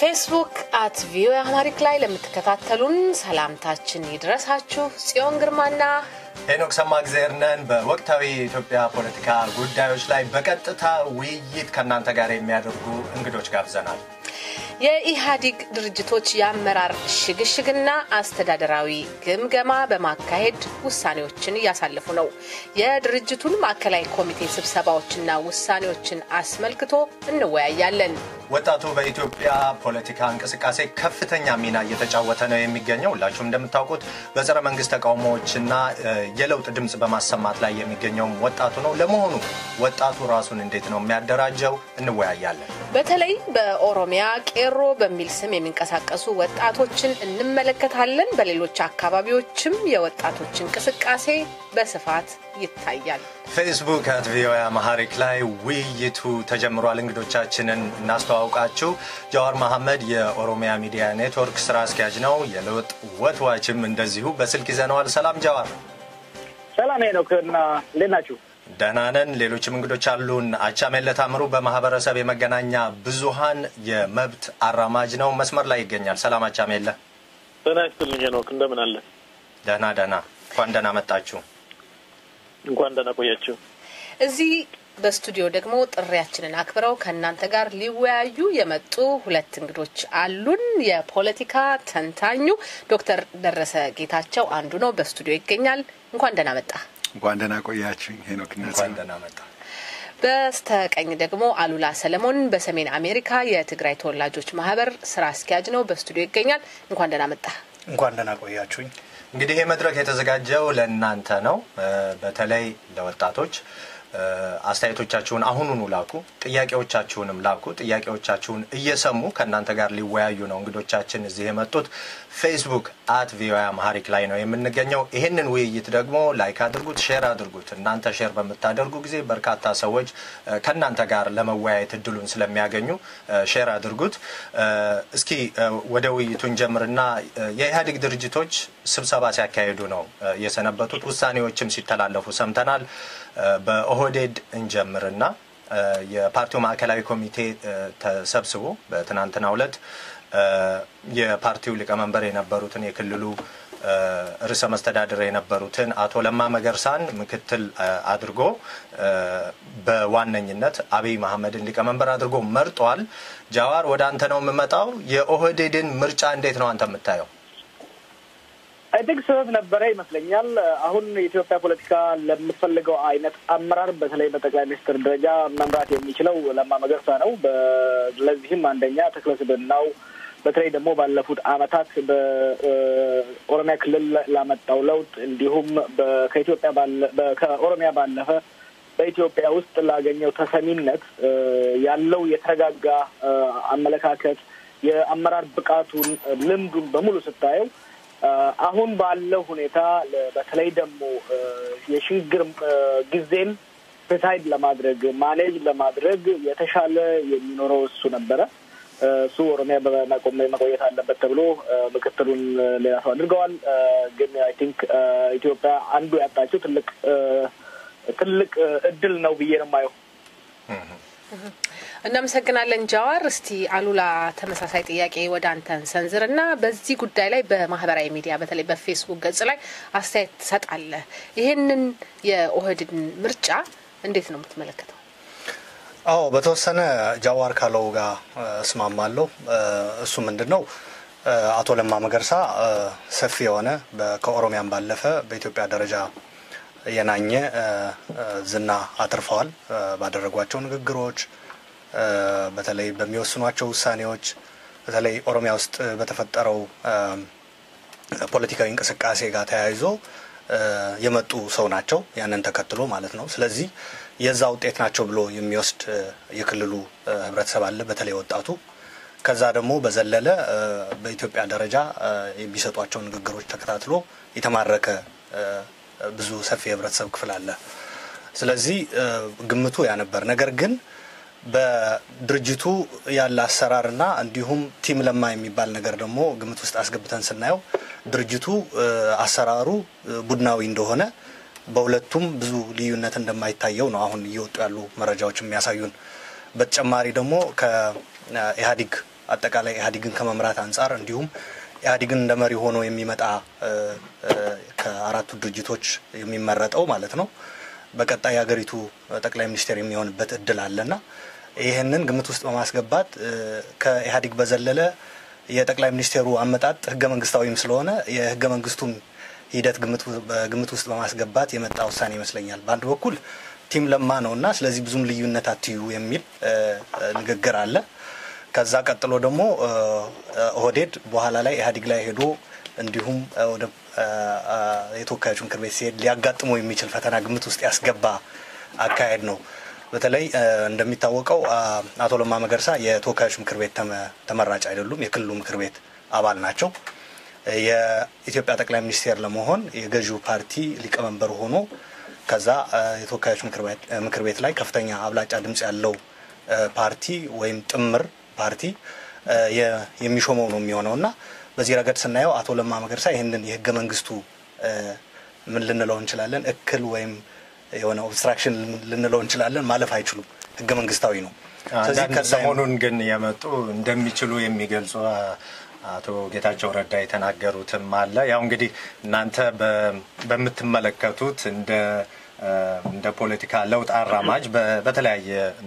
ፌስቡክ አት ቪኦኤ አማሪክ ላይ ለምትከታተሉን ሰላምታችን ይድረሳችሁ። ጽዮን ግርማና ሄኖክ ሰማእግዜር ነን። በወቅታዊ የኢትዮጵያ ፖለቲካ ጉዳዮች ላይ በቀጥታ ውይይት ከእናንተ ጋር የሚያደርጉ እንግዶች ጋብዘናል። የኢህአዴግ ድርጅቶች የአመራር ሽግሽግና አስተዳደራዊ ግምገማ በማካሄድ ውሳኔዎችን እያሳለፉ ነው። የድርጅቱን ማዕከላዊ ኮሚቴ ስብሰባዎችና ውሳኔዎችን አስመልክቶ እንወያያለን። ወጣቱ በኢትዮጵያ ፖለቲካ እንቅስቃሴ ከፍተኛ ሚና እየተጫወተ ነው የሚገኘው። ሁላችሁም እንደምታውቁት በጸረ መንግስት ተቃውሞዎችና የለውጥ ድምፅ በማሰማት ላይ የሚገኘውም ወጣቱ ነው። ለመሆኑ ወጣቱ ራሱን እንዴት ነው የሚያደራጀው? እንወያያለን። በተለይ በኦሮሚያ ቄሮ በሚል ስም የሚንቀሳቀሱ ወጣቶችን እንመለከታለን። በሌሎች አካባቢዎችም የወጣቶች እንቅስቃሴ በስፋት ይታያል። ፌስቡክ አት ቪኦኤ አማሃሪክ ላይ ውይይቱ ተጀምሯል። እንግዶቻችንን እናስተዋውቃችሁ። ጃዋር መሐመድ የኦሮሚያ ሚዲያ ኔትወርክ ስራ አስኪያጅ ነው። የለውጥ ወትዋችም እንደዚሁ በስልክ ይዘነዋል። ሰላም ጃዋር። ሰላም ሄኖክ እና እንዴት ናችሁ? ደህና ነን። ሌሎችም እንግዶች አሉን። አቻሜለ ታምሩ በማህበረሰብ የመገናኛ ብዙሃን የመብት አራማጅ ነው። መስመር ላይ ይገኛል። ሰላም አቻሜለ። ጤና ይስጥልኝ ሄኖክ፣ እንደምን አለ? ደህና ደህና። እንኳን ደህና መጣችሁ። እንኳን ደህና ቆያችሁ። እዚህ በስቱዲዮ ደግሞ ጥሪያችንን አክብረው ከእናንተ ጋር ሊወያዩ የመጡ ሁለት እንግዶች አሉን። የፖለቲካ ተንታኙ ዶክተር ደረሰ ጌታቸው አንዱ ነው፣ በስቱዲዮ ይገኛል። እንኳን ደህና መጣ። እንኳን ደህና ቆያችሁ ሄኖክ። እንኳን ደህና መጣ። በስተቀኝ ደግሞ አሉላ ሰለሞን በሰሜን አሜሪካ የትግራይ ተወላጆች ማህበር ስራ አስኪያጅ ነው፣ በስቱዲዮ ይገኛል። እንኳን ደህና መጣ። እንኳን ደህና ቆያችሁኝ። እንግዲህ ይህ መድረክ የተዘጋጀው ለእናንተ ነው። በተለይ ለወጣቶች አስተያየቶቻችሁን አሁኑኑ ላኩ፣ ጥያቄዎቻችሁንም ላኩ። ጥያቄዎቻችሁን እየሰሙ ከእናንተ ጋር ሊወያዩ ነው እንግዶቻችን እዚህ የመጡት። ፌስቡክ አት ቪኦኤ አማሃሪክ ላይ ነው የምንገኘው። ይህንን ውይይት ደግሞ ላይክ አድርጉት፣ ሼር አድርጉት። እናንተ ሼር በምታደርጉ ጊዜ በርካታ ሰዎች ከእናንተ ጋር ለመወያየት እድሉን ስለሚያገኙ ሼር አድርጉት። እስኪ ወደ ውይይቱ እንጀምርና የኢህአዴግ ድርጅቶች ስብሰባ ሲያካሂዱ ነው የሰነበቱት። ውሳኔዎችም ሲተላለፉ ሰምተናል። በኦህዴድ እንጀምርና የፓርቲው ማዕከላዊ ኮሚቴ ተሰብስቦ በትናንትናው ዕለት የፓርቲው ሊቀመንበር የነበሩትን የክልሉ ርዕሰ መስተዳድር የነበሩትን አቶ ለማ መገርሳን ምክትል አድርጎ በዋነኝነት አብይ መሐመድን ሊቀመንበር አድርጎ መርጧል። ጃዋር ወደ አንተ ነው የምመጣው። የኦህዴድን ምርጫ እንዴት ነው አንተ የምታየው? አይ ቲንክ ስህተት ነበረ ይመስለኛል። አሁን የኢትዮጵያ ፖለቲካ ለምትፈልገው አይነት አመራር በተለይ በጠቅላይ ሚኒስትር ደረጃ መምራት የሚችለው ለማ መገርሳ ነው። ለዚህም አንደኛ ተክለስብናው በተለይ ደግሞ ባለፉት አመታት በኦሮሚያ ክልል ላመጣው ለውጥ እንዲሁም ከኢትዮጵያ ከኦሮሚያ ባለፈ በኢትዮጵያ ውስጥ ላገኘው ተሰሚነት ያለው የተረጋጋ አመለካከት የአመራር ብቃቱን ልምዱን በሙሉ ስታየው አሁን ባለው ሁኔታ በተለይ ደግሞ የሽግግር ጊዜን ፕሪሳይድ ለማድረግ ማኔጅ ለማድረግ የተሻለ የሚኖረው እሱ ነበረ። እሱ ኦሮሚያ መቆየት አለበት ተብሎ ምክትሉን ሌላ ሰው አድርገዋል። ግን አይ ቲንክ ኢትዮጵያ አንዱ ያጣችው ትልቅ ትልቅ እድል ነው ብዬ ነው የማየው። እናመሰግናለን ጃዋር። እስቲ አሉላ ተመሳሳይ ጥያቄ ወደ አንተን ሰንዝር እና በዚህ ጉዳይ ላይ በማህበራዊ ሚዲያ በተለይ በፌስቡክ ገጽ ላይ አስተያየት ትሰጣለህ። ይህንን የኦህዴድን ምርጫ እንዴት ነው የምትመለከተው? አዎ በተወሰነ ጃዋር ካለው ጋር እስማማለሁ። እሱ ምንድን ነው አቶ ለማ መገርሳ ሰፊ የሆነ ከኦሮሚያም ባለፈ በኢትዮጵያ ደረጃ የናኘ ዝና አትርፈዋል ባደረጓቸው ንግግሮች በተለይ በሚወስኗቸው ውሳኔዎች በተለይ ኦሮሚያ ውስጥ በተፈጠረው ፖለቲካዊ እንቅስቃሴ ጋር ተያይዞ የመጡ ሰው ናቸው። ያንን ተከትሎ ማለት ነው። ስለዚህ የዛ ውጤት ናቸው ብሎ የሚወስድ የክልሉ ህብረተሰብ አለ፣ በተለይ ወጣቱ። ከዛ ደግሞ በዘለለ በኢትዮጵያ ደረጃ የሚሰጧቸው ንግግሮች ተከታትሎ የተማረከ ብዙ ሰፊ የህብረተሰብ ክፍል አለ። ስለዚህ ግምቱ ያ ነበር። ነገር ግን በድርጅቱ ያለ አሰራርና እንዲሁም ቲም ለማ የሚባል ነገር ደግሞ ግምት ውስጥ አስገብተን ስናየው ድርጅቱ አሰራሩ ቡድናዊ እንደሆነ በሁለቱም ብዙ ልዩነት እንደማይታየው ነው አሁን እየወጡ ያሉ መረጃዎች የሚያሳዩን። በተጨማሪ ደግሞ ከኢህአዴግ አጠቃላይ ኢህአዴግን ከመምራት አንጻር እንዲሁም ኢህአዴግን እንደ መሪ ሆኖ የሚመጣ ከአራቱ ድርጅቶች የሚመረጠው ማለት ነው በቀጣይ የሀገሪቱ ጠቅላይ ሚኒስቴር የሚሆንበት እድል አለና ይህንን ግምት ውስጥ በማስገባት ከኢህአዴግ በዘለለ የጠቅላይ ሚኒስቴሩ አመጣጥ ህገ መንግስታዊም ስለሆነ የህገ መንግስቱን ሂደት በግምት ውስጥ በማስገባት የመጣ ውሳኔ ይመስለኛል። በአንድ በኩል ቲም ለማ ነው እና ስለዚህ ብዙም ልዩነት አትዩ የሚል ንግግር አለ። ከዛ ቀጥሎ ደግሞ ኦህዴድ በኋላ ላይ ኢህአዴግ ላይ ሄዶ እንዲሁም ወደ የተወካዮች ምክር ቤት ሲሄድ ሊያጋጥመው የሚችል ፈተና ግምት ውስጥ ያስገባ አካሄድ ነው። በተለይ እንደሚታወቀው አቶ ለማ መገርሳ የተወካዮች ምክር ቤት ተመራጭ አይደሉም፣ የክልሉ ምክር ቤት አባል ናቸው። የኢትዮጵያ ጠቅላይ ሚኒስቴር ለመሆን የገዢው ፓርቲ ሊቀመንበር ሆኖ ከዛ የተወካዮች ምክር ቤት ላይ ከፍተኛ አብላጫ ድምጽ ያለው ፓርቲ ወይም ጥምር ፓርቲ የሚሾመው ነው የሚሆነው እና በዚህ ረገድ ስናየው አቶ ለማ መገርሳ ይህንን የህገ መንግስቱ ምን ልንለው እንችላለን እክል ወይም የሆነ ኦብስትራክሽን ልንለው እንችላለን ማለፍ አይችሉም። ህገ መንግስታዊ ነው። ሰሞኑን ግን የመጡ እንደሚችሉ የሚገልጹ አቶ ጌታቸው ረዳ የተናገሩትም አለ። ያው እንግዲህ እናንተ በምትመለከቱት እንደ እንደ ፖለቲካ ለውጥ አራማጅ በተለያየ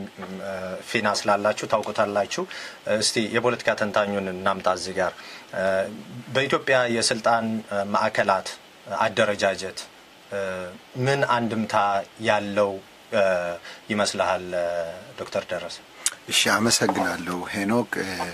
ፊና ስላላችሁ ታውቁታላችሁ። እስቲ የፖለቲካ ተንታኙን እናምጣ እዚህ ጋር በኢትዮጵያ የስልጣን ማዕከላት አደረጃጀት ምን አንድምታ ያለው ይመስልሃል ዶክተር ደረሰ? እሺ፣ አመሰግናለሁ ሄኖክ።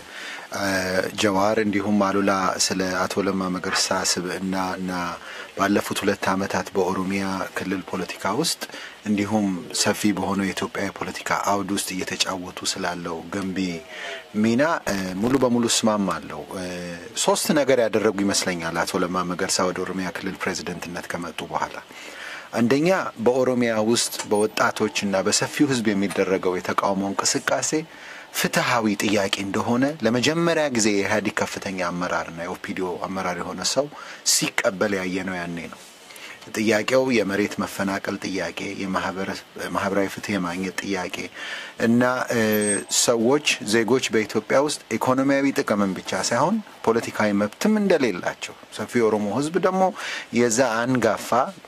ጀዋር እንዲሁም አሉላ ስለ አቶ ለማ መገርሳ ስብዕና እና ባለፉት ሁለት ዓመታት በኦሮሚያ ክልል ፖለቲካ ውስጥ እንዲሁም ሰፊ በሆነው የኢትዮጵያ የፖለቲካ አውድ ውስጥ እየተጫወቱ ስላለው ገንቢ ሚና ሙሉ በሙሉ እስማማለሁ። ሶስት ነገር ያደረጉ ይመስለኛል አቶ ለማ መገርሳ ወደ ኦሮሚያ ክልል ፕሬዚደንትነት ከመጡ በኋላ አንደኛ በኦሮሚያ ውስጥ በወጣቶች እና በሰፊው ሕዝብ የሚደረገው የተቃውሞ እንቅስቃሴ ፍትሐዊ ጥያቄ እንደሆነ ለመጀመሪያ ጊዜ የኢህአዴግ ከፍተኛ አመራርና የኦፒዲዮ አመራር የሆነ ሰው ሲቀበል ያየ ነው ያኔ ነው። ጥያቄው የመሬት መፈናቀል ጥያቄ፣ የማህበራዊ ፍትህ የማግኘት ጥያቄ እና ሰዎች ዜጎች በኢትዮጵያ ውስጥ ኢኮኖሚያዊ ጥቅምን ብቻ ሳይሆን ፖለቲካዊ መብትም እንደሌላቸው ሰፊ የኦሮሞ ህዝብ ደግሞ የዛ አንጋፋ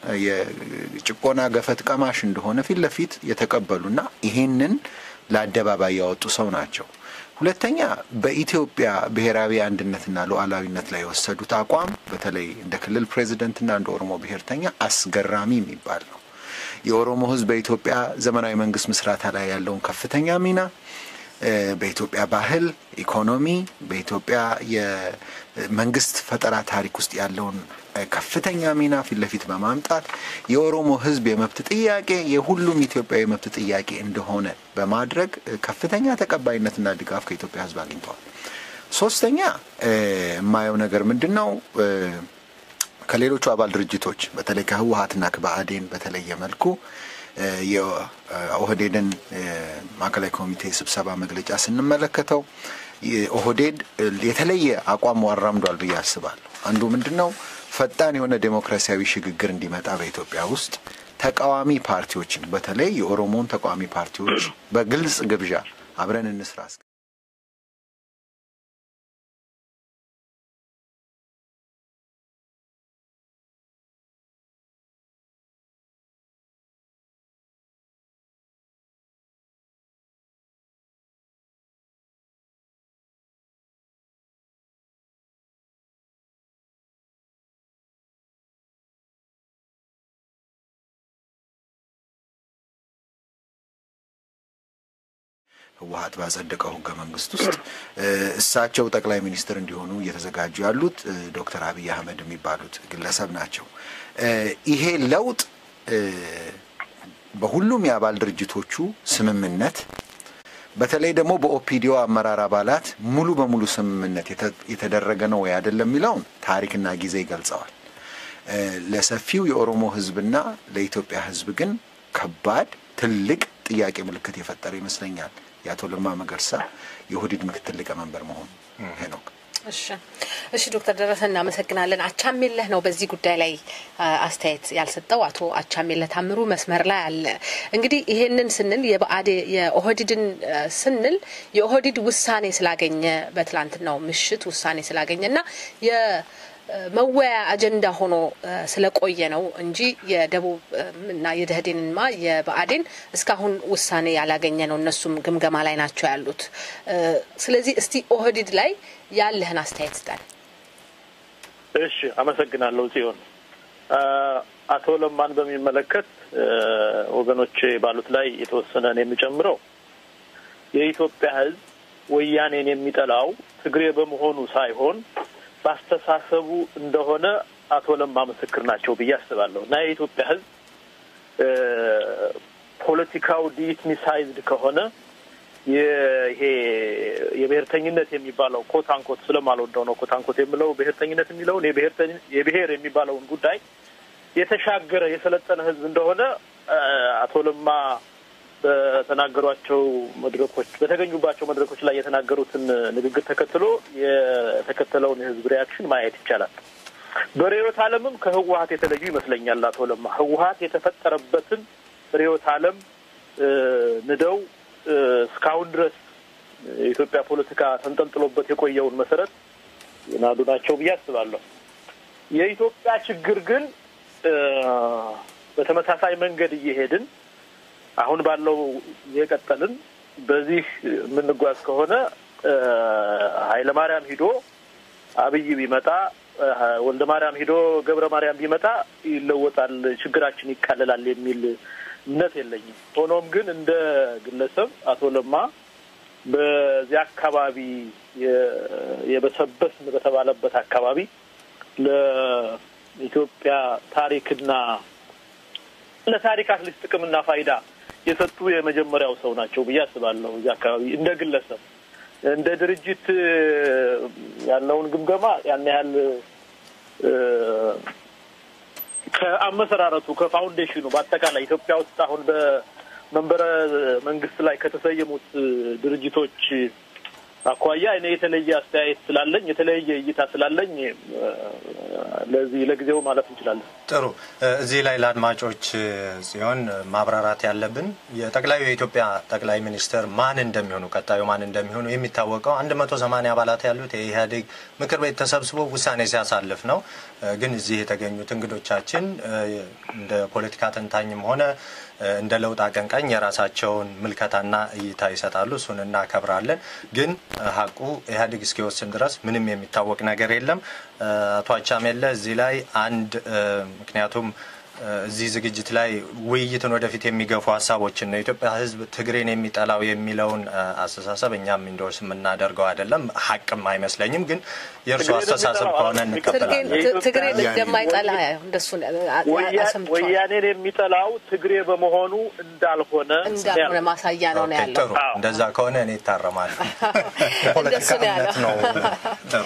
የጭቆና ገፈት ቀማሽ እንደሆነ ፊት ለፊት የተቀበሉና ይሄንን ለአደባባይ ያወጡ ሰው ናቸው። ሁለተኛ በኢትዮጵያ ብሔራዊ አንድነትና ሉዓላዊነት ላይ የወሰዱት አቋም በተለይ እንደ ክልል ፕሬዚደንትና እንደ ኦሮሞ ብሔርተኛ አስገራሚ የሚባል ነው። የኦሮሞ ህዝብ በኢትዮጵያ ዘመናዊ መንግስት ምስራታ ላይ ያለውን ከፍተኛ ሚና በኢትዮጵያ ባህል፣ ኢኮኖሚ፣ በኢትዮጵያ የመንግስት ፈጠራ ታሪክ ውስጥ ያለውን ከፍተኛ ሚና ፊት ለፊት በማምጣት የኦሮሞ ህዝብ የመብት ጥያቄ የሁሉም ኢትዮጵያዊ መብት ጥያቄ እንደሆነ በማድረግ ከፍተኛ ተቀባይነትና ድጋፍ ከኢትዮጵያ ህዝብ አግኝተዋል። ሶስተኛ የማየው ነገር ምንድን ነው? ከሌሎቹ አባል ድርጅቶች በተለይ ከህወሀትና ከብአዴን በተለየ መልኩ የኦህዴድን ማዕከላዊ ኮሚቴ ስብሰባ መግለጫ ስንመለከተው ኦህዴድ የተለየ አቋም አራምዷል ብዬ አስባለሁ። አንዱ ምንድን ነው? ፈጣን የሆነ ዴሞክራሲያዊ ሽግግር እንዲመጣ በኢትዮጵያ ውስጥ ተቃዋሚ ፓርቲዎችን በተለይ የኦሮሞን ተቃዋሚ ፓርቲዎች በግልጽ ግብዣ አብረን እንስራ ህወሀት ባጸደቀው ህገ መንግስት ውስጥ እሳቸው ጠቅላይ ሚኒስትር እንዲሆኑ እየተዘጋጁ ያሉት ዶክተር አብይ አህመድ የሚባሉት ግለሰብ ናቸው። ይሄ ለውጥ በሁሉም የአባል ድርጅቶቹ ስምምነት በተለይ ደግሞ በኦፒዲዮ አመራር አባላት ሙሉ በሙሉ ስምምነት የተደረገ ነው ወይ አይደለም የሚለውን ታሪክና ጊዜ ይገልጸዋል። ለሰፊው የኦሮሞ ህዝብና ለኢትዮጵያ ህዝብ ግን ከባድ ትልቅ ጥያቄ ምልክት የፈጠረ ይመስለኛል የአቶ ለማ መገርሳ የኦህዴድ ምክትል ሊቀመንበር መሆኑ ሄኖክ እሺ እሺ ዶክተር ደረሰ እናመሰግናለን። አቻሜለህ ነው በዚህ ጉዳይ ላይ አስተያየት ያልሰጠው አቶ አቻሜለህ ታምሩ መስመር ላይ አለ። እንግዲህ ይሄንን ስንል የብአዴ የኦህዲድን ስንል የኦህዲድ ውሳኔ ስላገኘ በትላንትናው ምሽት ውሳኔ ስላገኘ እና መወያ አጀንዳ ሆኖ ስለቆየ ነው እንጂ የደቡብ እና የደህዴንማ የብአዴን እስካሁን ውሳኔ ያላገኘ ነው። እነሱም ግምገማ ላይ ናቸው ያሉት። ስለዚህ እስቲ ኦህዲድ ላይ ያለህን አስተያየት ስጠን። እሺ፣ አመሰግናለሁ ጽዮን። አቶ ለማን በሚመለከት ወገኖቼ ባሉት ላይ የተወሰነን የሚጨምረው የኢትዮጵያ ሕዝብ ወያኔን የሚጠላው ትግሬ በመሆኑ ሳይሆን በአስተሳሰቡ እንደሆነ አቶ ለማ ምስክር ናቸው ብዬ አስባለሁ እና የኢትዮጵያ ሕዝብ ፖለቲካው ዲኢትኒሳይዝድ ከሆነ ይሄ የብሔርተኝነት የሚባለው ኮት አንኮት ስለማልወደው ነው ኮት አንኮት የምለው ብሔርተኝነት የሚለውን የብሔር የሚባለውን ጉዳይ የተሻገረ የሰለጠነ ሕዝብ እንደሆነ አቶ ለማ በተናገሯቸው መድረኮች በተገኙባቸው መድረኮች ላይ የተናገሩትን ንግግር ተከትሎ የተከተለውን የህዝብ ሪያክሽን ማየት ይቻላል። በርዕዮተ ዓለምም ከህወሀት የተለዩ ይመስለኛል አቶ ለማ ህወሀት የተፈጠረበትን ርዕዮተ ዓለም ንደው እስካሁን ድረስ የኢትዮጵያ ፖለቲካ ተንጠልጥሎበት የቆየውን መሰረት የናዱ ናቸው ብዬ አስባለሁ። የኢትዮጵያ ችግር ግን በተመሳሳይ መንገድ እየሄድን አሁን ባለው የቀጠልን በዚህ የምንጓዝ ከሆነ ኃይለ ማርያም ሂዶ አብይ ቢመጣ ወልደ ማርያም ሂዶ ገብረ ማርያም ቢመጣ ይለወጣል፣ ችግራችን ይቃለላል የሚል እምነት የለኝም። ሆኖም ግን እንደ ግለሰብ አቶ ለማ በዚህ አካባቢ የበሰበስን በተባለበት አካባቢ ለኢትዮጵያ ታሪክና ለታሪክ አትሊስት ጥቅምና ፋይዳ የሰጡ የመጀመሪያው ሰው ናቸው ብዬ አስባለሁ። እዚህ አካባቢ እንደ ግለሰብ እንደ ድርጅት ያለውን ግምገማ ያን ያህል ከአመሰራረቱ ከፋውንዴሽኑ በአጠቃላይ ኢትዮጵያ ውስጥ አሁን በመንበረ መንግስት ላይ ከተሰየሙት ድርጅቶች አኳያ እኔ የተለየ አስተያየት ስላለኝ የተለየ እይታ ስላለኝ ለዚህ ለጊዜው ማለት እንችላለን። ጥሩ። እዚህ ላይ ለአድማጮች ሲሆን ማብራራት ያለብን የጠቅላዩ የኢትዮጵያ ጠቅላይ ሚኒስትር ማን እንደሚሆኑ ቀጣዩ ማን እንደሚሆኑ የሚታወቀው አንድ መቶ ሰማኒያ አባላት ያሉት የኢህአዴግ ምክር ቤት ተሰብስቦ ውሳኔ ሲያሳልፍ ነው። ግን እዚህ የተገኙት እንግዶቻችን እንደ ፖለቲካ ተንታኝም ሆነ እንደ ለውጥ አቀንቃኝ የራሳቸውን ምልከታና እይታ ይሰጣሉ። እሱን እናከብራለን። ግን ሀቁ ኢህአዴግ እስኪወስን ድረስ ምንም የሚታወቅ ነገር የለም። አቶ አቻሜለ እዚህ ላይ አንድ ምክንያቱም እዚህ ዝግጅት ላይ ውይይትን ወደፊት የሚገፉ ሀሳቦችን ነው። የኢትዮጵያ ሕዝብ ትግሬን የሚጠላው የሚለውን አስተሳሰብ እኛም ኢንዶርስ የምናደርገው አይደለም፣ ሀቅም አይመስለኝም። ግን የእርሱ አስተሳሰብ ከሆነ እንቀበላለን። ትግሬን እንደማይጠላ እንደሱ ወያኔን የሚጠላው ትግሬ በመሆኑ እንዳልሆነ እንዳልሆነ ማሳያ ነው ነው ያለው። ጥሩ፣ እንደዛ ከሆነ እኔ ይታረማል። እንደሱ ነው ያለው። ጥሩ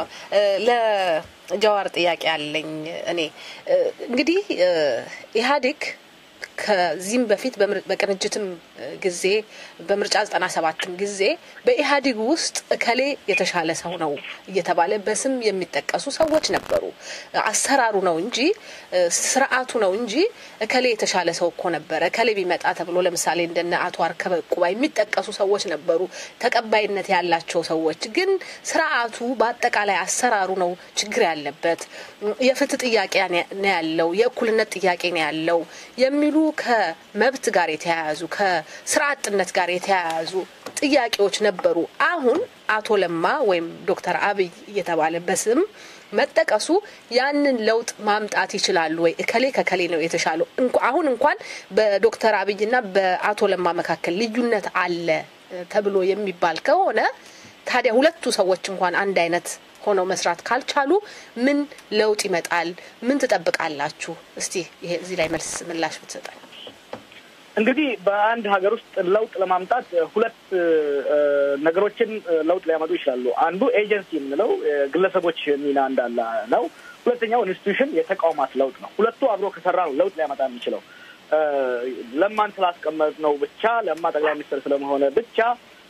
ለጀዋር ጥያቄ አለኝ እኔ እንግዲህ ኢህአዴግ ከዚህም በፊት በቅንጅትም ጊዜ በምርጫ ዘጠና ሰባትም ጊዜ በኢህአዴግ ውስጥ እከሌ የተሻለ ሰው ነው እየተባለ በስም የሚጠቀሱ ሰዎች ነበሩ። አሰራሩ ነው እንጂ ስርዓቱ ነው እንጂ እከሌ የተሻለ ሰው እኮ ነበረ እከሌ ቢመጣ ተብሎ ለምሳሌ እንደነ አቶ አርከበ ቁባ የሚጠቀሱ ሰዎች ነበሩ፣ ተቀባይነት ያላቸው ሰዎች። ግን ስርዓቱ በአጠቃላይ አሰራሩ ነው ችግር ያለበት። የፍትህ ጥያቄ ነው ያለው፣ የእኩልነት ጥያቄ ነው ያለው የሚሉ ከመብት ጋር የተያያዙ ከስራ አጥነት ጋር የተያያዙ ጥያቄዎች ነበሩ። አሁን አቶ ለማ ወይም ዶክተር አብይ እየተባለ በስም መጠቀሱ ያንን ለውጥ ማምጣት ይችላሉ ወይ? እከሌ ከከሌ ነው የተሻለው። አሁን እንኳን በዶክተር አብይና በአቶ ለማ መካከል ልዩነት አለ ተብሎ የሚባል ከሆነ ታዲያ ሁለቱ ሰዎች እንኳን አንድ አይነት ሆነው መስራት ካልቻሉ ምን ለውጥ ይመጣል? ምን ትጠብቃላችሁ? እስቲ ይሄ እዚህ ላይ መልስ ምላሽ ብትሰጠን። እንግዲህ በአንድ ሀገር ውስጥ ለውጥ ለማምጣት ሁለት ነገሮችን ለውጥ ሊያመጡ ይችላሉ። አንዱ ኤጀንሲ የምንለው ግለሰቦች ሚና እንዳለ ነው። ሁለተኛው ኢንስቲቱሽን የተቋማት ለውጥ ነው። ሁለቱ አብሮ ከሰራ ነው ለውጥ ሊያመጣ የሚችለው። ለማን ስላስቀመጥ ነው ብቻ ለማ ጠቅላይ ሚኒስትር ስለመሆነ ብቻ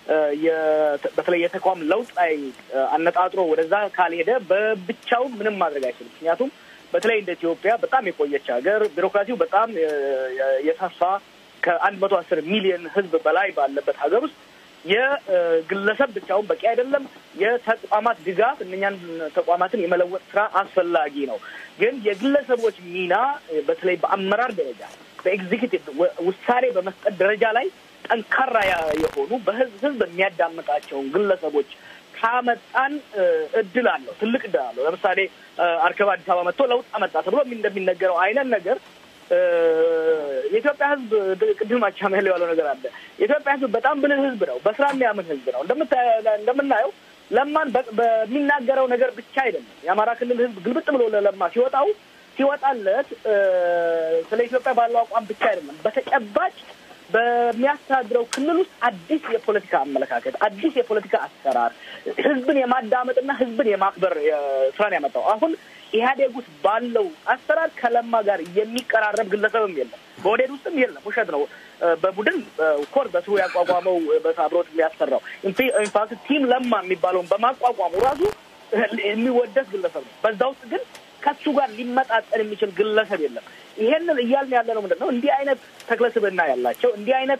በተለይ የተቋም ለውጥ ላይ አነጣጥሮ ወደዛ ካልሄደ በብቻው ምንም ማድረግ አይችልም። ምክንያቱም በተለይ እንደ ኢትዮጵያ በጣም የቆየች ሀገር ቢሮክራሲው በጣም የሰፋ ከአንድ መቶ አስር ሚሊዮን ሕዝብ በላይ ባለበት ሀገር ውስጥ የግለሰብ ብቻውን በቂ አይደለም። የተቋማት ድጋፍ እነኛን ተቋማትን የመለወጥ ስራ አስፈላጊ ነው። ግን የግለሰቦች ሚና በተለይ በአመራር ደረጃ በኤግዚኪቲቭ ውሳኔ በመስጠት ደረጃ ላይ ጠንካራ የሆኑ በህዝብ ህዝብ የሚያዳምጣቸውን ግለሰቦች ካመጣን እድል አለው፣ ትልቅ እድል አለው። ለምሳሌ አርከባ አዲስ አበባ መጥቶ ለውጥ አመጣ ተብሎ እንደሚነገረው አይነት ነገር የኢትዮጵያ ህዝብ ቅድም አቻሜያለሁ ያለው ነገር አለ። የኢትዮጵያ ህዝብ በጣም ብልህ ህዝብ ነው። በስራ የሚያምን ህዝብ ነው። እንደምናየው ለማን በሚናገረው ነገር ብቻ አይደለም። የአማራ ክልል ህዝብ ግልብጥ ብሎ ለለማ ሲወጣው ሲወጣለት ስለ ኢትዮጵያ ባለው አቋም ብቻ አይደለም። በተጨባጭ በሚያስተዳድረው ክልል ውስጥ አዲስ የፖለቲካ አመለካከት፣ አዲስ የፖለቲካ አሰራር፣ ህዝብን የማዳመጥና ህዝብን የማክበር ስራን ያመጣው አሁን ኢህአዴግ ውስጥ ባለው አሰራር ከለማ ጋር የሚቀራረብ ግለሰብም የለም። በኦህዴድ ውስጥም የለም። ውሸት ነው። በቡድን ኮር በስሩ ያቋቋመው በአብሮት የሚያሰራው ኢንፋክት ቲም ለማ የሚባለውን በማቋቋሙ ራሱ የሚወደስ ግለሰብ ነው። በዛ ውስጥ ግን ከሱ ጋር ሊመጣጠን የሚችል ግለሰብ የለም። ይሄንን እያልን ያለ ነው ምንድን ነው እንዲህ አይነት ተክለስብዕና ያላቸው እንዲህ አይነት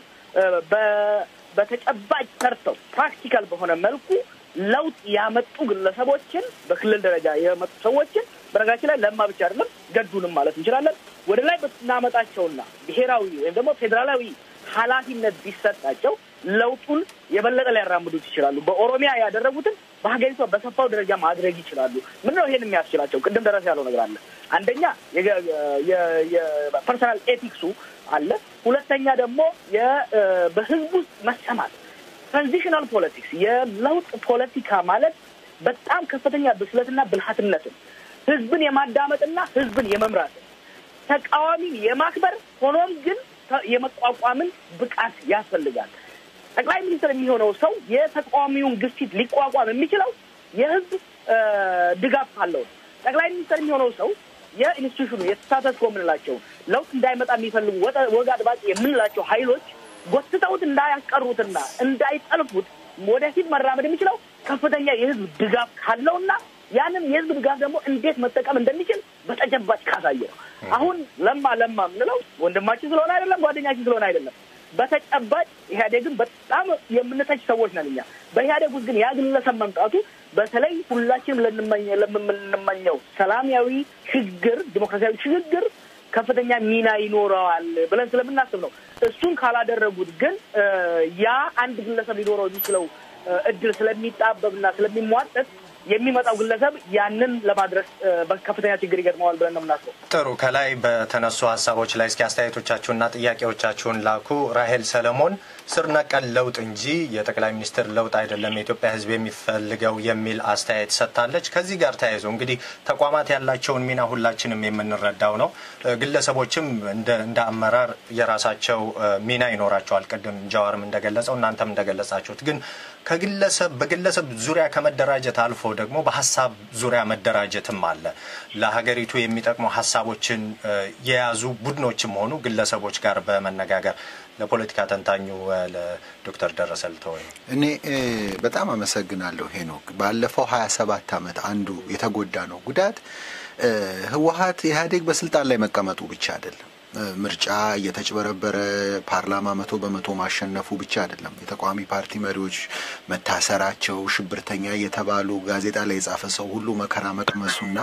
በተጨባጭ ሰርተው ፕራክቲካል በሆነ መልኩ ለውጥ ያመጡ ግለሰቦችን በክልል ደረጃ የመጡ ሰዎችን በነገራችን ላይ ለማ ብቻ አይደለም ገዱንም ማለት እንችላለን ወደ ላይ ብናመጣቸውና ብሔራዊ ወይም ደግሞ ፌዴራላዊ ኃላፊነት ቢሰጣቸው ለውጡን የበለጠ ሊያራምዱት ይችላሉ። በኦሮሚያ ያደረጉትን በሀገሪቷ በሰፋው ደረጃ ማድረግ ይችላሉ። ምንድን ነው ይሄን የሚያስችላቸው? ቅድም ደረስ ያለው ነገር አለ። አንደኛ የፐርሰናል ኤቲክሱ አለ። ሁለተኛ ደግሞ በህዝብ ውስጥ መሰማት ትራንዚሽናል ፖለቲክስ የለውጥ ፖለቲካ ማለት በጣም ከፍተኛ ብስለትና ብልሃትነትን ህዝብን የማዳመጥና ህዝብን የመምራትን ተቃዋሚን የማክበር ሆኖም ግን የመቋቋምን ብቃት ያስፈልጋል። ጠቅላይ ሚኒስትር የሚሆነው ሰው የተቃዋሚውን ግፊት ሊቋቋም የሚችለው የህዝብ ድጋፍ ካለው ነው። ጠቅላይ ሚኒስትር የሚሆነው ሰው የኢንስቲቱሽኑ የተሳተፎ የምንላቸው ለውጥ እንዳይመጣ የሚፈልጉ ወግ አጥባቂ የምንላቸው ሀይሎች ጎትተውት እንዳያስቀሩትና እንዳይጠልፉት ወደፊት መራመድ የሚችለው ከፍተኛ የህዝብ ድጋፍ ካለውና ያንን የህዝብ ድጋፍ ደግሞ እንዴት መጠቀም እንደሚችል በተጨባጭ ካሳየ ነው። አሁን ለማ ለማ የምንለው ወንድማችን ስለሆነ አይደለም፣ ጓደኛችን ስለሆነ አይደለም። በተጨባጭ ኢህአዴግን በጣም የምንተች ሰዎች ነን እኛ። በኢህአዴግ ውስጥ ግን ያ ግለሰብ መምጣቱ በተለይ ሁላችንም ለምንመኘው ሰላማዊ ሽግግር፣ ዲሞክራሲያዊ ሽግግር ከፍተኛ ሚና ይኖረዋል ብለን ስለምናስብ ነው። እሱን ካላደረጉት ግን ያ አንድ ግለሰብ ሊኖረው የሚችለው እድል ስለሚጣበብና ስለሚሟጠጥ የሚመጣው ግለሰብ ያንን ለማድረስ ከፍተኛ ችግር ይገጥመዋል ብለን ነው የምናስበው። ጥሩ። ከላይ በተነሱ ሀሳቦች ላይ እስኪ አስተያየቶቻችሁንና ጥያቄዎቻችሁን ላኩ። ራሄል ሰለሞን ስር ነቀል ለውጥ እንጂ የጠቅላይ ሚኒስትር ለውጥ አይደለም የኢትዮጵያ ሕዝብ የሚፈልገው የሚል አስተያየት ሰጥታለች። ከዚህ ጋር ተያይዞ እንግዲህ ተቋማት ያላቸውን ሚና ሁላችንም የምንረዳው ነው። ግለሰቦችም እንደ አመራር የራሳቸው ሚና ይኖራቸዋል። ቅድም ጀዋርም እንደገለጸው እናንተም እንደገለጻችሁት ግን ከግለሰብ በግለሰብ ዙሪያ ከመደራጀት አልፎ ደግሞ በሀሳብ ዙሪያ መደራጀትም አለ። ለሀገሪቱ የሚጠቅሙ ሀሳቦችን የያዙ ቡድኖችም ሆኑ ግለሰቦች ጋር በመነጋገር ለፖለቲካ ተንታኙ ለዶክተር ደረሰ ልተወ እኔ በጣም አመሰግናለሁ ሄኖክ። ባለፈው ሀያ ሰባት አመት አንዱ የተጎዳ ነው ጉዳት ህወሀት ኢህአዴግ በስልጣን ላይ መቀመጡ ብቻ አይደለም ምርጫ እየተጭበረበረ ፓርላማ መቶ በመቶ ማሸነፉ ብቻ አይደለም። የተቃዋሚ ፓርቲ መሪዎች መታሰራቸው፣ ሽብርተኛ እየተባሉ ጋዜጣ ላይ የጻፈ ሰው ሁሉ መከራ መቅመሱና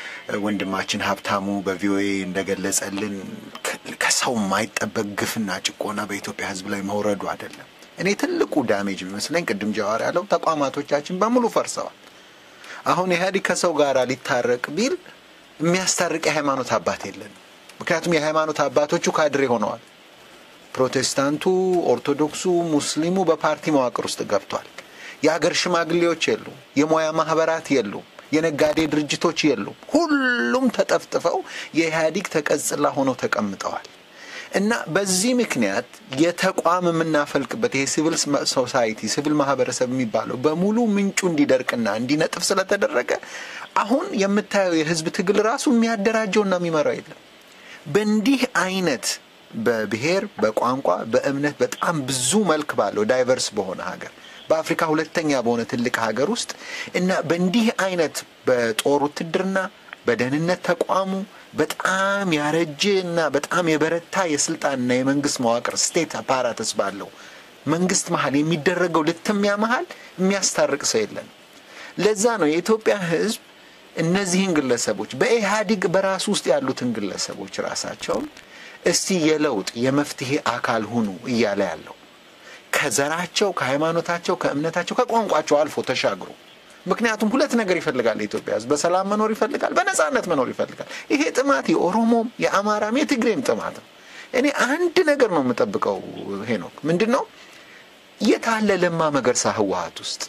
ወንድማችን ሀብታሙ በቪኦኤ እንደገለጸልን ከሰው የማይጠበቅ ግፍና ጭቆና በኢትዮጵያ ሕዝብ ላይ መውረዱ አይደለም። እኔ ትልቁ ዳሜጅ የሚመስለኝ ቅድም ጀዋር ያለው ተቋማቶቻችን በሙሉ ፈርሰዋል። አሁን ኢህአዴግ ከሰው ጋር ሊታረቅ ቢል የሚያስታርቅ የሃይማኖት አባት የለንም። ምክንያቱም የሃይማኖት አባቶቹ ካድሬ ሆነዋል። ፕሮቴስታንቱ፣ ኦርቶዶክሱ፣ ሙስሊሙ በፓርቲ መዋቅር ውስጥ ገብቷል። የሀገር ሽማግሌዎች የሉም። የሙያ ማህበራት የሉም። የነጋዴ ድርጅቶች የሉም። ሁሉም ተጠፍጥፈው የኢህአዴግ ተቀጽላ ሆነው ተቀምጠዋል። እና በዚህ ምክንያት የተቋም የምናፈልቅበት ይሄ ሲቪል ሶሳይቲ ሲቪል ማህበረሰብ የሚባለው በሙሉ ምንጩ እንዲደርቅና እንዲነጥፍ ስለተደረገ አሁን የምታየው የህዝብ ትግል ራሱ የሚያደራጀውና የሚመራው የለም። በእንዲህ አይነት በብሔር፣ በቋንቋ፣ በእምነት በጣም ብዙ መልክ ባለው ዳይቨርስ በሆነ ሀገር በአፍሪካ ሁለተኛ በሆነ ትልቅ ሀገር ውስጥ እና በእንዲህ አይነት በጦር ውትድርና በደህንነት ተቋሙ በጣም ያረጀ እና በጣም የበረታ የስልጣንና የመንግስት መዋቅር ስቴት አፓራተስ ባለው መንግስት መሀል የሚደረገው ልትሚያ መሀል የሚያስታርቅ ሰው የለን። ለዛ ነው የኢትዮጵያ ሕዝብ እነዚህን ግለሰቦች በኢህአዴግ በራሱ ውስጥ ያሉትን ግለሰቦች ራሳቸውን እስቲ የለውጥ የመፍትሄ አካል ሁኑ እያለ ያለው ከዘራቸው፣ ከሃይማኖታቸው፣ ከእምነታቸው፣ ከቋንቋቸው አልፎ ተሻግሮ ምክንያቱም ሁለት ነገር ይፈልጋል የኢትዮጵያ ህዝብ በሰላም መኖር ይፈልጋል፣ በነጻነት መኖር ይፈልጋል። ይሄ ጥማት የኦሮሞም የአማራም የትግሬም ጥማት ነው። እኔ አንድ ነገር ነው የምጠብቀው ሄኖክ፣ ምንድን ነው የታለ ለማ መገርሳ ህወሀት ውስጥ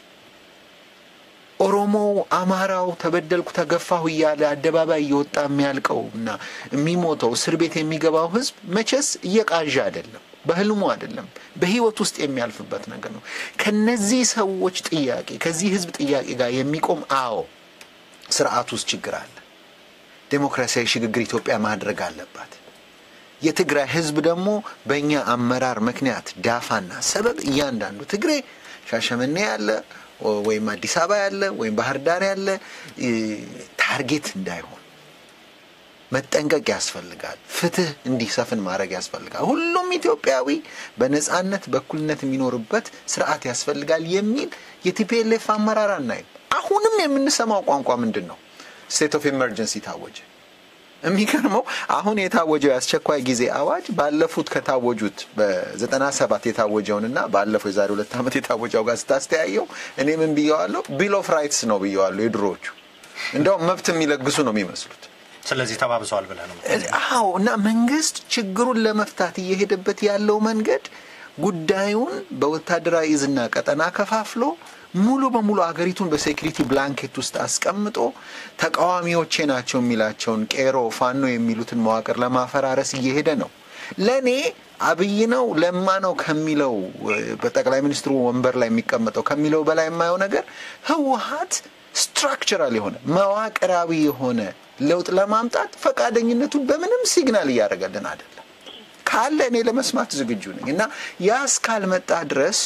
ኦሮሞው፣ አማራው ተበደልኩ ተገፋሁ እያለ አደባባይ እየወጣ የሚያልቀው እና የሚሞተው እስር ቤት የሚገባው ህዝብ መቼስ እየቃዣ አይደለም፣ በህልሙ አይደለም፣ በህይወት ውስጥ የሚያልፍበት ነገር ነው። ከነዚህ ሰዎች ጥያቄ ከዚህ ህዝብ ጥያቄ ጋር የሚቆም አዎ፣ ስርዓት ውስጥ ችግር አለ። ዴሞክራሲያዊ ሽግግር ኢትዮጵያ ማድረግ አለባት። የትግራይ ህዝብ ደግሞ በእኛ አመራር ምክንያት ዳፋና ሰበብ እያንዳንዱ ትግሬ ሻሸመኔ ያለ ወይም አዲስ አበባ ያለ ወይም ባህር ዳር ያለ ታርጌት እንዳይሆን መጠንቀቅ ያስፈልጋል። ፍትህ እንዲሰፍን ማድረግ ያስፈልጋል። ሁሉም ኢትዮጵያዊ በነጻነት በእኩልነት የሚኖርበት ስርዓት ያስፈልጋል የሚል የቲፒኤልኤፍ አመራር አናይም። አሁንም የምንሰማው ቋንቋ ምንድን ነው? ስቴት ኦፍ ኤመርጀንሲ ታወጀ። የሚገርመው አሁን የታወጀው የአስቸኳይ ጊዜ አዋጅ ባለፉት ከታወጁት በዘጠና ሰባት የታወጀውንና ባለፈው የዛሬ ሁለት ዓመት የታወጀው ጋር ስታስተያየው እኔ ምን ብየዋለሁ? ቢል ኦፍ ራይትስ ነው ብየዋለሁ። የድሮዎቹ እንደውም መብት የሚለግሱ ነው የሚመስሉት። ስለዚህ ተባብሰዋል ብለህ ነው? አዎ። እና መንግስት ችግሩን ለመፍታት እየሄደበት ያለው መንገድ ጉዳዩን በወታደራዊ እዝና ቀጠና ከፋፍሎ ሙሉ በሙሉ አገሪቱን በሴኩሪቲ ብላንኬት ውስጥ አስቀምጦ ተቃዋሚዎቼ ናቸው የሚላቸውን ቄሮ፣ ፋኖ የሚሉትን መዋቅር ለማፈራረስ እየሄደ ነው። ለእኔ አብይ ነው ለማ ነው ከሚለው በጠቅላይ ሚኒስትሩ ወንበር ላይ የሚቀመጠው ከሚለው በላይ የማየው ነገር ህወሀት ስትራክቸራል የሆነ መዋቅራዊ የሆነ ለውጥ ለማምጣት ፈቃደኝነቱን በምንም ሲግናል እያደረገልን አይደለም። ካለ እኔ ለመስማት ዝግጁ ነኝ እና ያ እስካልመጣ ድረስ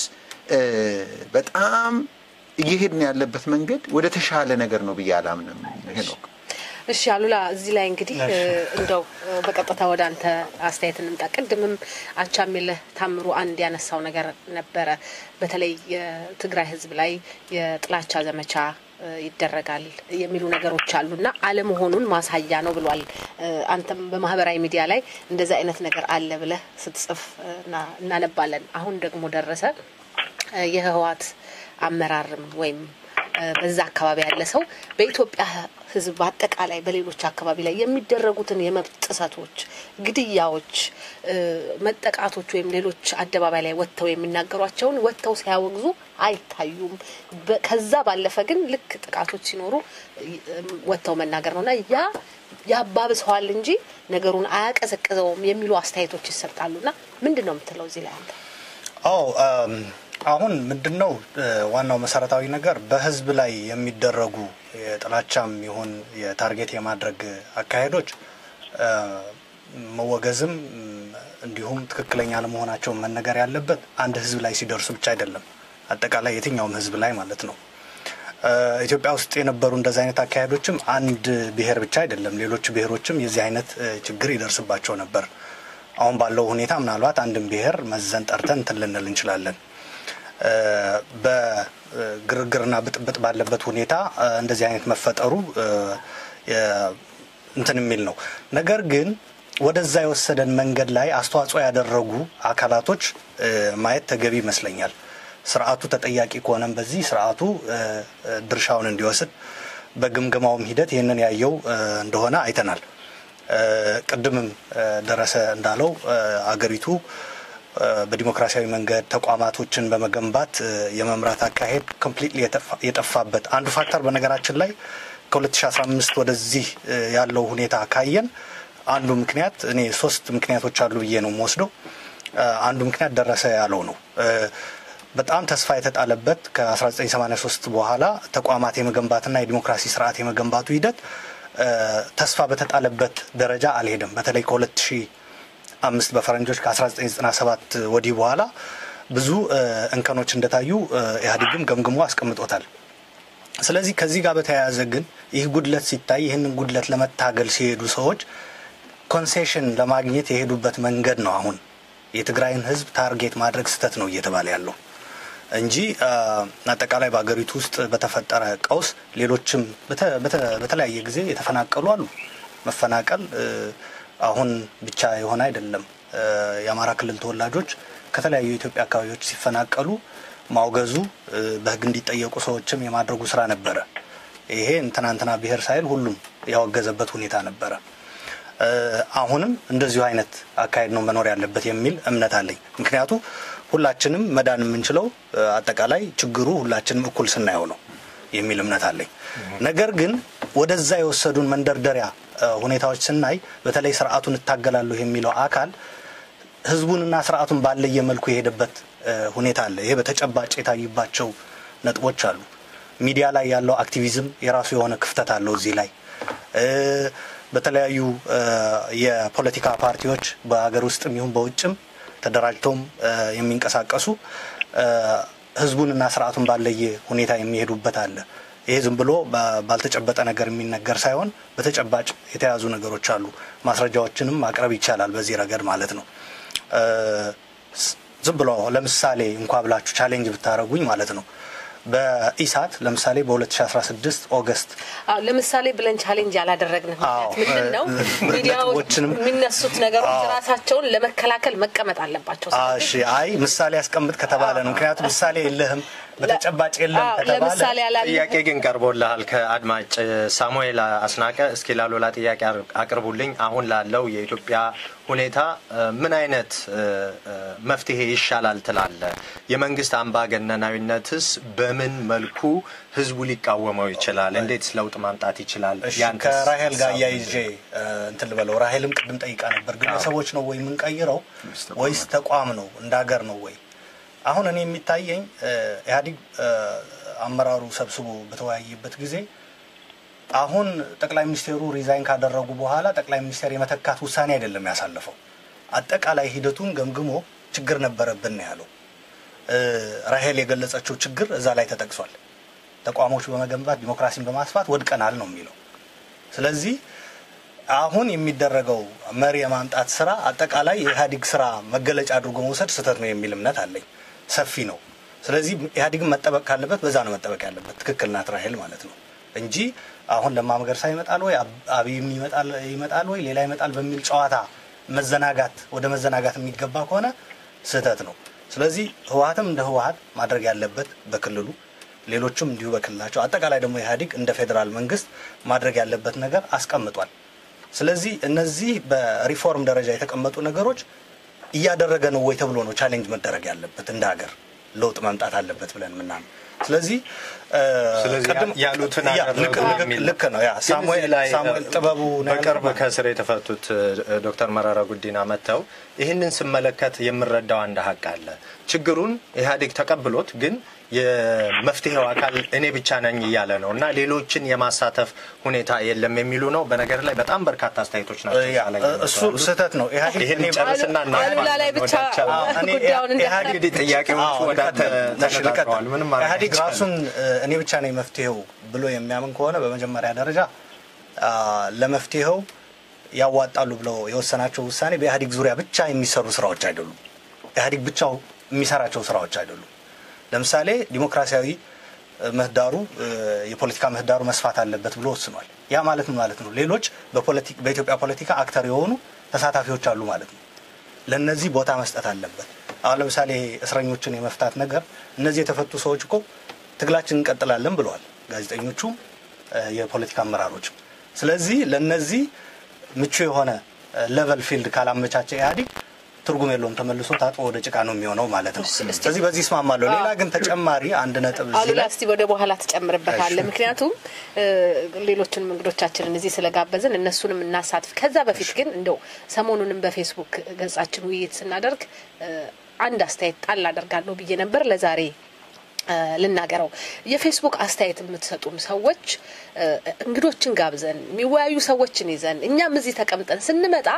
በጣም እየሄድን ያለበት መንገድ ወደ ተሻለ ነገር ነው ብዬ አላምንም። ሄኖክ እሺ አሉላ፣ እዚህ ላይ እንግዲህ እንደው በቀጥታ ወደ አንተ አስተያየት እንምጣ። ቅድምም አቻምየለህ ታምሩ አንድ ያነሳው ነገር ነበረ። በተለይ የትግራይ ህዝብ ላይ የጥላቻ ዘመቻ ይደረጋል የሚሉ ነገሮች አሉና አለመሆኑን ማሳያ ነው ብሏል። አንተም በማህበራዊ ሚዲያ ላይ እንደዚህ አይነት ነገር አለ ብለህ ስትጽፍ እናነባለን። አሁን ደግሞ ደረሰ የህወሓት አመራርም ወይም በዛ አካባቢ ያለ ሰው በኢትዮጵያ ህዝብ በአጠቃላይ በሌሎች አካባቢ ላይ የሚደረጉትን የመብት ጥሰቶች፣ ግድያዎች፣ መጠቃቶች ወይም ሌሎች አደባባይ ላይ ወጥተው የሚናገሯቸውን ወጥተው ሲያወግዙ አይታዩም። ከዛ ባለፈ ግን ልክ ጥቃቶች ሲኖሩ ወጥተው መናገር ነውና ያ ያባብሰዋል እንጂ ነገሩን አያቀዘቅዘውም የሚሉ አስተያየቶች ይሰጣሉና ምንድን ነው የምትለው እዚህ ላይ አንተ? አዎ አሁን ምንድን ነው ዋናው መሰረታዊ ነገር በህዝብ ላይ የሚደረጉ የጥላቻም ይሁን የታርጌት የማድረግ አካሄዶች መወገዝም እንዲሁም ትክክለኛ ለመሆናቸው መነገር ያለበት አንድ ህዝብ ላይ ሲደርሱ ብቻ አይደለም፣ አጠቃላይ የትኛውም ህዝብ ላይ ማለት ነው። ኢትዮጵያ ውስጥ የነበሩ እንደዚህ አይነት አካሄዶችም አንድ ብሔር ብቻ አይደለም፣ ሌሎች ብሔሮችም የዚህ አይነት ችግር ይደርስባቸው ነበር። አሁን ባለው ሁኔታ ምናልባት አንድን ብሔር መዘን ጠርተን እንትን ልንል እንችላለን። በግርግርና ብጥብጥ ባለበት ሁኔታ እንደዚህ አይነት መፈጠሩ እንትን የሚል ነው። ነገር ግን ወደዛ የወሰደን መንገድ ላይ አስተዋጽኦ ያደረጉ አካላቶች ማየት ተገቢ ይመስለኛል። ስርዓቱ ተጠያቂ ከሆነም በዚህ ስርዓቱ ድርሻውን እንዲወስድ በግምገማውም ሂደት ይህንን ያየው እንደሆነ አይተናል። ቅድምም ደረሰ እንዳለው አገሪቱ በዲሞክራሲያዊ መንገድ ተቋማቶችን በመገንባት የመምራት አካሄድ ኮምፕሊትሊ የጠፋበት አንዱ ፋክተር በነገራችን ላይ ከ2015 ወደዚህ ያለው ሁኔታ ካየን አንዱ ምክንያት እኔ ሶስት ምክንያቶች አሉ ብዬ ነው የምወስደው። አንዱ ምክንያት ደረሰ ያለው ነው። በጣም ተስፋ የተጣለበት ከ1983 በኋላ ተቋማት የመገንባትና የዲሞክራሲ ስርዓት የመገንባቱ ሂደት ተስፋ በተጣለበት ደረጃ አልሄደም። በተለይ ከ2000 አምስት በፈረንጆች ከ1997 ወዲህ በኋላ ብዙ እንከኖች እንደታዩ ኢህአዴግም ገምግሞ አስቀምጦታል። ስለዚህ ከዚህ ጋር በተያያዘ ግን ይህ ጉድለት ሲታይ ይህንን ጉድለት ለመታገል ሲሄዱ ሰዎች ኮንሴሽን ለማግኘት የሄዱበት መንገድ ነው አሁን የትግራይን ህዝብ ታርጌት ማድረግ ስህተት ነው እየተባለ ያለው እንጂ አጠቃላይ በሀገሪቱ ውስጥ በተፈጠረ ቀውስ ሌሎችም በተለያየ ጊዜ የተፈናቀሉ አሉ። መፈናቀል አሁን ብቻ የሆነ አይደለም። የአማራ ክልል ተወላጆች ከተለያዩ የኢትዮጵያ አካባቢዎች ሲፈናቀሉ ማውገዙ በህግ እንዲጠየቁ ሰዎችም የማድረጉ ስራ ነበረ። ይሄ ትናንትና ብሔር ሳይል ሁሉም ያወገዘበት ሁኔታ ነበረ። አሁንም እንደዚሁ አይነት አካሄድ ነው መኖር ያለበት የሚል እምነት አለኝ። ምክንያቱ ሁላችንም መዳን የምንችለው አጠቃላይ ችግሩ ሁላችንም እኩል ስናየው ነው የሚል እምነት አለኝ። ነገር ግን ወደዛ የወሰዱን መንደርደሪያ ሁኔታዎች ስናይ በተለይ ስርዓቱን እታገላለሁ የሚለው አካል ህዝቡንና ስርዓቱን ባለየ መልኩ የሄደበት ሁኔታ አለ። ይሄ በተጨባጭ የታዩባቸው ነጥቦች አሉ። ሚዲያ ላይ ያለው አክቲቪዝም የራሱ የሆነ ክፍተት አለው እዚህ ላይ በተለያዩ የፖለቲካ ፓርቲዎች በሀገር ውስጥም ይሁን በውጭም ተደራጅተውም የሚንቀሳቀሱ ህዝቡንና ስርዓቱን ባለየ ሁኔታ የሚሄዱበት አለ። ይሄ ዝም ብሎ ባልተጨበጠ ነገር የሚነገር ሳይሆን በተጨባጭ የተያዙ ነገሮች አሉ። ማስረጃዎችንም ማቅረብ ይቻላል በዚህ ረገድ ማለት ነው። ዝም ብሎ ለምሳሌ እንኳ ብላችሁ ቻሌንጅ ብታደረጉኝ ማለት ነው በኢሳት ለምሳሌ በ2016 ኦገስት ለምሳሌ ብለን ቻሌንጅ ያላደረግን ምክንያት ምንድን ነው? ሚዲያዎች የሚነሱት ነገሮች ራሳቸውን ለመከላከል መቀመጥ አለባቸው። እሺ፣ አይ ምሳሌ ያስቀምጥ ከተባለ ነው። ምክንያቱም ምሳሌ የለህም በተጨባጭ የለም ከተባለ ጥያቄ ግን ቀርቦልሃል ከአድማጭ ሳሙኤል አስናቀ። እስኪ ላሎላ ጥያቄ አቅርቡልኝ። አሁን ላለው የኢትዮጵያ ሁኔታ ምን አይነት መፍትሄ ይሻላል ትላለ? የመንግስት አምባገነናዊነትስ በምን መልኩ ህዝቡ ሊቃወመው ይችላል? እንዴት ለውጥ ማምጣት ይችላል? ከራሄል ጋር እያይዤ እንትን ልበለው። ራሄልም ቅድም ጠይቃ ነበር። ግለሰቦች ነው ወይ የምንቀይረው ወይስ ተቋም ነው እንደ ሀገር ነው ወይ? አሁን እኔ የሚታየኝ ኢህአዴግ አመራሩ ሰብስቦ በተወያየበት ጊዜ አሁን ጠቅላይ ሚኒስቴሩ ሪዛይን ካደረጉ በኋላ ጠቅላይ ሚኒስቴር የመተካት ውሳኔ አይደለም ያሳለፈው። አጠቃላይ ሂደቱን ገምግሞ ችግር ነበረብን ነው ያለው። ራሄል የገለጸችው ችግር እዛ ላይ ተጠቅሷል። ተቋሞች በመገንባት ዲሞክራሲን በማስፋት ወድቀናል ነው የሚለው። ስለዚህ አሁን የሚደረገው መሪ የማምጣት ስራ አጠቃላይ የኢህአዴግ ስራ መገለጫ አድርጎ መውሰድ ስህተት ነው የሚል እምነት አለኝ። ሰፊ ነው። ስለዚህ ኢህአዴግን መጠበቅ ካለበት በዛ ነው መጠበቅ ያለበት። ትክክል ናት ራሄል ማለት ነው እንጂ አሁን ለማ መገርሳ ይመጣል ወይ አብይም ይመጣል ወይ ሌላ ይመጣል በሚል ጨዋታ መዘናጋት ወደ መዘናጋት የሚገባ ከሆነ ስህተት ነው። ስለዚህ ህወሀትም እንደ ህወሀት ማድረግ ያለበት በክልሉ ሌሎችም እንዲሁ በክልላቸው አጠቃላይ ደግሞ ኢህአዴግ እንደ ፌዴራል መንግስት ማድረግ ያለበት ነገር አስቀምጧል። ስለዚህ እነዚህ በሪፎርም ደረጃ የተቀመጡ ነገሮች እያደረገ ነው ወይ ተብሎ ነው ቻሌንጅ መደረግ ያለበት እንደ ሀገር ለውጥ መምጣት አለበት ብለን ምናምን ስለዚህ ያሉትን ልክ ነው። ያ ሳሙኤል ጥበቡ በቅርብ ከስር የተፈቱት ዶክተር መረራ ጉዲና መጥተው ይህንን ስመለከት የምረዳው አንድ ሀቅ አለ። ችግሩን ኢህአዴግ ተቀብሎት ግን የመፍትሄው አካል እኔ ብቻ ነኝ እያለ ነው እና ሌሎችን የማሳተፍ ሁኔታ የለም የሚሉ ነው። በነገር ላይ በጣም በርካታ አስተያየቶች ናቸው። እሱ ስህተት ነው። ይህን ጨርስና አሉላ ላይ ብቻ ጉዳዩን እንግዲህ ጥያቄዎቹ ወደ ተነጋግረዋል። ምንም ኢህአዴግ ራሱን እኔ ብቻ ነኝ መፍትሄው ብሎ የሚያምን ከሆነ በመጀመሪያ ደረጃ ለመፍትሄው ያዋጣሉ ብለው የወሰናቸው ውሳኔ በኢህአዴግ ዙሪያ ብቻ የሚሰሩ ስራዎች አይደሉም። ኢህአዴግ ብቻው የሚሰራቸው ስራዎች አይደሉም። ለምሳሌ ዲሞክራሲያዊ ምህዳሩ የፖለቲካ ምህዳሩ መስፋት አለበት ብሎ ወስኗል። ያ ማለት ምን ማለት ነው? ሌሎች በኢትዮጵያ ፖለቲካ አክተር የሆኑ ተሳታፊዎች አሉ ማለት ነው። ለእነዚህ ቦታ መስጠት አለበት። አሁን ለምሳሌ እስረኞችን የመፍታት ነገር እነዚህ የተፈቱ ሰዎች እኮ ትግላችን እንቀጥላለን ብለዋል፣ ጋዜጠኞቹም የፖለቲካ አመራሮችም። ስለዚህ ለእነዚህ ምቹ የሆነ ሌቨል ፊልድ ካላመቻቸ ኢህአዴግ ትርጉም የለውም። ተመልሶ ታጥቦ ወደ ጭቃ ነው የሚሆነው ማለት ነው። ስለዚህ በዚህ እስማማለሁ። ሌላ ግን ተጨማሪ አንድ ነጥብ አሉላ እስቲ ወደ በኋላ ትጨምርበታለ። ምክንያቱም ሌሎችንም እንግዶቻችንን እዚህ ስለጋበዝን እነሱንም እናሳትፍ። ከዛ በፊት ግን እንደው ሰሞኑንም በፌስቡክ ገጻችን ውይይት ስናደርግ አንድ አስተያየት ጣል አደርጋለሁ ብዬ ነበር ለዛሬ ልናገረው የፌስቡክ አስተያየት የምትሰጡን ሰዎች እንግዶችን ጋብዘን የሚወያዩ ሰዎችን ይዘን እኛም እዚህ ተቀምጠን ስንመጣ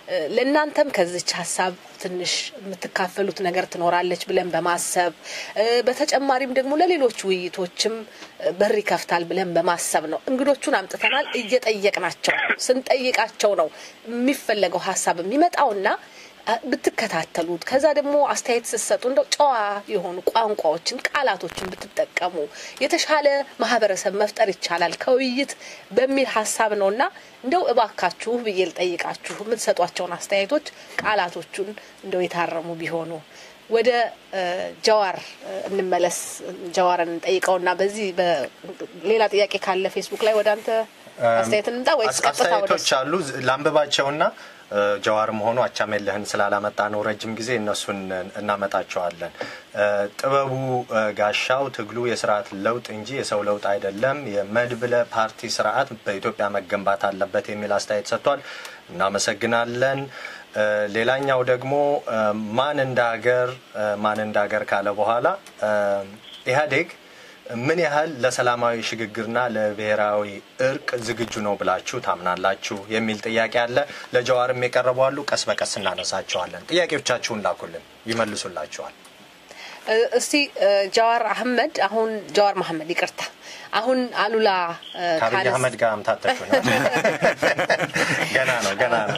ለእናንተም ከዚች ሀሳብ ትንሽ የምትካፈሉት ነገር ትኖራለች ብለን በማሰብ በተጨማሪም ደግሞ ለሌሎች ውይይቶችም በር ይከፍታል ብለን በማሰብ ነው እንግዶቹን አምጥተናል። እየጠየቅናቸው ስንጠይቃቸው ነው የሚፈለገው ሀሳብ የሚመጣውና ብትከታተሉት ከዛ ደግሞ አስተያየት ስትሰጡ እንደው ጨዋ የሆኑ ቋንቋዎችን ቃላቶችን ብትጠቀሙ የተሻለ ማህበረሰብ መፍጠር ይቻላል ከውይይት በሚል ሀሳብ ነው እና እንደው እባካችሁ ብዬ ልጠይቃችሁ የምትሰጧቸውን አስተያየቶች ቃላቶቹን እንደው የታረሙ ቢሆኑ ወደ ጀዋር እንመለስ። ጀዋርን እንጠይቀውና በዚህ ሌላ ጥያቄ ካለ ፌስቡክ ላይ ወደ አንተ አስተያየት እንምጣ ወይስ ቀጥታ ወደ አስተያየቶች አሉ ላንብባቸውና ጀዋር መሆኑ አቻሜለህን ስላላመጣ ነው ረጅም ጊዜ እነሱን እናመጣቸዋለን። ጥበቡ ጋሻው ትግሉ የስርዓት ለውጥ እንጂ የሰው ለውጥ አይደለም፣ የመድብለ ፓርቲ ስርዓት በኢትዮጵያ መገንባት አለበት የሚል አስተያየት ሰጥቷል። እናመሰግናለን። ሌላኛው ደግሞ ማን እንደ ሀገር ማን እንደ ሀገር ካለ በኋላ ኢህአዴግ ምን ያህል ለሰላማዊ ሽግግርና ለብሔራዊ እርቅ ዝግጁ ነው ብላችሁ ታምናላችሁ የሚል ጥያቄ አለ። ለጀዋርም የቀረቡ አሉ። ቀስ በቀስ እናነሳቸዋለን። ጥያቄዎቻችሁን ላኩልን፣ ይመልሱላችኋል። እስቲ ጀዋር አህመድ አሁን ጀዋር መሐመድ ይቅርታ፣ አሁን አሉላ ከአብይ አህመድ ጋር አምታተችሁ ነው። ገና ነው ገና ነው።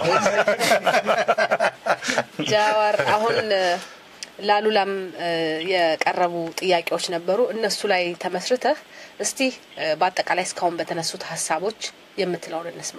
ጀዋር አሁን ላሉላም የቀረቡ ጥያቄዎች ነበሩ። እነሱ ላይ ተመስርተህ እስቲ በአጠቃላይ እስካሁን በተነሱት ሀሳቦች የምትለውን እንስማ።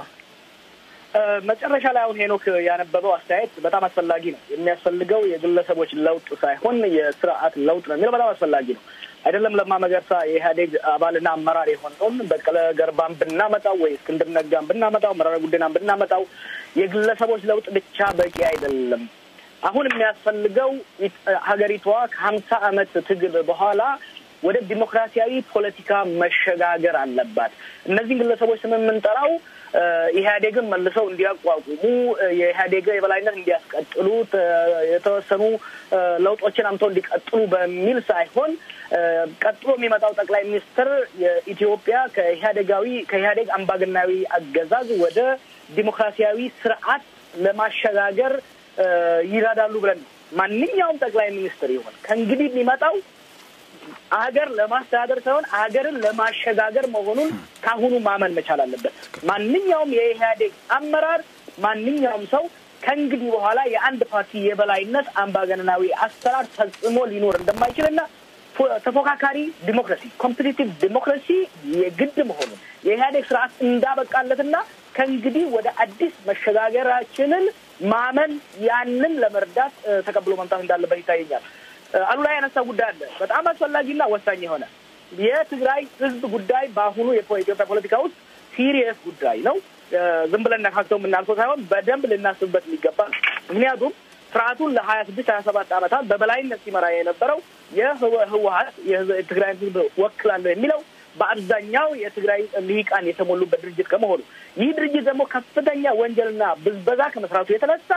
መጨረሻ ላይ አሁን ሄኖክ ያነበበው አስተያየት በጣም አስፈላጊ ነው። የሚያስፈልገው የግለሰቦች ለውጥ ሳይሆን የስርዓት ለውጥ ነው የሚለው በጣም አስፈላጊ ነው። አይደለም ለማ መገርሳ የኢህአዴግ አባልና አመራር የሆነውን በቀለ ገርባን ብናመጣው ወይ እስክንድር ነጋን ብናመጣው መረራ ጉዲናን ብናመጣው የግለሰቦች ለውጥ ብቻ በቂ አይደለም። አሁን የሚያስፈልገው ሀገሪቷ ከሀምሳ ዓመት ትግል በኋላ ወደ ዲሞክራሲያዊ ፖለቲካ መሸጋገር አለባት። እነዚህን ግለሰቦች ስም የምንጠራው ኢህአዴግን መልሰው እንዲያቋቁሙ የኢህአዴግ የበላይነት እንዲያስቀጥሉ የተወሰኑ ለውጦችን አምተው እንዲቀጥሉ በሚል ሳይሆን ቀጥሎ የሚመጣው ጠቅላይ ሚኒስትር የኢትዮጵያ ከኢህአዴጋዊ ከኢህአዴግ አምባገናዊ አገዛዝ ወደ ዲሞክራሲያዊ ስርዓት ለማሸጋገር ይረዳሉ ብለን ነው። ማንኛውም ጠቅላይ ሚኒስትር ይሆን ከእንግዲህ የሚመጣው አገር ለማስተዳደር ሳይሆን አገርን ለማሸጋገር መሆኑን ካሁኑ ማመን መቻል አለበት። ማንኛውም የኢህአዴግ አመራር፣ ማንኛውም ሰው ከእንግዲህ በኋላ የአንድ ፓርቲ የበላይነት አምባገነናዊ አሰራር ፈጽሞ ሊኖር እንደማይችልና ተፎካካሪ ዲሞክራሲ ኮምፒቲቲቭ ዲሞክራሲ የግድ መሆኑን የኢህአዴግ ስርዓት እንዳበቃለትና ከእንግዲህ ወደ አዲስ መሸጋገራችንን ማመን ያንን ለመርዳት ተቀብሎ መምጣት እንዳለበት ይታየኛል። አሉላ ያነሳ ጉዳይ አለ፣ በጣም አስፈላጊና ወሳኝ የሆነ የትግራይ ህዝብ ጉዳይ በአሁኑ የኢትዮጵያ ፖለቲካ ውስጥ ሲሪየስ ጉዳይ ነው። ዝም ብለን ነካክተው የምናልፈው ሳይሆን በደንብ ልናስብበት የሚገባ ምክንያቱም ስርዓቱን ለሀያ ስድስት ሀያ ሰባት ዓመታት በበላይነት ሲመራ የነበረው የህወሀት የትግራይ ህዝብ ወክላለሁ የሚለው በአብዛኛው የትግራይ ልሂቃን የተሞሉበት ድርጅት ከመሆኑ ይህ ድርጅት ደግሞ ከፍተኛ ወንጀልና ብዝበዛ ከመስራቱ የተነሳ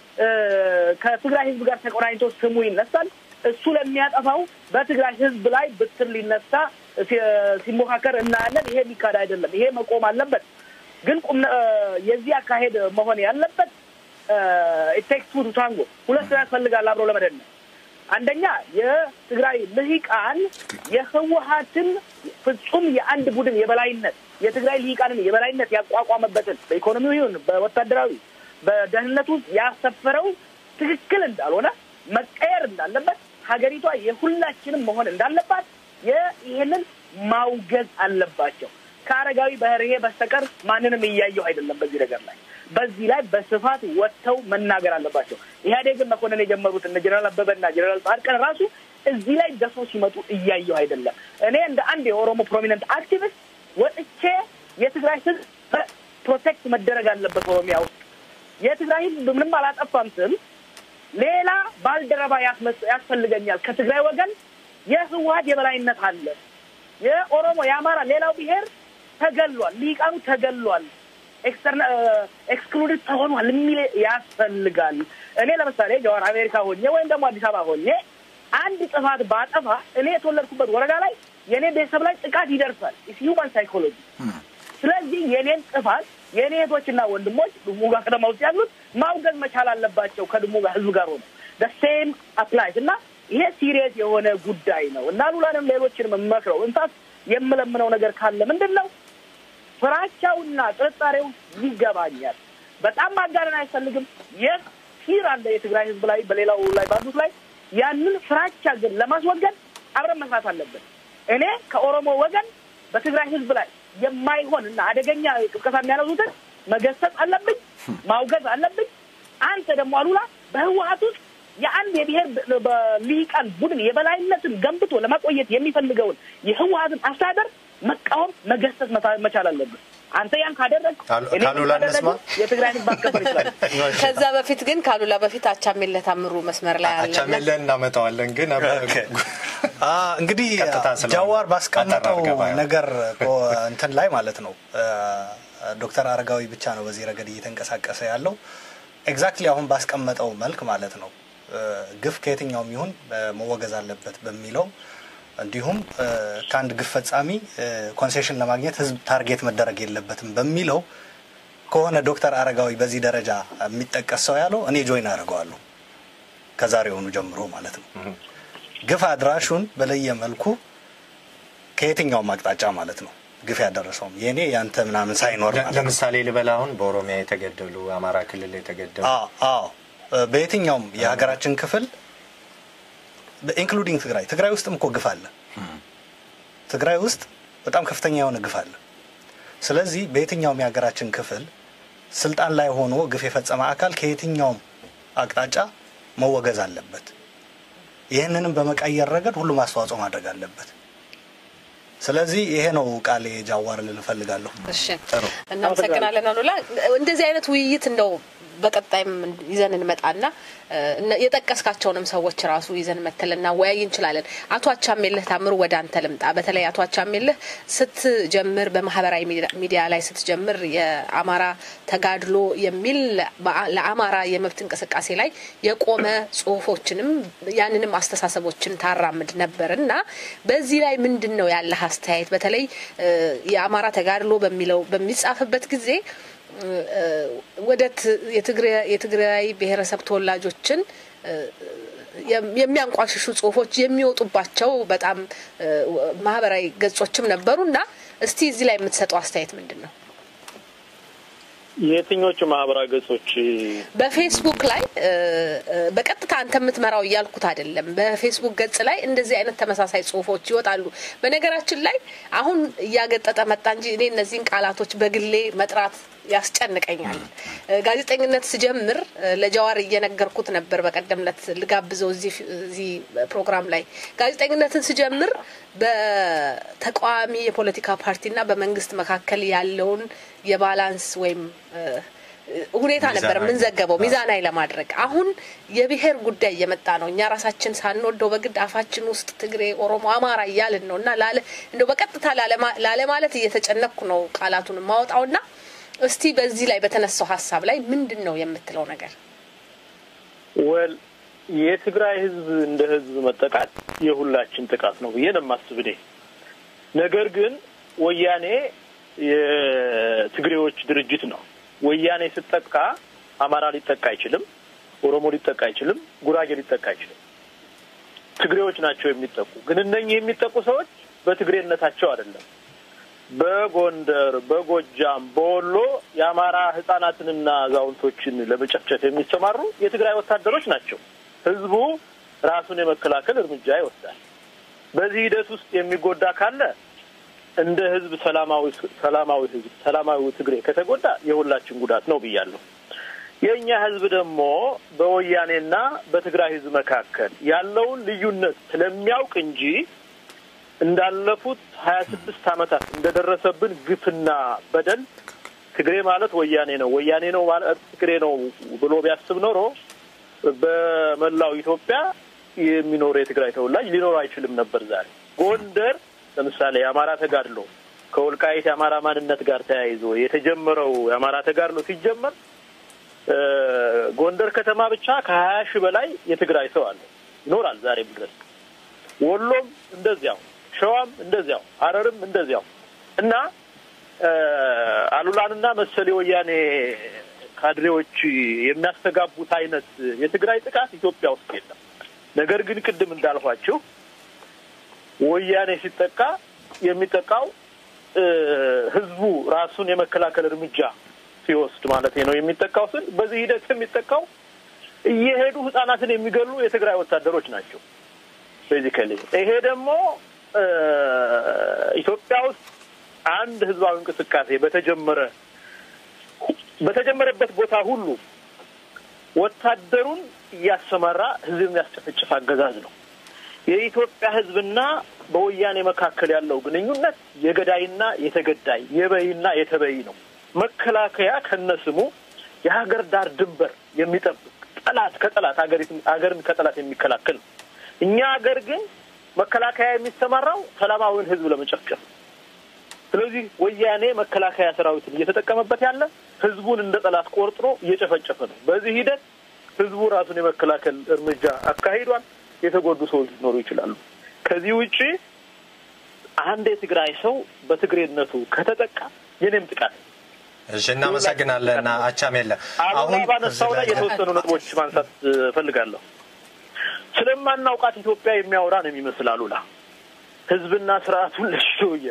ከትግራይ ህዝብ ጋር ተቆራኝቶ ስሙ ይነሳል። እሱ ለሚያጠፋው በትግራይ ህዝብ ላይ ብትር ሊነሳ ሲሞካከር እናያለን። ይሄ የሚካድ አይደለም። ይሄ መቆም አለበት። ግን ቁም የዚህ አካሄድ መሆን ያለበት ኢቴክስ ቱ ታንጎ ሁለት ሰው ያስፈልጋል አብሮ ለመደነስ አንደኛ የትግራይ ልሂቃን የህወሀትን ፍጹም የአንድ ቡድን የበላይነት የትግራይ ልሂቃንን የበላይነት ያቋቋመበትን በኢኮኖሚው ይሁን በወታደራዊ በደህንነቱ ያሰፈረው ትክክል እንዳልሆነ መቀየር እንዳለበት ሀገሪቷ የሁላችንም መሆን እንዳለባት ይህንን ማውገዝ አለባቸው። ከአረጋዊ በርሄ በስተቀር ማንንም እያየሁ አይደለም በዚህ ነገር ላይ በዚህ ላይ በስፋት ወጥተው መናገር አለባቸው። ኢህአዴግን መኮንን የጀመሩት እነ ጀነራል አበበና ጀነራል ጻድቃን ራሱ እዚህ ላይ ደርሶ ሲመጡ እያየሁ አይደለም። እኔ እንደ አንድ የኦሮሞ ፕሮሚነንት አክቲቪስት ወጥቼ የትግራይ ህዝብ ፕሮቴክት መደረግ አለበት ኦሮሚያ ውስጥ የትግራይ ህዝብ ምንም አላጠፋም ስል ሌላ ባልደረባ ያስፈልገኛል ከትግራይ ወገን የህወሀት የበላይነት አለ። የኦሮሞ የአማራ ሌላው ብሔር ተገሏል፣ ሊቃኑ ተገሏል፣ ኤክስክሉድድ ተሆኗል የሚል ያስፈልጋል። እኔ ለምሳሌ ጀዋር አሜሪካ ሆኜ ወይም ደግሞ አዲስ አበባ ሆኜ አንድ ጥፋት ባጠፋ እኔ የተወለድኩበት ወረዳ ላይ የእኔ ቤተሰብ ላይ ጥቃት ይደርሳል። ሂውማን ሳይኮሎጂ ስለዚህ የኔን ጥፋት የእኔ እህቶችና ወንድሞች ድሙጋ ከተማ ውስጥ ያሉት ማውገዝ መቻል አለባቸው ከድሙጋ ህዝብ ጋር ሆነ ሴም አፕላይስ እና ይሄ ሲሪየስ የሆነ ጉዳይ ነው እና ሉላንም ሌሎችንም የምመክረው እንሳት የምለምነው ነገር ካለ ምንድን ነው ፍራቻውና ጥርጣሬው ይገባኛል። በጣም ማጋነን አያስፈልግም። የት ፊር አለ የትግራይ ህዝብ ላይ በሌላው ላይ ባሉት ላይ ያንን ፍራቻ ግን ለማስወገድ አብረን መስራት አለብን። እኔ ከኦሮሞ ወገን በትግራይ ህዝብ ላይ የማይሆን እና አደገኛ ቅስቀሳ የሚያነሱትን መገሰጽ አለብኝ፣ ማውገዝ አለብኝ። አንተ ደግሞ አሉላ በህወሀት ውስጥ የአንድ የብሔር ሊቃን ቡድን የበላይነትን ገንብቶ ለማቆየት የሚፈልገውን የህወሀትን አስተዳደር መቃወም፣ መገሰጽ መቻል አለብን። አንተ ያን ካደረግ ካሉላ እንስማ። የትግራይ ህዝብ ማስከበር ይችላል። ከዛ በፊት ግን ካሉላ በፊት አቻሜለ ታምሩ መስመር ላይ አለ። አቻሜለን እናመጣዋለን ግን እንግዲህ ቀጥታ ስለሆነ ጃዋር ባስቀመጠው አጠር አድርገህ ነገር እንትን ላይ ማለት ነው ዶክተር አረጋዊ ብቻ ነው በዚህ ረገድ እየተንቀሳቀሰ ያለው ኤግዛክትሊ አሁን ባስቀመጠው መልክ ማለት ነው ግፍ ከየትኛውም ይሁን መወገዝ አለበት በሚለው እንዲሁም ከአንድ ግፍ ፈጻሚ ኮንሴሽን ለማግኘት ህዝብ ታርጌት መደረግ የለበትም በሚለው ከሆነ ዶክተር አረጋዊ በዚህ ደረጃ የሚጠቀስ ሰው ያለው እኔ ጆይን አድርገዋለሁ ከዛሬውኑ ጀምሮ ማለት ነው። ግፍ አድራሹን በለየ መልኩ ከየትኛውም አቅጣጫ ማለት ነው ግፍ ያደረሰውም የእኔ ያንተ ምናምን ሳይኖር ማለት ነው። ለምሳሌ ልበላ አሁን በኦሮሚያ የተገደሉ አማራ ክልል የተገደሉ አዎ አዎ በየትኛውም የሀገራችን ክፍል ኢንክሉዲንግ ትግራይ ትግራይ ውስጥም እኮ ግፍ አለ። ትግራይ ውስጥ በጣም ከፍተኛ የሆነ ግፍ አለ። ስለዚህ በየትኛውም የሀገራችን ክፍል ስልጣን ላይ ሆኖ ግፍ የፈጸመ አካል ከየትኛውም አቅጣጫ መወገዝ አለበት። ይህንንም በመቀየር ረገድ ሁሉም አስተዋጽኦ ማድረግ አለበት። ስለዚህ ይሄ ነው ቃሌ ጃዋር ልል እፈልጋለሁ። እሺ እናመሰግናለን አሉላ። እንደዚህ አይነት ውይይት እንደው በቀጣይም ይዘን እንመጣና የጠቀስካቸውንም ሰዎች ራሱ ይዘን መተል እናወያይ እንችላለን። አቶ አቻሜልህ ታምሩ ወደ አንተ ልምጣ። በተለይ አቶ አቻሜልህ ስትጀምር በማህበራዊ ሚዲያ ላይ ስትጀምር የአማራ ተጋድሎ የሚል ለአማራ የመብት እንቅስቃሴ ላይ የቆመ ጽሁፎችንም ያንንም አስተሳሰቦችን ታራምድ ነበር እና በዚህ ላይ ምንድን ነው ያለህ አስተያየት? በተለይ የአማራ ተጋድሎ በሚለው በሚጻፍበት ጊዜ ወደ የትግራይ ብሔረሰብ ተወላጆችን የሚያንቋሽሹ ጽሁፎች የሚወጡባቸው በጣም ማህበራዊ ገጾችም ነበሩ እና እስቲ እዚህ ላይ የምትሰጠው አስተያየት ምንድን ነው? የትኞቹ ማህበራዊ ገጾች? በፌስቡክ ላይ በቀጥታ አንተ የምትመራው እያልኩት አይደለም። በፌስቡክ ገጽ ላይ እንደዚህ አይነት ተመሳሳይ ጽሁፎች ይወጣሉ። በነገራችን ላይ አሁን እያገጠጠ መጣ እንጂ እኔ እነዚህን ቃላቶች በግሌ መጥራት ያስጨንቀኛል። ጋዜጠኝነት ስጀምር ለጀዋር እየነገርኩት ነበር። በቀደም ዕለት ልጋብዘው እዚህ ፕሮግራም ላይ ጋዜጠኝነትን ስጀምር በተቃዋሚ የፖለቲካ ፓርቲና በመንግስት መካከል ያለውን የባላንስ ወይም ሁኔታ ነበር የምንዘገበው ሚዛናዊ ለማድረግ። አሁን የብሔር ጉዳይ እየመጣ ነው። እኛ ራሳችን ሳንወደው በግድ አፋችን ውስጥ ትግሬ፣ ኦሮሞ፣ አማራ እያልን ነው እና እንደው በቀጥታ ላለማለት እየተጨነቅኩ ነው ቃላቱን ማወጣውና እስቲ በዚህ ላይ በተነሳው ሀሳብ ላይ ምንድን ነው የምትለው ነገር? ወል የትግራይ ህዝብ እንደ ህዝብ መጠቃት የሁላችን ጥቃት ነው ብዬ ነው የማስብ እኔ። ነገር ግን ወያኔ የትግሬዎች ድርጅት ነው። ወያኔ ስጠቃ አማራ ሊጠቃ አይችልም፣ ኦሮሞ ሊጠቃ አይችልም፣ ጉራጌ ሊጠቃ አይችልም። ትግሬዎች ናቸው የሚጠቁ። ግን እነኚህ የሚጠቁ ሰዎች በትግሬነታቸው አይደለም። በጎንደር፣ በጎጃም፣ በወሎ የአማራ ህጻናትንና አዛውንቶችን ለመጨፍጨፍ የሚሰማሩ የትግራይ ወታደሮች ናቸው። ህዝቡ ራሱን የመከላከል እርምጃ ይወስዳል። በዚህ ሂደት ውስጥ የሚጎዳ ካለ እንደ ህዝብ ሰላማዊ ሰላማዊ ህዝብ ሰላማዊ ትግሬ ከተጎዳ የሁላችን ጉዳት ነው ብያለሁ። የእኛ ህዝብ ደግሞ በወያኔና በትግራይ ህዝብ መካከል ያለውን ልዩነት ስለሚያውቅ እንጂ እንዳለፉት ሀያ ስድስት ዓመታት እንደደረሰብን ግፍና በደል ትግሬ ማለት ወያኔ ነው፣ ወያኔ ነው ማለት ትግሬ ነው ብሎ ቢያስብ ኖሮ በመላው ኢትዮጵያ የሚኖር የትግራይ ተወላጅ ሊኖር አይችልም ነበር። ዛሬ ጎንደር ለምሳሌ የአማራ ተጋድሎ ከወልቃይት የአማራ ማንነት ጋር ተያይዞ የተጀመረው የአማራ ተጋድሎ ሲጀመር ጎንደር ከተማ ብቻ ከሀያ ሺህ በላይ የትግራይ ሰው አለ ይኖራል ዛሬም ድረስ። ወሎም እንደዚያው፣ ሸዋም እንደዚያው፣ ሀረርም እንደዚያው እና አሉላንና መሰል የወያኔ ካድሬዎች የሚያስተጋቡት አይነት የትግራይ ጥቃት ኢትዮጵያ ውስጥ የለም። ነገር ግን ቅድም እንዳልኋችሁ ወያኔ ሲጠቃ የሚጠቃው ህዝቡ ራሱን የመከላከል እርምጃ ሲወስድ ማለት ነው የሚጠቃው ስል በዚህ ሂደት የሚጠቃው እየሄዱ ህጻናትን የሚገሉ የትግራይ ወታደሮች ናቸው። ቤዚካሊ ይሄ ደግሞ ኢትዮጵያ ውስጥ አንድ ህዝባዊ እንቅስቃሴ በተጀመረ በተጀመረበት ቦታ ሁሉ ወታደሩን እያሰማራ ህዝብ የሚያስጨፈጭፍ አገዛዝ ነው። የኢትዮጵያ ህዝብና በወያኔ መካከል ያለው ግንኙነት የገዳይና የተገዳይ የበይና የተበይ ነው። መከላከያ ከነስሙ የሀገር ዳር ድንበር የሚጠብቅ ጠላት ከጠላት ሀገርን ከጠላት የሚከላከል ነው። እኛ ሀገር ግን መከላከያ የሚሰማራው ሰላማዊውን ህዝብ ለመጨፍጨፍ ስለዚህ ወያኔ መከላከያ ሰራዊትን እየተጠቀመበት ያለ ህዝቡን እንደ ጠላት ቆርጥሮ እየጨፈጨፈ ነው። በዚህ ሂደት ህዝቡ ራሱን የመከላከል እርምጃ አካሂዷል። የተጎዱ ሰዎች ሊኖሩ ይችላሉ። ከዚህ ውጪ አንድ የትግራይ ሰው በትግሬነቱ ከተጠቃ የኔም ጥቃት እሺ፣ እናመሰግናለን። አቻሜለ አሁን ባነሳው ላይ የተወሰኑ ነጥቦች ማንሳት እፈልጋለሁ። ስለማናውቃት ኢትዮጵያ የሚያወራ ነው የሚመስል አሉላ ህዝብና ስርዓቱን ለሽውየ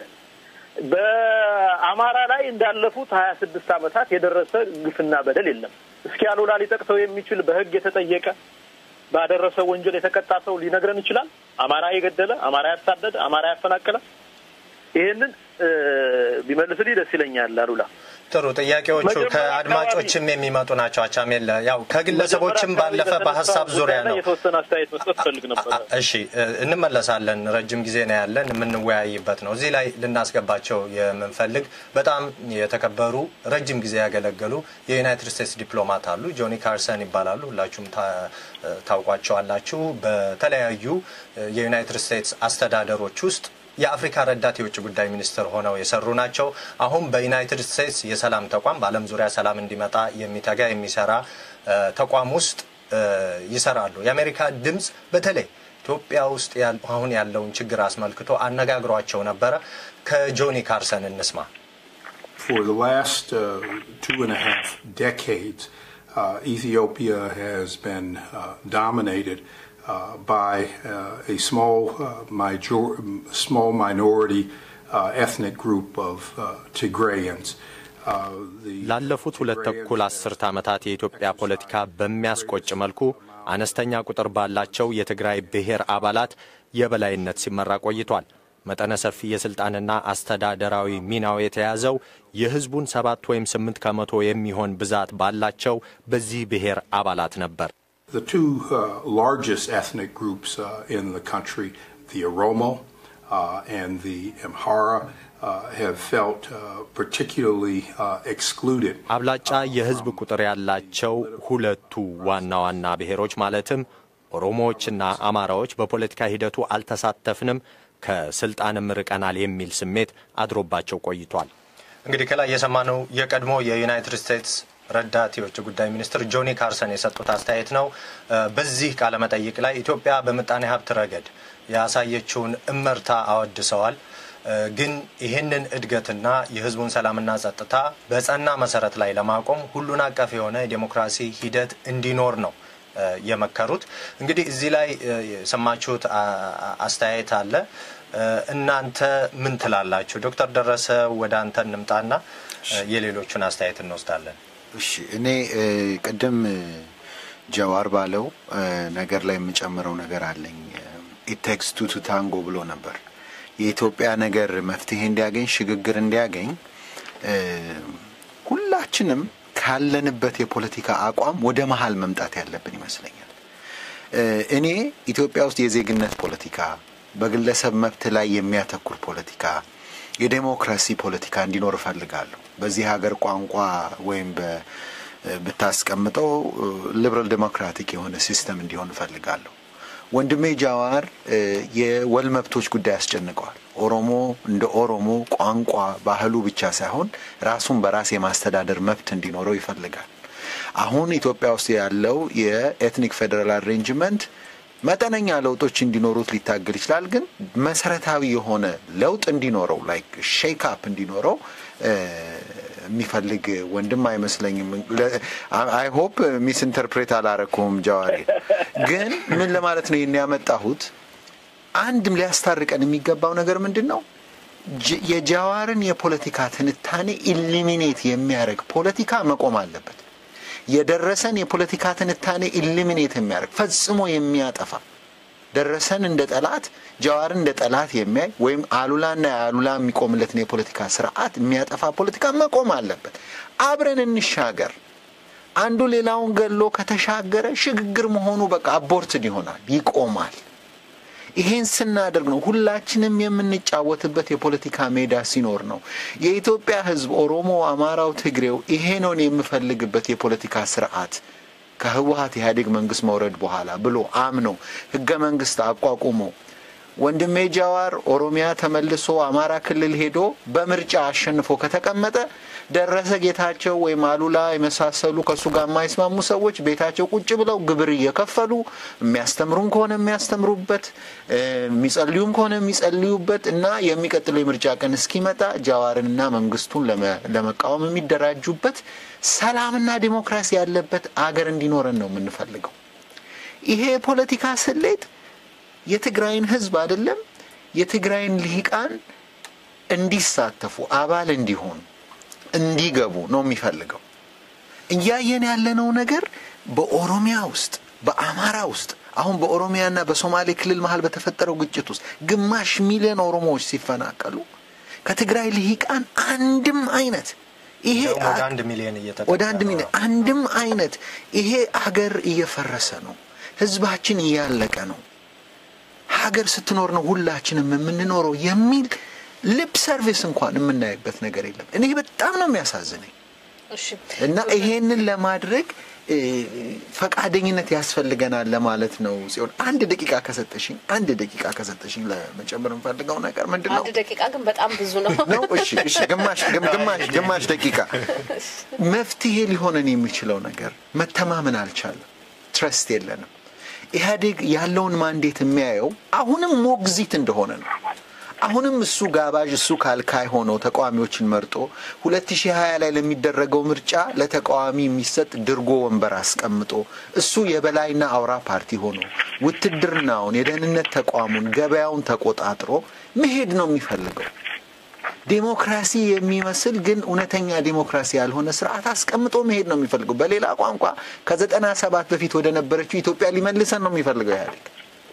በአማራ ላይ እንዳለፉት ሀያ ስድስት ዓመታት የደረሰ ግፍና በደል የለም። እስኪ አሉላ ሊጠቅሰው የሚችል በህግ የተጠየቀ ባደረሰ ወንጀል የተቀጣ ሰው ሊነግረን ይችላል? አማራ የገደለ፣ አማራ ያሳደደ፣ አማራ ያፈናቀለ ይህንን ቢመልስልኝ ደስ ይለኛል። አሉላ ጥሩ ጥያቄዎቹ ከአድማጮችም የሚመጡ ናቸው። አቻሜለ ያው ከግለሰቦችም ባለፈ በሀሳብ ዙሪያ ነው። የተወሰነ አስተያየት መስጠት ፈልግ ነበር። እሺ እንመለሳለን። ረጅም ጊዜ ነው ያለን፣ የምንወያይበት ነው። እዚህ ላይ ልናስገባቸው የምንፈልግ በጣም የተከበሩ ረጅም ጊዜ ያገለገሉ የዩናይትድ ስቴትስ ዲፕሎማት አሉ። ጆኒ ካርሰን ይባላሉ። ሁላችሁም ታውቋቸዋላችሁ። በተለያዩ የዩናይትድ ስቴትስ አስተዳደሮች ውስጥ የአፍሪካ ረዳት የውጭ ጉዳይ ሚኒስትር ሆነው የሰሩ ናቸው። አሁን በዩናይትድ ስቴትስ የሰላም ተቋም በዓለም ዙሪያ ሰላም እንዲመጣ የሚተጋ የሚሰራ ተቋም ውስጥ ይሰራሉ። የአሜሪካ ድምፅ በተለይ ኢትዮጵያ ውስጥ አሁን ያለውን ችግር አስመልክቶ አነጋግሯቸው ነበረ። ከጆኒ ካርሰን እንስማ። For the last uh, two and a half decades, uh, Ethiopia has been uh, dominated Uh, by uh, a small, uh, major, small minority ethnic group of Tigrayans. ላለፉት ሁለት ተኩል አስርት ዓመታት የኢትዮጵያ ፖለቲካ በሚያስቆጭ መልኩ አነስተኛ ቁጥር ባላቸው የትግራይ ብሔር አባላት የበላይነት ሲመራ ቆይቷል። መጠነ ሰፊ የሥልጣንና አስተዳደራዊ ሚናው የተያዘው የሕዝቡን ሰባት ወይም ስምንት ከመቶ የሚሆን ብዛት ባላቸው በዚህ ብሔር አባላት ነበር። The two uh, largest ethnic groups uh, in the country, the Oromo uh, and the Amhara, have felt particularly excluded. አብላጫ የህዝብ ቁጥር ያላቸው ሁለቱ ዋና ዋና ብሔሮች ማለትም ኦሮሞዎችና አማራዎች በፖለቲካ ሂደቱ አልተሳተፍንም፣ ከስልጣንም ርቀናል የሚል ስሜት አድሮባቸው ቆይቷል። እንግዲህ ከላይ የሰማነው የቀድሞ የዩናይትድ ስቴትስ ረዳት የውጭ ጉዳይ ሚኒስትር ጆኒ ካርሰን የሰጡት አስተያየት ነው። በዚህ ቃለ መጠይቅ ላይ ኢትዮጵያ በምጣኔ ሀብት ረገድ ያሳየችውን እመርታ አወድሰዋል። ግን ይህንን እድገትና የህዝቡን ሰላምና ጸጥታ በጸና መሰረት ላይ ለማቆም ሁሉን አቀፍ የሆነ የዴሞክራሲ ሂደት እንዲኖር ነው የመከሩት። እንግዲህ እዚህ ላይ የሰማችሁት አስተያየት አለ። እናንተ ምን ትላላችሁ? ዶክተር ደረሰ ወደ አንተ እንምጣና የሌሎቹን አስተያየት እንወስዳለን። እሺ እኔ ቅድም ጀዋር ባለው ነገር ላይ የምጨምረው ነገር አለኝ። ኢቴክስ ቱ ቱ ታንጎ ብሎ ነበር። የኢትዮጵያ ነገር መፍትሄ እንዲያገኝ ሽግግር እንዲያገኝ ሁላችንም ካለንበት የፖለቲካ አቋም ወደ መሀል መምጣት ያለብን ይመስለኛል። እኔ ኢትዮጵያ ውስጥ የዜግነት ፖለቲካ፣ በግለሰብ መብት ላይ የሚያተኩር ፖለቲካ፣ የዴሞክራሲ ፖለቲካ እንዲኖር እፈልጋለሁ። በዚህ ሀገር ቋንቋ ወይም ብታስቀምጠው ሊበራል ዴሞክራቲክ የሆነ ሲስተም እንዲሆን እፈልጋለሁ። ወንድሜ ጃዋር የወል መብቶች ጉዳይ ያስጨንቀዋል። ኦሮሞ እንደ ኦሮሞ ቋንቋ ባህሉ ብቻ ሳይሆን ራሱን በራስ የማስተዳደር መብት እንዲኖረው ይፈልጋል። አሁን ኢትዮጵያ ውስጥ ያለው የኤትኒክ ፌዴራል አሬንጅመንት መጠነኛ ለውጦች እንዲኖሩት ሊታገል ይችላል። ግን መሰረታዊ የሆነ ለውጥ እንዲኖረው ላይክ ሼክ አፕ እንዲኖረው የሚፈልግ ወንድም አይመስለኝም። አይ ሆፕ ሚስ ኢንተርፕሬት አላረኩም ጀዋሪ። ግን ምን ለማለት ነው ይህን ያመጣሁት? አንድም ሊያስታርቀን የሚገባው ነገር ምንድን ነው? የጃዋርን የፖለቲካ ትንታኔ ኢሊሚኔት የሚያደርግ ፖለቲካ መቆም አለበት። የደረሰን የፖለቲካ ትንታኔ ኢሊሚኔት የሚያደርግ ፈጽሞ የሚያጠፋ ደረሰን እንደ ጠላት ጃዋርን እንደ ጠላት የሚያይ ወይም አሉላና የአሉላ የሚቆምለትን የፖለቲካ ስርዓት የሚያጠፋ ፖለቲካ መቆም አለበት። አብረን እንሻገር። አንዱ ሌላውን ገሎ ከተሻገረ ሽግግር መሆኑ በቃ አቦርትድ ይሆናል፣ ይቆማል። ይሄን ስናደርግ ነው ሁላችንም የምንጫወትበት የፖለቲካ ሜዳ ሲኖር ነው የኢትዮጵያ ሕዝብ ኦሮሞ፣ አማራው፣ ትግሬው ይሄ ነውን የምፈልግበት የፖለቲካ ስርዓት ከህወሀት ኢህአዴግ መንግስት መውረድ በኋላ ብሎ አምኖ ህገ መንግስት አቋቁሞ ወንድሜ ጃዋር ኦሮሚያ ተመልሶ አማራ ክልል ሄዶ በምርጫ አሸንፎ ከተቀመጠ ደረሰ ጌታቸው ወይም አሉላ የመሳሰሉ ከእሱ ጋር የማይስማሙ ሰዎች ቤታቸው ቁጭ ብለው ግብር እየከፈሉ የሚያስተምሩም ከሆነ የሚያስተምሩበት የሚጸልዩም ከሆነ የሚጸልዩበት እና የሚቀጥለው የምርጫ ቀን እስኪመጣ ጃዋርንና መንግስቱን ለመቃወም የሚደራጁበት ሰላምና ዲሞክራሲ ያለበት አገር እንዲኖረን ነው የምንፈልገው። ይሄ የፖለቲካ ስሌት የትግራይን ህዝብ አይደለም የትግራይን ልሂቃን እንዲሳተፉ አባል እንዲሆኑ እንዲገቡ ነው የሚፈልገው። እያየን ያለነው ነገር በኦሮሚያ ውስጥ በአማራ ውስጥ አሁን በኦሮሚያና በሶማሌ ክልል መሀል በተፈጠረው ግጭት ውስጥ ግማሽ ሚሊዮን ኦሮሞዎች ሲፈናቀሉ ከትግራይ ልሂቃን አንድም አይነት ይሄ ወደ አንድ ሚሊዮን እየተጠጋ ወደ አንድ ሚሊዮን አንድም አይነት ይሄ አገር እየፈረሰ ነው። ህዝባችን እያለቀ ነው። ሀገር ስትኖር ነው ሁላችንም የምንኖረው የሚል ልብ ሰርቪስ እንኳን የምናይበት ነገር የለም። እኔ በጣም ነው የሚያሳዝነኝ እና ይሄንን ለማድረግ ፈቃደኝነት ያስፈልገናል ለማለት ነው። ሲሆን አንድ ደቂቃ ከሰጠሽኝ አንድ ደቂቃ ከሰጠሽኝ ለመጨመር የምፈልገው ነገር ምንድን ነው? አንድ ደቂቃ ግን በጣም ብዙ ነው ነው። እሺ፣ እሺ፣ ግማሽ ግማሽ ግማሽ ደቂቃ መፍትሄ ሊሆነን የሚችለው ነገር መተማመን አልቻለም። ትረስት የለንም። ኢህአዴግ ያለውን ማንዴት የሚያየው አሁንም ሞግዚት እንደሆነ ነው። አሁንም እሱ ጋባዥ እሱ ካልካይ ሆነው ተቃዋሚዎችን መርጦ 2020 ላይ ለሚደረገው ምርጫ ለተቃዋሚ የሚሰጥ ድርጎ ወንበር አስቀምጦ እሱ የበላይና አውራ ፓርቲ ሆኖ ውትድርናውን፣ የደህንነት ተቋሙን፣ ገበያውን ተቆጣጥሮ መሄድ ነው የሚፈልገው። ዴሞክራሲ የሚመስል ግን እውነተኛ ዴሞክራሲ ያልሆነ ስርዓት አስቀምጦ መሄድ ነው የሚፈልገው። በሌላ ቋንቋ ከዘጠና ሰባት በፊት ወደ ነበረችው ኢትዮጵያ ሊመልሰን ነው የሚፈልገው ኢህአዴግ።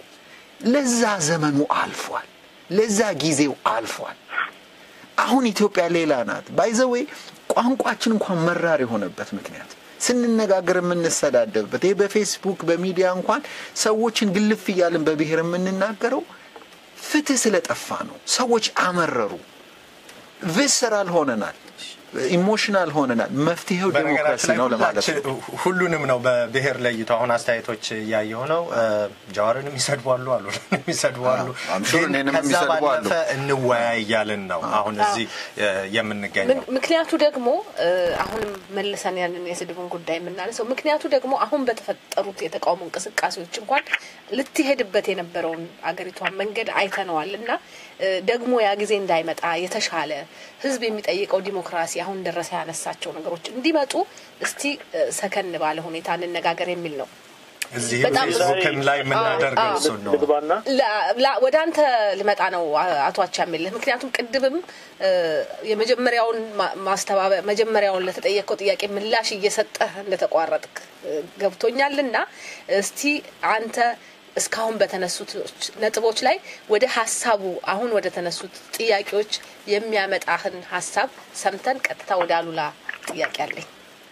ለዛ ዘመኑ አልፏል። ለዛ ጊዜው አልፏል። አሁን ኢትዮጵያ ሌላ ናት። ባይዘዌ ቋንቋችን እንኳን መራር የሆነበት ምክንያት ስንነጋገር የምንሰዳደብበት ይህ በፌስቡክ በሚዲያ እንኳን ሰዎችን ግልፍ እያልን በብሔር የምንናገረው ፍትህ ስለጠፋ ነው። ሰዎች አመረሩ። ቪስራል ሆነናል። ኢሞሽናል ሆነናል። መፍትሄው ዴሞክራሲ ነው ለማለት ነው። ሁሉንም ነው በብሔር ለይቶ አሁን አስተያየቶች እያየሁ ነው። ጃዋርንም ይሰድቧሉ አሉ ይሰድቧሉ፣ ግን ከዛ ባለፈ እንወያይ እያልን ነው አሁን እዚህ የምንገኘው። ምክንያቱ ደግሞ አሁንም መልሰን ያንን የስድቡን ጉዳይ የምናነሰው ምክንያቱ ደግሞ አሁን በተፈጠሩት የተቃውሞ እንቅስቃሴዎች እንኳን ልትሄድበት የነበረውን አገሪቷን መንገድ አይተነዋል እና ደግሞ ያ ጊዜ እንዳይመጣ የተሻለ ህዝብ የሚጠይቀው ዲሞክራሲ አሁን ደረሰ ያነሳቸው ነገሮች እንዲመጡ እስቲ ሰከን ባለ ሁኔታ እንነጋገር የሚል ነው። እዚህ ፌስቡክም ላይ የምናደርገው እሱን ነው። ወደ አንተ ልመጣ ነው አቶ አቻምየለህ። ምክንያቱም ቅድምም የመጀመሪያውን ማስተባበ መጀመሪያውን ለተጠየቀው ጥያቄ ምላሽ እየሰጠህ እንደተቋረጥክ ገብቶኛልና እስቲ አንተ እስካሁን በተነሱት ነጥቦች ላይ ወደ ሀሳቡ አሁን ወደ ተነሱት ጥያቄዎች የሚያመጣህን ሀሳብ ሰምተን ቀጥታ ወደ አሉላ ጥያቄ አለኝ።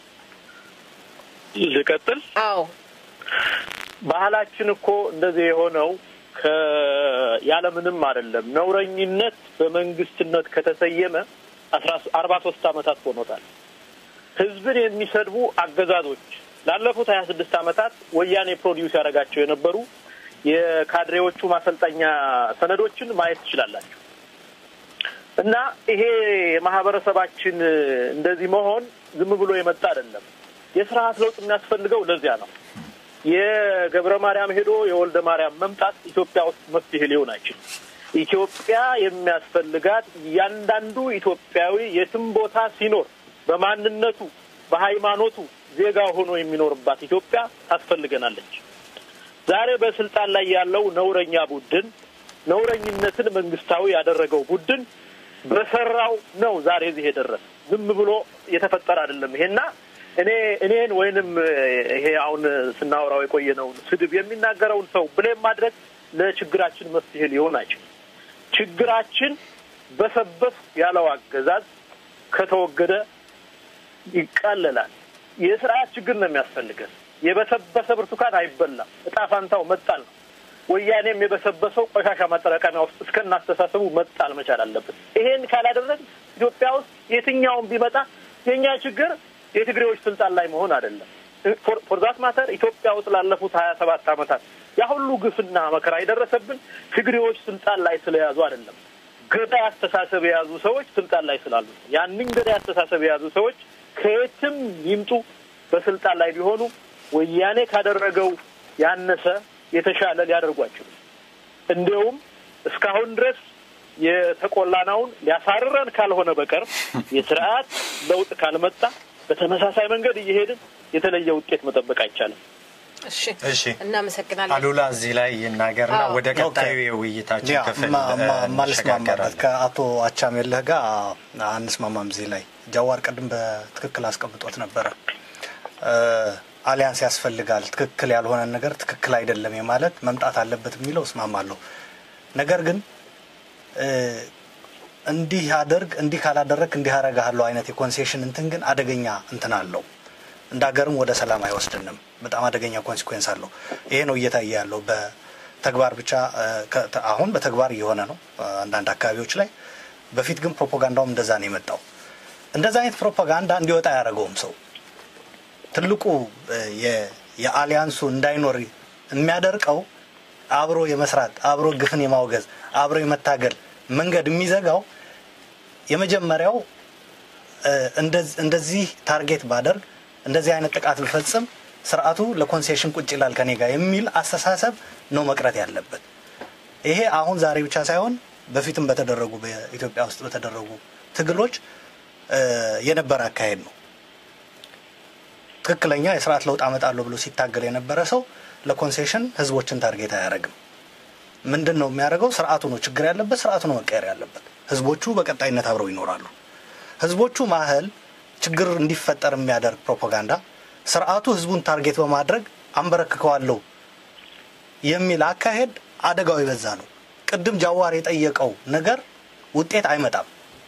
ልቀጥል? አዎ ባህላችን እኮ እንደዚህ የሆነው ያለምንም አይደለም። ነውረኝነት በመንግስትነት ከተሰየመ አርባ ሶስት አመታት ሆኖታል። ህዝብን የሚሰድቡ አገዛዞች ላለፉት ሀያ ስድስት አመታት ወያኔ ፕሮዲውስ ያደረጋቸው የነበሩ የካድሬዎቹ ማሰልጠኛ ሰነዶችን ማየት ትችላላችሁ። እና ይሄ የማህበረሰባችን እንደዚህ መሆን ዝም ብሎ የመጣ አይደለም። የስርዓት ለውጥ የሚያስፈልገው ለዚያ ነው። የገብረ ማርያም ሄዶ የወልደ ማርያም መምጣት ኢትዮጵያ ውስጥ መፍትሄ ሊሆን አይችልም። ኢትዮጵያ የሚያስፈልጋት እያንዳንዱ ኢትዮጵያዊ የትም ቦታ ሲኖር በማንነቱ በሃይማኖቱ ዜጋ ሆኖ የሚኖርባት ኢትዮጵያ ታስፈልገናለች። ዛሬ በስልጣን ላይ ያለው ነውረኛ ቡድን ነውረኝነትን መንግስታዊ ያደረገው ቡድን በሰራው ነው ዛሬ እዚህ የደረሰ። ዝም ብሎ የተፈጠረ አይደለም። ይሄና እኔ እኔን ወይንም ይሄ አሁን ስናወራው የቆየነውን ስድብ የሚናገረውን ሰው ብሌም ማድረግ ለችግራችን መፍትሄ ሊሆን አይችልም። ችግራችን በሰበስ ያለው አገዛዝ ከተወገደ ይቃለላል። የስርዓት ችግር ነው የሚያስፈልገን። የበሰበሰ ብርቱካን አይበላም። እጣ ፋንታው መጣል ነው። ወያኔም የበሰበሰው ቆሻሻ ማጠራቀሚያ ውስጥ እስከናስተሳሰቡ መጣል መቻል አለበት። ይሄን ካላደረግ ኢትዮጵያ ውስጥ የትኛውም ቢመጣ የእኛ ችግር የትግሬዎች ስልጣን ላይ መሆን አይደለም። ፎርዛት ማተር ኢትዮጵያ ውስጥ ላለፉት ሀያ ሰባት ዓመታት ያ ሁሉ ግፍና መከራ የደረሰብን ትግሬዎች ስልጣን ላይ ስለያዙ አይደለም። ገዳይ አስተሳሰብ የያዙ ሰዎች ስልጣን ላይ ስላሉ ያንን ገዳይ አስተሳሰብ የያዙ ሰዎች ከየትም ይምጡ በስልጣን ላይ ቢሆኑ ወያኔ ካደረገው ያነሰ የተሻለ ሊያደርጓቸው እንዲያውም እስካሁን ድረስ የተቆላናውን ሊያሳርረን ካልሆነ በቀር የስርዓት ለውጥ ካልመጣ በተመሳሳይ መንገድ እየሄድን የተለየ ውጤት መጠበቅ አይቻልም። እሺ እሺ እናመሰግናለን። አሉላ እዚህ ላይ ይናገርና አዎ። ወደ ቀጣዩ የውይይታችን ያ ክፍል ማ- ማ- እ, ማልስማማበት እንሸጋገራለን። ከአቶ አቻሜለህ ጋር አንስማማም። እዚህ ላይ ጃዋር ቅድም በትክክል አስቀምጦት ነበረ። እ፣ አሊያንስ ያስፈልጋል፣ ትክክል ያልሆነን ነገር ትክክል አይደለም የማለት መምጣት አለበት የሚለው እስማማለሁ። ነገር ግን እ፣ እንዲህ አድርግ እንዲህ ካላደረግ እንዲህ አረጋለሁ አይነት የኮንሴሽን እንትን ግን አደገኛ እንትን አለው። እንደ ሀገርም ወደ ሰላም አይወስድንም። በጣም አደገኛ ኮንሲኩዌንስ አለው። ይሄ ነው እየታየ ያለው በተግባር ብቻ እ፣ ከ- ተ- አሁን በተግባር እየሆነ ነው እ፣ አንዳንድ አካባቢዎች ላይ። በፊት ግን ፕሮፓጋንዳውም እንደዛ ነው የመጣው። እንደዛ አይነት ፕሮፓጋንዳ እንዲወጣ አያደረገውም ሰው ትልቁ እ፣ የ- የአሊያንሱ እንዳይኖር የሚያደርቀው አብሮ የመስራት አብሮ ግፍን የማውገዝ አብሮ የመታገል መንገድ የሚዘጋው የመጀመሪያው እ፣ እንደዝ- እንደዚህ ታርጌት ባደርግ እንደዚህ አይነት ጥቃት ብፈጽም ስርዓቱ ለኮንሴሽን ቁጭ ይላል ከኔ ጋር የሚል አስተሳሰብ ነው መቅረት ያለበት። ይሄ አሁን ዛሬ ብቻ ሳይሆን በፊትም በተደረጉ በኢትዮጵያ ውስጥ በተደረጉ ትግሎች እ፣ የነበረ አካሄድ ነው። ትክክለኛ የስርዓት ለውጥ አመጣለሁ ብሎ ሲታገል የነበረ ሰው ለኮንሴሽን ህዝቦችን ታርጌት አያደርግም። ምንድን ነው የሚያደርገው? ስርዓቱ ነው ችግር ያለበት፣ ስርዓቱ ነው መቀየር ያለበት። ህዝቦቹ በቀጣይነት አብረው ይኖራሉ። ህዝቦቹ ማህል ችግር እንዲፈጠር የሚያደርግ ፕሮፓጋንዳ ስርዓቱ ህዝቡን ታርጌት በማድረግ አንበረክከዋለሁ የሚል አካሄድ አደጋው የበዛ ነው። ቅድም ጃዋር የጠየቀው ነገር ውጤት አይመጣም።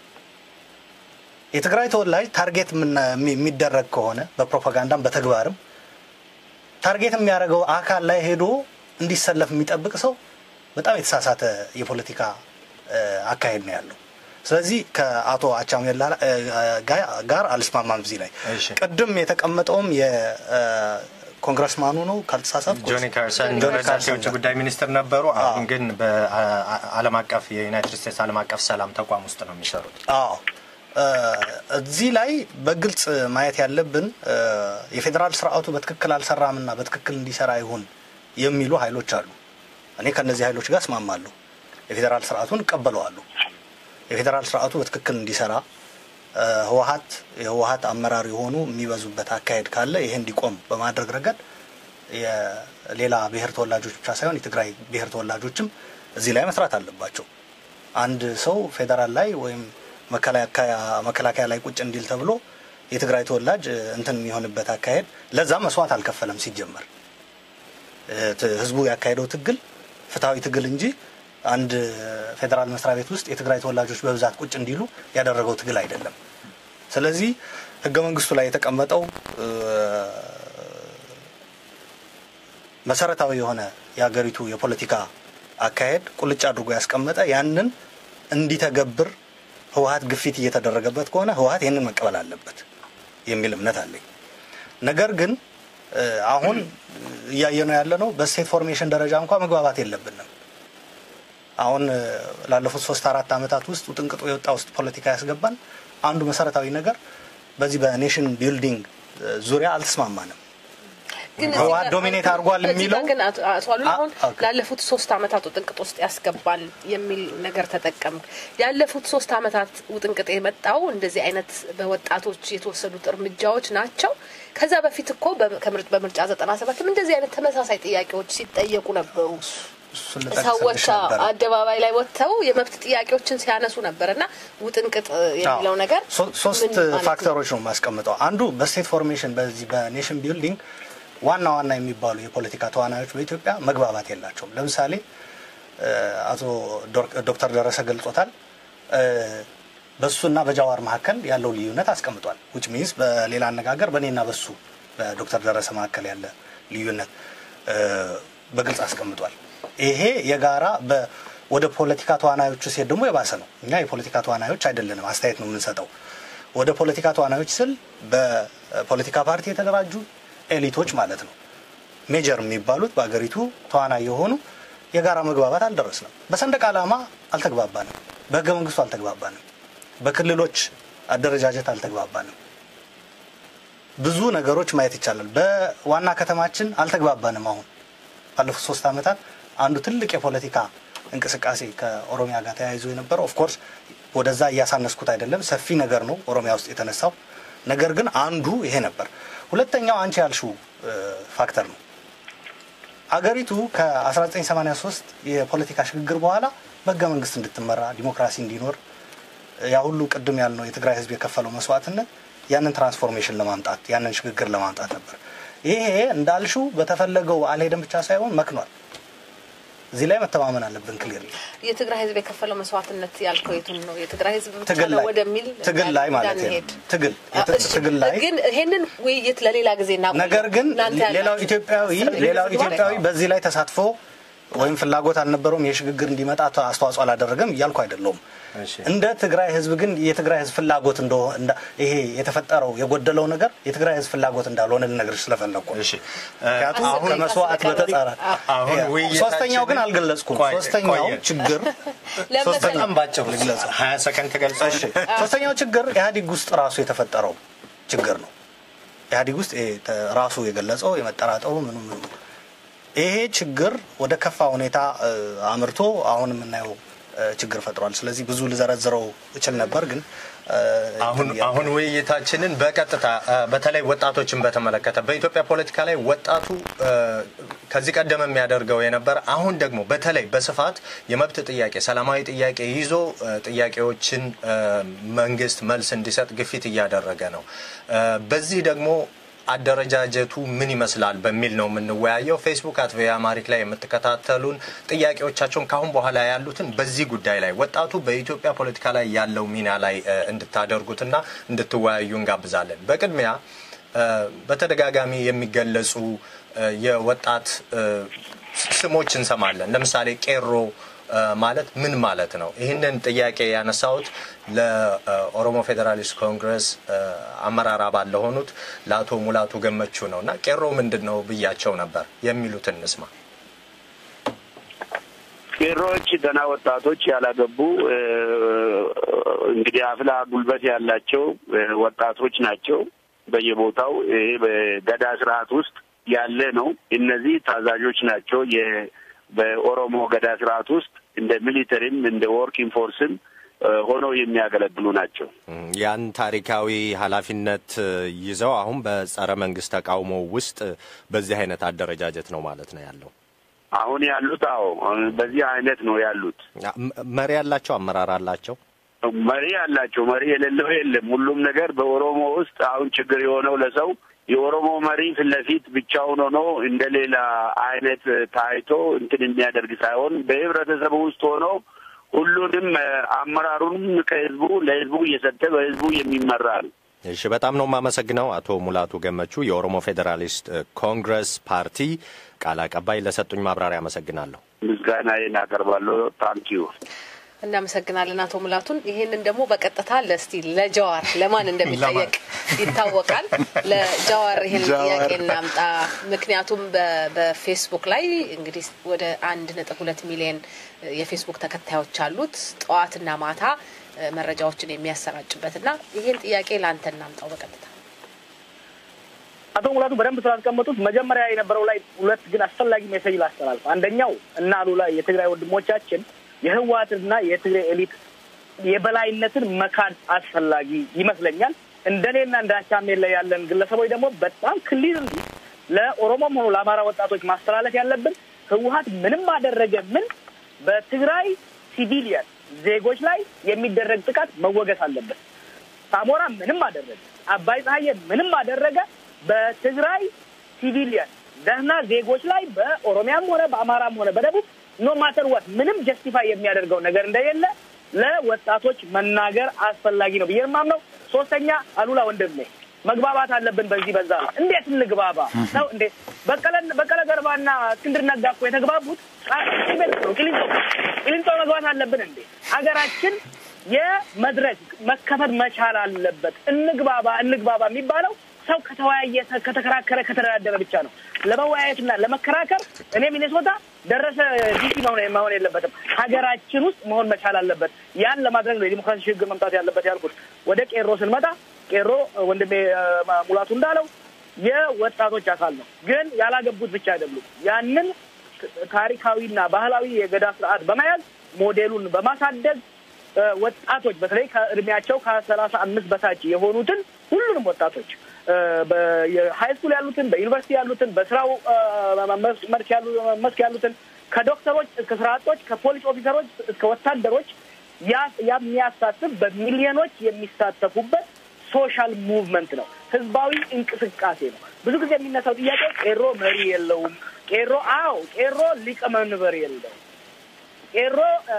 የትግራይ ተወላጅ ታርጌት የምና- የሚ- የሚደረግ ከሆነ በፕሮፓጋንዳም በተግባርም ታርጌት የሚያደርገው አካል ላይ ሄዶ እንዲሰለፍ የሚጠብቅ ሰው በጣም የተሳሳተ የፖለቲካ እ፣ አካሄድ ነው ያለው። ስለዚህ ከአቶ አቻሜላ እ፣ ጋ- ጋር አልስማማም እዚህ ላይ እሺ። ቅድም የተቀመጠውም የኮንግረስማኑ ነው ካልተሳሳትኩ ጆኒ ካርሰን ጆኒ ፕሬዚዳንት ካርሰን የውጭ ጋር። ጉዳይ ሚኒስትር ነበሩ። አሁን ግን በዓለም አቀፍ የዩናይትድ ስቴትስ ዓለም አቀፍ ሰላም ተቋም ውስጥ ነው የሚሰሩት። አዎ እ፣ እዚህ ላይ በግልጽ ማየት ያለብን እ፣ የፌዴራል ስርዓቱ በትክክል አልሰራምና በትክክል እንዲሰራ ይሁን የሚሉ ኃይሎች አሉ። እኔ ከእነዚህ ኃይሎች ጋር እስማማለሁ። የፌዴራል ስርዓቱን እቀበለዋለሁ። የፌዴራል ስርዓቱ በትክክል እንዲሰራ እ፣ ህወሀት የህወሀት አመራር የሆኑ የሚበዙበት አካሄድ ካለ ይሄ እንዲቆም በማድረግ ረገድ የሌላ ብሔር ተወላጆች ብቻ ሳይሆን የትግራይ ብሔር ተወላጆችም እዚህ ላይ መስራት አለባቸው። አንድ ሰው ፌዴራል ላይ ወይም መከላከያ መከላከያ ላይ ቁጭ እንዲል ተብሎ የትግራይ ተወላጅ እ፣ እንትን የሚሆንበት አካሄድ ለዛ መስዋዕት አልከፈለም ሲጀመር እ፣ ት- ህዝቡ ያካሄደው ትግል ፍትሐዊ ትግል እንጂ አንድ ፌዴራል መስሪያ ቤት ውስጥ የትግራይ ተወላጆች በብዛት ቁጭ እንዲሉ ያደረገው ትግል አይደለም። ስለዚህ ህገ መንግስቱ ላይ የተቀመጠው እ፣ መሰረታዊ የሆነ የሀገሪቱ የፖለቲካ አካሄድ ቁልጭ አድርጎ ያስቀመጠ ያንን እንዲተገብር ህወሀት ግፊት እየተደረገበት ከሆነ ህወሀት ይህንን መቀበል አለበት የሚል እምነት አለኝ። ነገር ግን እ፣ አሁን እያየነው ያለ ነው በስቴት ፎርሜሽን ደረጃ እንኳ መግባባት የለብንም። አሁን እ፣ ላለፉት ሶስት አራት ዓመታት ውስጥ ውጥንቅጡ የወጣ ውስጥ ፖለቲካ ያስገባን አንዱ መሰረታዊ ነገር በዚህ በኔሽን ቢልዲንግ እ፣ ዙሪያ አልተስማማንም። ግን ህወሓት ዶሚኔት አድርጓል እዚህ ጋር የሚለው ግን አቶ አቶ አሉላ አ- አሁን ኦኬ። ላለፉት ሶስት አመታት ውጥንቅጥ ውስጥ ያስገባል የሚል ነገር ተጠቀም። ያለፉት ሶስት አመታት ውጥንቅጥ የመጣው እንደዚህ አይነት በወጣቶች የተወሰዱት እርምጃዎች ናቸው። ከዛ በፊት እኮ በ- ከምርጭ- በምርጫ ዘጠና ሰባትም እንደዚህ አይነት ተመሳሳይ ጥያቄዎች ሲጠየቁ ነበሩ። እሱን ልጠቅስልሽ ሰዎች ነበረ። አደባባይ ላይ ወጥተው የመብት ጥያቄዎችን ሲያነሱ ነበር እና ውጥንቅጥ የሚለው ነገር ሶ- ሶስት ምን ማለት ነው? ፋክተሮች ነው የማስቀምጠው። አንዱ በስቴት ፎርሜሽን በዚህ በኔሽን ቢልዲንግ ዋና ዋና የሚባሉ የፖለቲካ ተዋናዮች በኢትዮጵያ መግባባት የላቸውም። ለምሳሌ እ፣ አቶ ዶር- ዶክተር ደረሰ ገልጾታል። እ፣ በሱና በጃዋር መካከል ያለው ልዩነት አስቀምጧል። ዊች ሚንስ በሌላ አነጋገር በእኔና በሱ በዶክተር ደረሰ መካከል ያለ ልዩነት እ፣ በግልጽ አስቀምጧል። ይሄ የጋራ በ- ወደ ፖለቲካ ተዋናዮቹ ሲሄድ ደግሞ የባሰ ነው። እኛ የፖለቲካ ተዋናዮች አይደለንም፣ አስተያየት ነው የምንሰጠው። ወደ ፖለቲካ ተዋናዮች ስል በፖለቲካ ፓርቲ የተደራጁ ኤሊቶች ማለት ነው። ሜጀር የሚባሉት በአገሪቱ ተዋናይ የሆኑ የጋራ መግባባት አልደረስንም። በሰንደቅ ዓላማ አልተግባባንም። በህገ መንግስቱ አልተግባባንም። በክልሎች አደረጃጀት አልተግባባንም። ብዙ ነገሮች ማየት ይቻላል። በዋና ከተማችን አልተግባባንም። አሁን ባለፉት ሶስት ዓመታት አንዱ ትልቅ የፖለቲካ እንቅስቃሴ ከኦሮሚያ ጋር ተያይዞ የነበረው ኦፍኮርስ ወደዛ እያሳነስኩት አይደለም፣ ሰፊ ነገር ነው ኦሮሚያ ውስጥ የተነሳው ነገር ግን አንዱ ይሄ ነበር። ሁለተኛው አንቺ ያልሽው እ፣ ፋክተር ነው። አገሪቱ ከ1983 የፖለቲካ ሽግግር በኋላ በህገ መንግስት እንድትመራ ዲሞክራሲ እንዲኖር ያ ሁሉ ቅድም ያልነው የትግራይ ህዝብ የከፈለው መስዋዕትነት ያንን ትራንስፎርሜሽን ለማምጣት ያንን ሽግግር ለማምጣት ነበር። ይሄ እንዳልሽው በተፈለገው አልሄደም ብቻ ሳይሆን መክኗል። እዚህ ላይ መተማመን አለብን። ክሊር የትግራይ ህዝብ የከፈለው መስዋዕትነት ያልከው የቱን ነው? የትግራይ ህዝብ ብቻ ትግል ነው ላይ ወደሚል ትግል ላይ ማለት ነው። እንዳንሄድ። ትግል አ- እሺ፣ ትግል ላይ ግን ይሄንን ውይይት ለሌላ ጊዜ እና ነገር ግን እናንተ ሌላው ያላችሁ ኢትዮጵያዊ ሌላው ዝግጅት ላይ- ኢትዮጵያዊ በዚህ ላይ ተሳትፎ ወይም ፍላጎት አልነበረውም የሽግግር እንዲመጣ አስተዋጽኦ አላደረገም እያልኩ አይደለውም። እሺ። እንደ ትግራይ ህዝብ ግን የትግራይ ህዝብ ፍላጎት እንደሆነ እንዳ- ይሄ የተፈጠረው የጎደለው ነገር የትግራይ ህዝብ ፍላጎት እንዳልሆነ ልነግርሽ ስለፈለግኩ ነው። እሺ ምክንያቱም አሁን ከመስዋዕት በተጻረ አሁን ይሄ- ውይይታችንን- ሶስተኛው ግን አልገለጽኩም። ቆይ- ሶስተኛው ቆየ። ችግር ለምን በጣም ባጭሩ ልግለጽ። ሀያ ሰከንድ ተገልጸ እሺ ሶስተኛው ችግር ኢህአዴግ ውስጥ ራሱ የተፈጠረው ችግር ነው። ኢህአዴግ ውስጥ ይሄ ተ- ራሱ የገለጸው የመጠራጠሩ ምኑ ምኑ ይሄ ችግር ወደ ከፋ ሁኔታ እ፣ አምርቶ አሁን የምናየው እ፣ ችግር ፈጥሯል። ስለዚህ ብዙ ልዘረዝረው እችል ነበር ግን እ፣ አሁን እንትን አሁን ውይይታችንን በቀጥታ እ፣ በተለይ ወጣቶችን በተመለከተ በኢትዮጵያ ፖለቲካ ላይ ወጣቱ እ፣ ከዚህ ቀደም የሚያደርገው የነበረ አሁን ደግሞ በተለይ በስፋት የመብት ጥያቄ ሰላማዊ ጥያቄ ይዞ እ፣ ጥያቄዎችን እ፣ መንግስት መልስ እንዲሰጥ ግፊት እያደረገ ነው። እ፣ በዚህ ደግሞ አደረጃጀቱ ምን ይመስላል በሚል ነው የምንወያየው። ፌስቡክ አት ቪኦኤ አማሪክ ላይ የምትከታተሉን ጥያቄዎቻቸውን ካሁን በኋላ ያሉትን በዚህ ጉዳይ ላይ ወጣቱ በኢትዮጵያ ፖለቲካ ላይ ያለው ሚና ላይ እ፣ እንድታደርጉትና እንድትወያዩ እንጋብዛለን። በቅድሚያ እ፣ በተደጋጋሚ የሚገለጹ እ፣ የወጣት እ፣ ስሞች እንሰማለን። ለምሳሌ ቄሮ እ፣ ማለት ምን ማለት ነው? ይህንን ጥያቄ ያነሳሁት ለኦሮሞ ፌዴራሊስት ኮንግረስ እ፣ አመራር አባል ለሆኑት ለአቶ ሙላቱ ገመቹ ነው እና ቄሮ ምንድን ነው ብያቸው ነበር። የሚሉትን እንስማ። ቄሮዎች ገና ወጣቶች ያላገቡ እ፣ እንግዲህ አፍላ ጉልበት ያላቸው እ፣ ወጣቶች ናቸው። በየቦታው ይሄ በገዳ ስርዓት ውስጥ ያለ ነው። እነዚህ ታዛዦች ናቸው። የ- በኦሮሞ ገዳ ስርዓት ውስጥ እንደ ሚሊተሪም እንደ ወርኪንግ ፎርስም እ፣ ሆነው የሚያገለግሉ ናቸው። ያን ታሪካዊ ኃላፊነት እ፣ ይዘው አሁን በጸረ መንግስት ተቃውሞ ውስጥ በዚህ አይነት አደረጃጀት ነው ማለት ነው ያለው። አሁን ያሉት አዎ በዚህ አይነት ነው ያሉት። ም- መሪ ያላቸው አመራር አላቸው። መሪ አላቸው። መሪ የሌለው የለም። ሁሉም ነገር በኦሮሞ ውስጥ አሁን ችግር የሆነው ለሰው የኦሮሞ መሪ ፊት ለፊት ብቻውን ሆኖ እንደ ሌላ አይነት ታይቶ እንትን የሚያደርግ ሳይሆን በህብረተሰቡ ውስጥ ሆኖ ሁሉንም እ፣ አመራሩንም ከህዝቡ ለህዝቡ እየሰጠ በህዝቡ የሚመራ ነው። እሺ፣ በጣም ነው የማመሰግነው አቶ ሙላቱ ገመቹ የኦሮሞ ፌዴራሊስት እ፣ ኮንግረስ ፓርቲ ቃል አቀባይ ለሰጡኝ ማብራሪያ አመሰግናለሁ። ምስጋናዬን አቀርባለሁ። ታንኪዩ እናመሰግናለን አቶ ሙላቱን። ይህንን ደግሞ በቀጥታ ለስቲ ለጀዋር ለማን እንደሚጠየቅ ይታወቃል። ለጀዋር ይህን ጀዋር። ጥያቄ እናምጣ። ምክንያቱም በ- በፌስቡክ ላይ እንግዲህ ወደ አንድ ነጥብ ሁለት ሚሊዮን የፌስቡክ ተከታዮች አሉት። ጠዋትና ማታ እ፣ መረጃዎችን የሚያሰራጭበት እና ይህን ጥያቄ ለአንተ እናምጣው በቀጥታ አቶ ሙላቱ በደንብ ስላስቀመጡት መጀመሪያ የነበረው ላይ ሁለት ግን አስፈላጊ ሜሴጅ ላስተላልፍ። አንደኛው እና አሉላ የትግራይ ወንድሞቻችን የህወሓትና የትግራይ ኤሊት የበላይነትን መካድ አስፈላጊ ይመስለኛል። እንደኔና እንደ አቻሜለ ያለን ግለሰቦች ደግሞ በጣም ክሊርሊ ለኦሮሞም ሆኑ ለአማራ ወጣቶች ማስተላለፍ ያለብን ህወሓት ምንም አደረገ ምን በትግራይ ሲቪሊየን ዜጎች ላይ የሚደረግ ጥቃት መወገስ አለበት። ሳሞራ ምንም አደረገ፣ አባይ ፀሐዬ ምንም አደረገ፣ በትግራይ ሲቪሊየን ደህና ዜጎች ላይ በኦሮሚያም ሆነ በአማራም ሆነ በደቡብ ኖ ማተር ወት ምንም ጀስቲፋይ የሚያደርገው ነገር እንደሌለ ለወጣቶች መናገር አስፈላጊ ነው ብዬ የማምነው። ሶስተኛ አሉላ ወንድሜ መግባባት አለብን። በዚህ በዛ ላይ እንዴት እንግባባ ነው? እንዴት በቀለ በቀለ ገርባና እስክንድር ነጋ እኮ የተግባቡት ቤት ነው። ቂሊንጦ ቂሊንጦ መግባት አለብን እንዴ? ሀገራችን የመድረክ መከፈት መቻል አለበት። እንግባባ እንግባባ የሚባለው ሰው ከተወያየ፣ ከተከራከረ፣ ከተደራደረ ብቻ ነው። ለመወያየትና ለመከራከር እኔ ሚኔሶታ ደረሰ ዲሲ መሆን መሆን የለበትም። ሀገራችን ውስጥ መሆን መቻል አለበት። ያን ለማድረግ ነው የዲሞክራሲ ሽግግር መምጣት ያለበት ያልኩት። ወደ ቄሮ ስንመጣ ቄሮ ወንድሜ ሙላቱ እንዳለው የወጣቶች አካል ነው። ግን ያላገቡት ብቻ አይደሉም። ያንን ታሪካዊና ባህላዊ የገዳ ስርዓት በመያዝ ሞዴሉን በማሳደግ ወጣቶች በተለይ ከእድሜያቸው ከሰላሳ አምስት በታች የሆኑትን ሁሉንም ወጣቶች በሀይ ስኩል ያሉትን፣ በዩኒቨርሲቲ ያሉትን፣ በስራው መስክ ያሉትን ከዶክተሮች እስከ ስራ አጦች፣ ከፖሊስ ኦፊሰሮች እስከ ወታደሮች የሚያሳትፍ በሚሊዮኖች የሚሳተፉበት ሶሻል ሙቭመንት ነው። ህዝባዊ እንቅስቃሴ ነው። ብዙ ጊዜ የሚነሳው ጥያቄ ቄሮ መሪ የለውም። ቄሮ አዎ፣ ቄሮ ሊቀመንበር የለውም። ቄሮ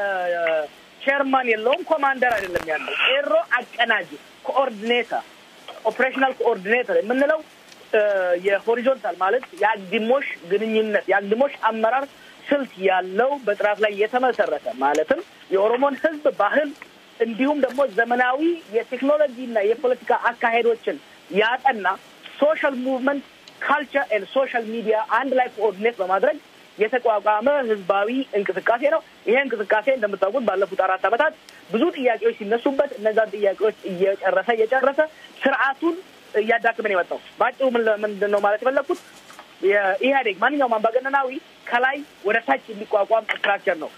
ቼርማን የለውም። ኮማንደር አይደለም ያለው። ቄሮ አቀናጅ፣ ኮኦርዲኔተር፣ ኦፕሬሽናል ኮኦርዲኔተር የምንለው የሆሪዞንታል ማለት የአግድሞሽ ግንኙነት የአግድሞሽ አመራር ስልት ያለው በጥራት ላይ የተመሰረተ ማለትም የኦሮሞን ህዝብ ባህል እንዲሁም ደግሞ ዘመናዊ የቴክኖሎጂና የፖለቲካ አካሄዶችን ያጠና ሶሻል ሙቭመንት ካልቸር ኤንድ ሶሻል ሚዲያ አንድ ላይ ኮኦርዲኔት በማድረግ የተቋቋመ ህዝባዊ እንቅስቃሴ ነው። ይሄ እንቅስቃሴ እንደምታውቁት ባለፉት አራት ዓመታት ብዙ ጥያቄዎች ሲነሱበት እነዛን ጥያቄዎች እየጨረሰ እየጨረሰ ስርዓቱን እያዳክመን የመጣው በአጭሩ ምንድን ነው ማለት የፈለግኩት የኢህአዴግ ማንኛውም አምባገነናዊ ከላይ ወደ ታች የሚቋቋም ስትራክቸር ነው።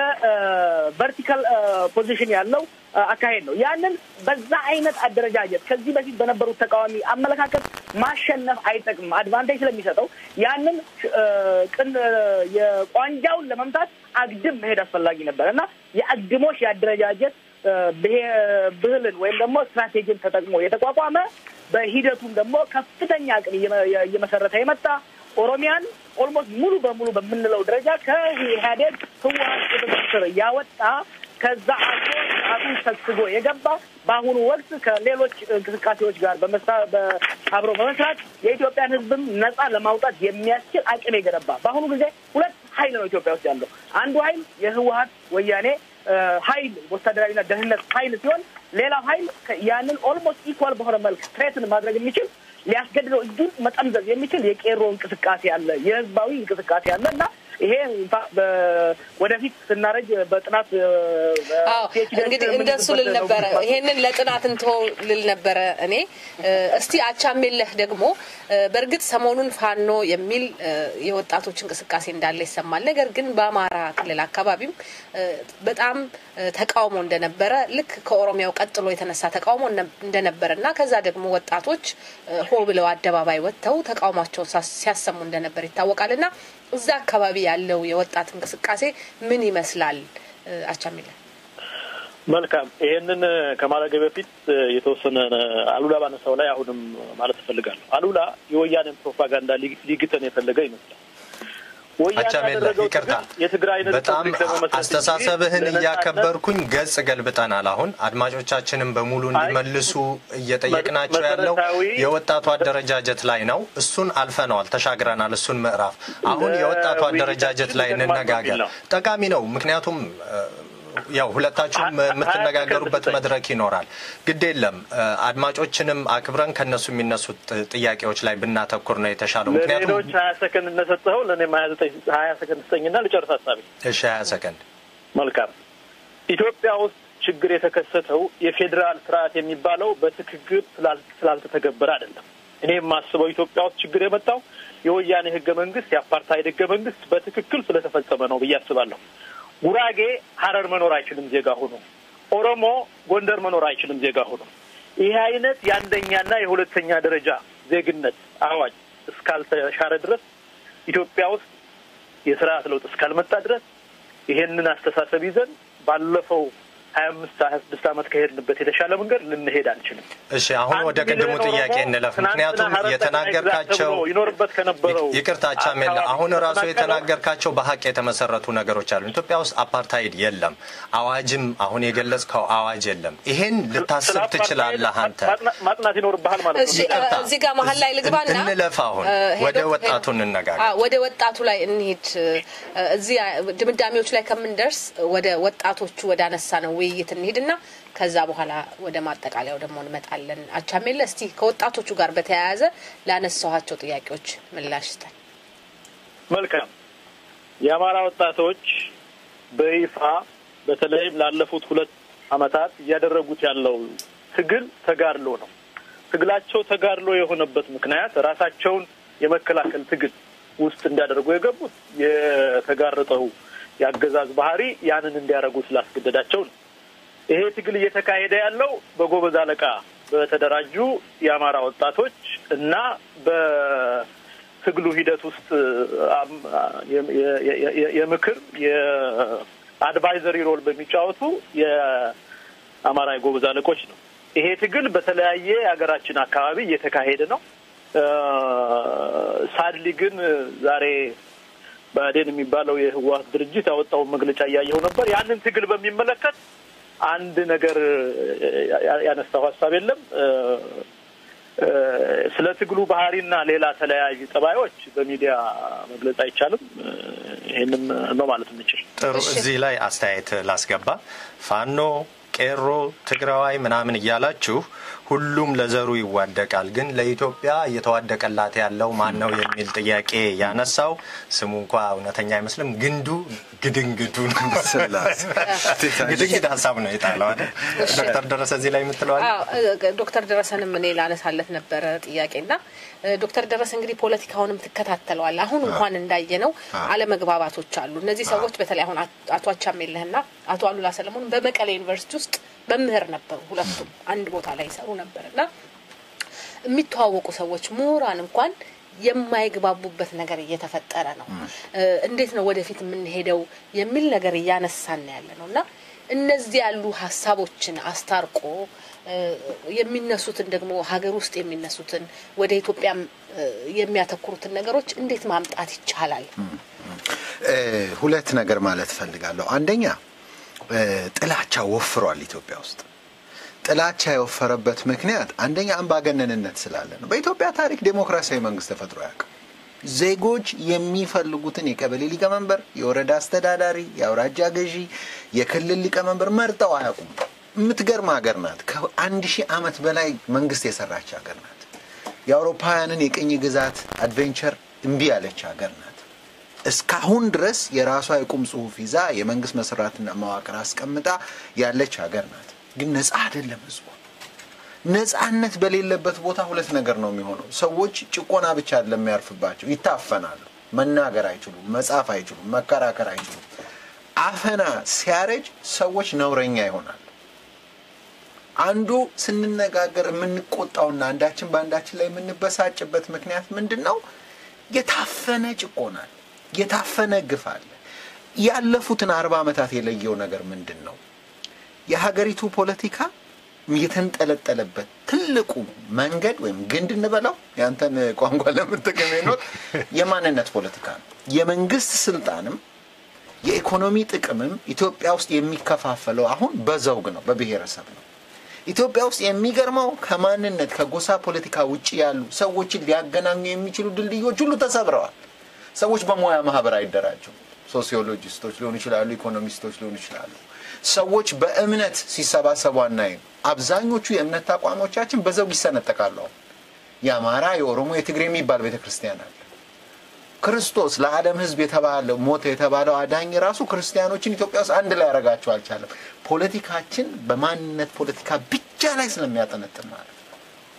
የቨርቲካል ፖዚሽን ያለው አካሄድ ነው። ያንን በዛ አይነት አደረጃጀት ከዚህ በፊት በነበሩት ተቃዋሚ አመለካከት ማሸነፍ አይጠቅምም፣ አድቫንቴጅ ስለሚሰጠው ያንን ቅን የቋንጃውን ለመምታት አግድም መሄድ አስፈላጊ ነበር እና የአግድሞሽ የአደረጃጀት ብህልን ወይም ደግሞ ስትራቴጂን ተጠቅሞ የተቋቋመ በሂደቱም ደግሞ ከፍተኛ አቅም እየመሰረተ የመጣ ኦሮሚያን ኦልሞስት ሙሉ በሙሉ በምንለው ደረጃ ከኢህአዴግ ህወሀት ቁጥጥር ስር ያወጣ ከዛ አልፎ ሰዓቱን ሰግስጎ የገባ በአሁኑ ወቅት ከሌሎች እንቅስቃሴዎች ጋር አብሮ በመስራት የኢትዮጵያን ህዝብም ነጻ ለማውጣት የሚያስችል አቅም የገነባ በአሁኑ ጊዜ ሁለት ሀይል ነው ኢትዮጵያ ውስጥ ያለው። አንዱ ሀይል የህወሀት ወያኔ ሀይል ወታደራዊና ደህንነት ሀይል ሲሆን ሌላው ሀይል ያንን ኦልሞስት ኢኳል በሆነ መልክ ትሬትን ማድረግ የሚችል ሊያስገድደው እጁን መጠምዘዝ የሚችል የቄሮ እንቅስቃሴ አለ፣ የህዝባዊ እንቅስቃሴ አለ እና ይሄ ወደፊት ስናረጅ በጥናት እንግዲህ እንደሱ ልል ነበረ። ይሄንን ለጥናት እንተው ልል ነበረ እኔ። እስቲ አቻሜለህ ደግሞ በእርግጥ ሰሞኑን ፋኖ የሚል የወጣቶች እንቅስቃሴ እንዳለ ይሰማል። ነገር ግን በአማራ ክልል አካባቢም በጣም ተቃውሞ እንደነበረ ልክ ከኦሮሚያው ቀጥሎ የተነሳ ተቃውሞ እንደነበረ እና ከዛ ደግሞ ወጣቶች ሆ ብለው አደባባይ ወጥተው ተቃውሟቸውን ሲያሰሙ እንደነበር ይታወቃል እና እዛ አካባቢ ያለው የወጣት እንቅስቃሴ ምን ይመስላል? አቻሚለ መልካም። ይሄንን ከማድረግ በፊት የተወሰነ አሉላ ባነሳው ላይ አሁንም ማለት እፈልጋለሁ። አሉላ የወያኔን ፕሮፓጋንዳ ሊግተን የፈለገ ይመስላል። አቻሜለ ይቅርታ፣ በጣም አስተሳሰብህን እያከበርኩኝ ገጽ ገልብጠናል። አሁን አድማጮቻችንም በሙሉ እንዲመልሱ እየጠየቅናቸው ያለው የወጣቱ አደረጃጀት ላይ ነው። እሱን አልፈነዋል፣ ተሻግረናል እሱን ምዕራፍ። አሁን የወጣቱ አደረጃጀት ላይ እንነጋገር። ጠቃሚ ነው፣ ምክንያቱም ያው ሁለታችሁም የምትነጋገሩበት መድረክ ይኖራል። ግድ የለም አድማጮችንም አክብረን ከነሱ የሚነሱት ጥያቄዎች ላይ ብናተኩር ነው የተሻለው። ምክንያቱም ለሌሎች ሀያ ሰከንድ እንደሰጠኸው ለእኔም ሀያ ሰከንድ ስጠኝና ልጨርስ ሀሳቤ። እሺ፣ ሀያ ሰከንድ መልካም። ኢትዮጵያ ውስጥ ችግር የተከሰተው የፌዴራል ስርዓት የሚባለው በትክክል ስላልተተገበረ አይደለም። እኔ የማስበው ኢትዮጵያ ውስጥ ችግር የመጣው የወያኔ ህገ መንግስት የአፓርታይድ ህገ መንግስት በትክክል ስለተፈጸመ ነው ብዬ አስባለሁ። ጉራጌ ሀረር መኖር አይችልም ዜጋ ሆኖ፣ ኦሮሞ ጎንደር መኖር አይችልም ዜጋ ሆኖ። ይህ አይነት የአንደኛና የሁለተኛ ደረጃ ዜግነት አዋጅ እስካልተሻረ ድረስ ኢትዮጵያ ውስጥ የስርዓት ለውጥ እስካልመጣ ድረስ ይሄንን አስተሳሰብ ይዘን ባለፈው ሀያ አምስት ሀያ ስድስት ዓመት ከሄድንበት የተሻለ መንገድ ልንሄድ አንችልም። እሺ አሁን ወደ ቅድሙ ጥያቄ እንለፍ። ምክንያቱም የተናገርካቸው ይኖርበት ከነበረው ይቅርታ ቻሜላ፣ አሁን ራሱ የተናገርካቸው በሀቅ የተመሰረቱ ነገሮች አሉ። ኢትዮጵያ ውስጥ አፓርታይድ የለም፣ አዋጅም አሁን የገለጽከው አዋጅ የለም። ይሄን ልታስብ ትችላለህ አንተ። ማጥናት ይኖርብሃል ማለት ነው። እሺ እዚህ ጋር መሀል ላይ ልግባና እንለፍ። አሁን ወደ ወጣቱ እንነጋገር። ወደ ወጣቱ ላይ እንሂድ። እዚህ ድምዳሜዎች ላይ ከምንደርስ ወደ ወጣቶቹ ወደ አነሳ ነው ውይይት እንሂድና ከዛ በኋላ ወደ ማጠቃለያው ደግሞ እንመጣለን። አቻሜለ እስቲ ከወጣቶቹ ጋር በተያያዘ ላነሳኋቸው ጥያቄዎች ምላሽ ስጠን። መልካም። የአማራ ወጣቶች በይፋ በተለይም ላለፉት ሁለት ዓመታት እያደረጉት ያለው ትግል ተጋድሎ ነው። ትግላቸው ተጋድሎ የሆነበት ምክንያት ራሳቸውን የመከላከል ትግል ውስጥ እንዲያደርጉ የገቡት የተጋረጠው የአገዛዝ ባህሪ ያንን እንዲያደርጉ ስላስገደዳቸው ነው። ይሄ ትግል እየተካሄደ ያለው በጎበዝ አለቃ በተደራጁ የአማራ ወጣቶች እና በትግሉ ሂደት ውስጥ የምክር የአድቫይዘሪ ሮል በሚጫወቱ የአማራ የጎበዝ አለቆች ነው። ይሄ ትግል በተለያየ የሀገራችን አካባቢ እየተካሄደ ነው። ሳድሊ ግን ዛሬ ብአዴን የሚባለው የህወሓት ድርጅት ያወጣውን መግለጫ እያየው ነበር። ያንን ትግል በሚመለከት አንድ ነገር ያነሳው ሀሳብ የለም። ስለ ትግሉ ባህሪና ሌላ ተለያዩ ጠባዮች በሚዲያ መግለጽ አይቻልም። ይህንም ነው ማለት የምችል። ጥሩ፣ እዚህ ላይ አስተያየት ላስገባ። ፋኖ ቄሮ፣ ትግራዋይ ምናምን እያላችሁ ሁሉም ለዘሩ ይዋደቃል፣ ግን ለኢትዮጵያ እየተዋደቀላት ያለው ማን ነው የሚል ጥያቄ ያነሳው ስሙ እንኳ እውነተኛ አይመስልም። ግንዱ ግድንግዱ ግድንግድ ሀሳብ ነው የጣለው አይደል? ዶክተር ደረሰ እዚህ ላይ የምትለዋል? ዶክተር ደረሰንም እኔ ላነሳለት ነበረ ጥያቄና ዶክተር ደረሰ እንግዲህ ፖለቲካውንም ትከታተለዋል። አሁን እንኳን እንዳየ ነው አለመግባባቶች አሉ። እነዚህ ሰዎች በተለይ አሁን አቶ አቻሜለህና አቶ አሉላ ሰለሞን በመቀሌ ዩኒቨርሲቲ ውስጥ መምህር ነበሩ። ሁለቱም አንድ ቦታ ላይ ይሰሩ ነበር እና የሚተዋወቁ ሰዎች ምሁራን እንኳን የማይግባቡበት ነገር እየተፈጠረ ነው። እንዴት ነው ወደፊት የምንሄደው የሚል ነገር እያነሳን ያለ ነው እና እነዚህ ያሉ ሀሳቦችን አስታርቆ የሚነሱትን ደግሞ ሀገር ውስጥ የሚነሱትን ወደ ኢትዮጵያም የሚያተኩሩትን ነገሮች እንዴት ማምጣት ይቻላል? ሁለት ነገር ማለት እፈልጋለሁ። አንደኛ ጥላቻ ወፍሯል ኢትዮጵያ ውስጥ። ጥላቻ የወፈረበት ምክንያት አንደኛ አምባገነንነት ስላለ ነው። በኢትዮጵያ ታሪክ ዴሞክራሲያዊ መንግስት ተፈጥሮ አያውቅም። ዜጎች የሚፈልጉትን የቀበሌ ሊቀመንበር፣ የወረዳ አስተዳዳሪ፣ የአውራጃ ገዢ፣ የክልል ሊቀመንበር መርጠው አያውቁም። የምትገርም ሀገር ናት። ከአንድ ሺህ ዓመት በላይ መንግስት የሰራች ሀገር ናት። የአውሮፓውያንን የቅኝ ግዛት አድቬንቸር እምቢ ያለች ሀገር ናት። እስካሁን ድረስ የራሷ የቁም ጽሁፍ ይዛ የመንግስት መስራትና መዋቅር አስቀምጣ ያለች ሀገር ናት። ግን ነጻ አይደለም ህዝቡ። ነጻነት በሌለበት ቦታ ሁለት ነገር ነው የሚሆነው። ሰዎች ጭቆና ብቻ አይደለም የሚያርፍባቸው፣ ይታፈናሉ። መናገር አይችሉም፣ መጻፍ አይችሉም፣ መከራከር አይችሉም። አፈና ሲያረጅ ሰዎች ነውረኛ ይሆናሉ። አንዱ ስንነጋገር የምንቆጣውና አንዳችን በአንዳችን ላይ የምንበሳጭበት ምክንያት ምንድን ነው? የታፈነ ጭቆና አለ፣ የታፈነ ግፍ አለ። ያለፉትን አርባ ዓመታት የለየው ነገር ምንድን ነው? የሀገሪቱ ፖለቲካ የተንጠለጠለበት ትልቁ መንገድ ወይም ግንድ እንበለው ያንተን ቋንቋ ለምጠቀም ነው የማንነት ፖለቲካ ነው። የመንግስት ስልጣንም የኢኮኖሚ ጥቅምም ኢትዮጵያ ውስጥ የሚከፋፈለው አሁን በዘውግ ነው፣ በብሔረሰብ ነው። ኢትዮጵያ ውስጥ የሚገርመው ከማንነት ከጎሳ ፖለቲካ ውጭ ያሉ ሰዎችን ሊያገናኙ የሚችሉ ድልድዮች ሁሉ ተሰብረዋል። ሰዎች በሙያ ማህበር አይደራጁም። ሶሲዮሎጂስቶች ሊሆኑ ይችላሉ፣ ኢኮኖሚስቶች ሊሆኑ ይችላሉ። ሰዎች በእምነት ሲሰባሰቡ አናይም። አብዛኞቹ የእምነት ተቋሞቻችን በዘውግ ይሰነጠቃሉ። የአማራ፣ የኦሮሞ፣ የትግሬ የሚባል ቤተ ክርስቲያን አለ። ክርስቶስ ለዓለም ሕዝብ የተባለው ሞተ የተባለው አዳኝ ራሱ ክርስቲያኖችን ኢትዮጵያ ውስጥ አንድ ላይ ያደርጋቸው አልቻለም። ፖለቲካችን በማንነት ፖለቲካ ብቻ ላይ ስለሚያጠነጥን ማለት ነው።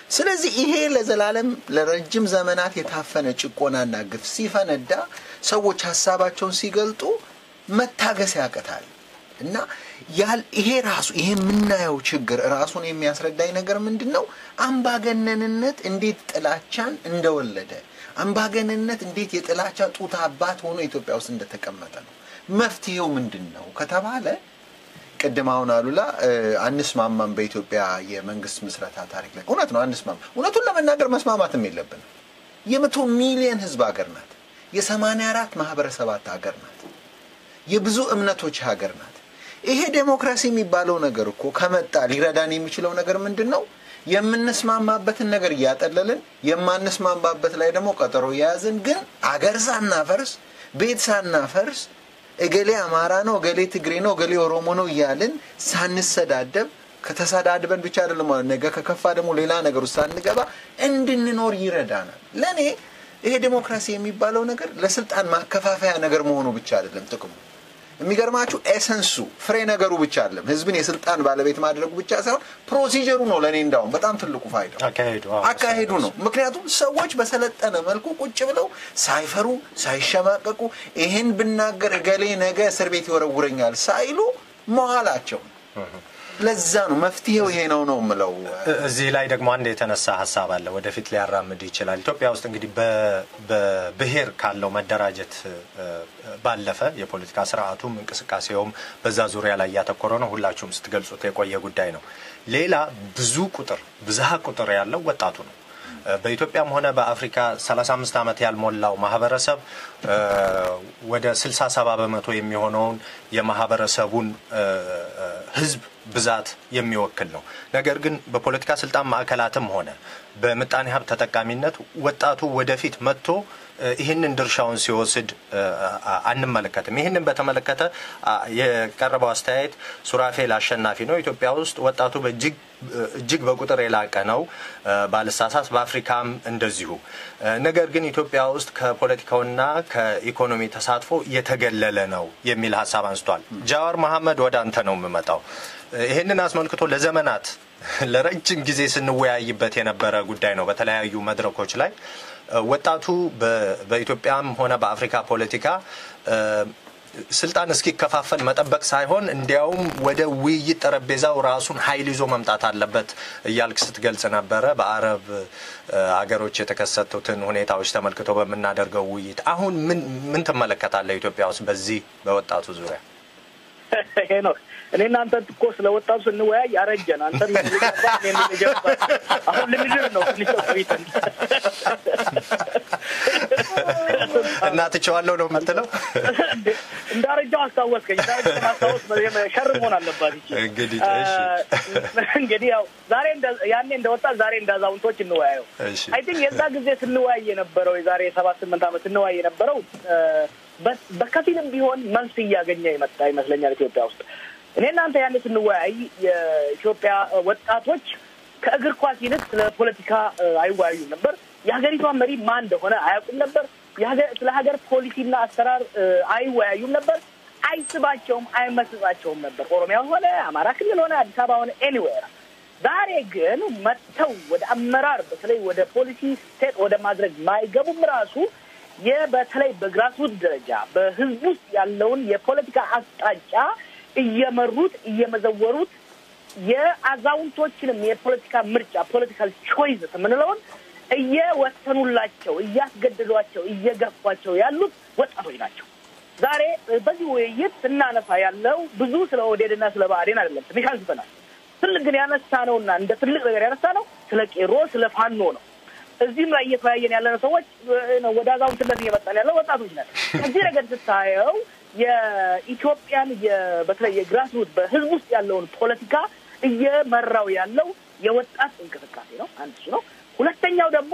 ስለዚህ ይሄ ለዘላለም ለረጅም ዘመናት የታፈነ ጭቆናና ግፍ ሲፈነዳ ሰዎች ሀሳባቸውን ሲገልጡ መታገስ ያቅታል እና ይሄ ራሱ ይሄ የምናየው ችግር ራሱን የሚያስረዳኝ ነገር ምንድን ነው? አምባገነንነት እንዴት ጥላቻን እንደወለደ አምባገነንነት እንዴት የጥላቻ ጡት አባት ሆኖ ኢትዮጵያ ውስጥ እንደተቀመጠ ነው። መፍትሄው ምንድን ነው ከተባለ ቅድም አሁን አሉላ አንስማማም በኢትዮጵያ የመንግስት ምስረታ ታሪክ ላይ እውነት ነው አንስማማ እውነቱን ለመናገር መስማማትም የለብንም የመቶ ሚሊዮን ህዝብ ሀገር ናት የሰማንያ አራት ማህበረሰባት ሀገር ናት የብዙ እምነቶች ሀገር ናት ይሄ ዴሞክራሲ የሚባለው ነገር እኮ ከመጣ ሊረዳን የሚችለው ነገር ምንድን ነው የምንስማማበትን ነገር እያጠለልን የማንስማማበት ላይ ደግሞ ቀጠሮ እየያዝን ግን አገር ሳናፈርስ ቤት ሳናፈርስ እገሌ አማራ ነው እገሌ ትግሬ ነው እገሌ ኦሮሞ ነው እያልን ሳንሰዳደብ ከተሰዳድበን ብቻ አይደለም ነገ ከከፋ ደግሞ ሌላ ነገር ውስጥ ሳንገባ እንድንኖር ይረዳናል ለእኔ ይሄ ዴሞክራሲ የሚባለው ነገር ለስልጣን ማከፋፈያ ነገር መሆኑ ብቻ አይደለም ጥቅሙ የሚገርማችሁ ኤሰንሱ ፍሬ ነገሩ ብቻ አይደለም ህዝብን የስልጣን ባለቤት ማድረጉ ብቻ ሳይሆን ፕሮሲጀሩ ነው ለእኔ እንዳውም በጣም ትልቁ ፋይዳው አካሄዱ ነው ምክንያቱም ሰዎች በሰለጠነ መልኩ ቁጭ ብለው ሳይፈሩ ሳይሸማቀቁ ይህን ብናገር እገሌ ነገ እስር ቤት ይወረውረኛል ሳይሉ መዋላቸው ለዛ ነው መፍትሄው ይሄ ነው ነው ምለው እዚህ ላይ ደግሞ አንድ የተነሳ ሀሳብ አለ ወደፊት ሊያራምድ ይችላል ኢትዮጵያ ውስጥ እንግዲህ በብሔር ካለው መደራጀት ባለፈ የፖለቲካ ስርዓቱም እንቅስቃሴውም በዛ ዙሪያ ላይ እያተኮረ ነው ሁላችሁም ስትገልጹት የቆየ ጉዳይ ነው ሌላ ብዙ ቁጥር ብዝሃ ቁጥር ያለው ወጣቱ ነው በኢትዮጵያም ሆነ በአፍሪካ 35 ዓመት ያልሞላው ማህበረሰብ ወደ 67 በመቶ የሚሆነውን የማህበረሰቡን ህዝብ ብዛት የሚወክል ነው። ነገር ግን በፖለቲካ ስልጣን ማዕከላትም ሆነ በምጣኔ ሀብት ተጠቃሚነት ወጣቱ ወደፊት መጥቶ ይህንን ድርሻውን ሲወስድ አንመለከትም። ይህንን በተመለከተ የቀረበው አስተያየት ሱራፌል አሸናፊ ነው። ኢትዮጵያ ውስጥ ወጣቱ በእጅግ እጅግ በቁጥር የላቀ ነው ባልሳሳት፣ በአፍሪካም እንደዚሁ። ነገር ግን ኢትዮጵያ ውስጥ ከፖለቲካውና ከኢኮኖሚ ተሳትፎ የተገለለ ነው የሚል ሀሳብ አንስቷል። ጃዋር መሐመድ ወደ አንተ ነው የምመጣው። ይህንን አስመልክቶ ለዘመናት ለረጅም ጊዜ ስንወያይበት የነበረ ጉዳይ ነው በተለያዩ መድረኮች ላይ ወጣቱ በኢትዮጵያም ሆነ በአፍሪካ ፖለቲካ ስልጣን እስኪከፋፈል መጠበቅ ሳይሆን እንዲያውም ወደ ውይይት ጠረጴዛው ራሱን ኃይል ይዞ መምጣት አለበት እያልክ ስትገልጽ ነበረ። በአረብ አገሮች የተከሰቱትን ሁኔታዎች ተመልክቶ በምናደርገው ውይይት አሁን ምን ምን ትመለከታለህ ኢትዮጵያ ውስጥ በዚህ በወጣቱ ዙሪያ? ሄኖክ እኔ እናንተ እኮ ስለ ወጣቱ ስንወያይ ያረጀን አንተ አሁን ልንድር ነው ትንሽ ቆይተን እና ትቼዋለሁ ነው የምትለው? እንዳረጃው አስታወስከኝ። እንዳረጃው ማስታወስ ሸር መሆን አለባት ይቺ። እንግዲህ እንግዲህ ያው ዛሬ ያኔ እንደ ወጣት ዛሬ እንደ አዛውንቶች እንወያየው። አይ ቲንክ የዛ ጊዜ ስንወያይ የነበረው የዛሬ ሰባት ስምንት ዓመት ስንወያይ የነበረው በከፊልም ቢሆን መልስ እያገኘ የመጣ ይመስለኛል ኢትዮጵያ ውስጥ። እኔ እናንተ ያኔ ስንወያይ የኢትዮጵያ ወጣቶች ከእግር ኳስ ይልቅ ስለ ፖለቲካ አይወያዩም ነበር። የሀገሪቷን መሪ ማን እንደሆነ አያውቁም ነበር። ስለ ሀገር ፖሊሲና አሰራር አይወያዩም ነበር። አይስባቸውም፣ አይመስጣቸውም ነበር። ኦሮሚያ ሆነ አማራ ክልል ሆነ አዲስ አበባ ሆነ ኤኒዌር። ዛሬ ግን መጥተው ወደ አመራር በተለይ ወደ ፖሊሲ ስቴት ወደ ማድረግ ማይገቡም ራሱ በተለይ በግራስሩት ደረጃ በህዝብ ውስጥ ያለውን የፖለቲካ አቅጣጫ እየመሩት እየመዘወሩት የአዛውንቶችንም የፖለቲካ ምርጫ ፖለቲካል ቾይስ የምንለውን እየወሰኑላቸው እያስገድዷቸው እየገፏቸው ያሉት ወጣቶች ናቸው። ዛሬ በዚህ ውይይት ስናነሳ ያለው ብዙ ስለ ኦህዴድና ስለ ብአዴን አይደለም። ትንሽ አንስተናል። ትልቅ ግን ያነሳ ነውና እንደ ትልቅ ነገር ያነሳ ነው ስለ ቄሮ ስለ ፋኖ ነው። እዚህም ላይ እየተወያየን ያለነው ሰዎች ወደ አዛውንትነት እየመጣን ያለው ወጣቶች ነን። ከዚህ ረገድ ስታየው የኢትዮጵያን በተለይ የግራስሩት በህዝብ ውስጥ ያለውን ፖለቲካ እየመራው ያለው የወጣት እንቅስቃሴ ነው። አንድ እሱ ነው። ሁለተኛው ደግሞ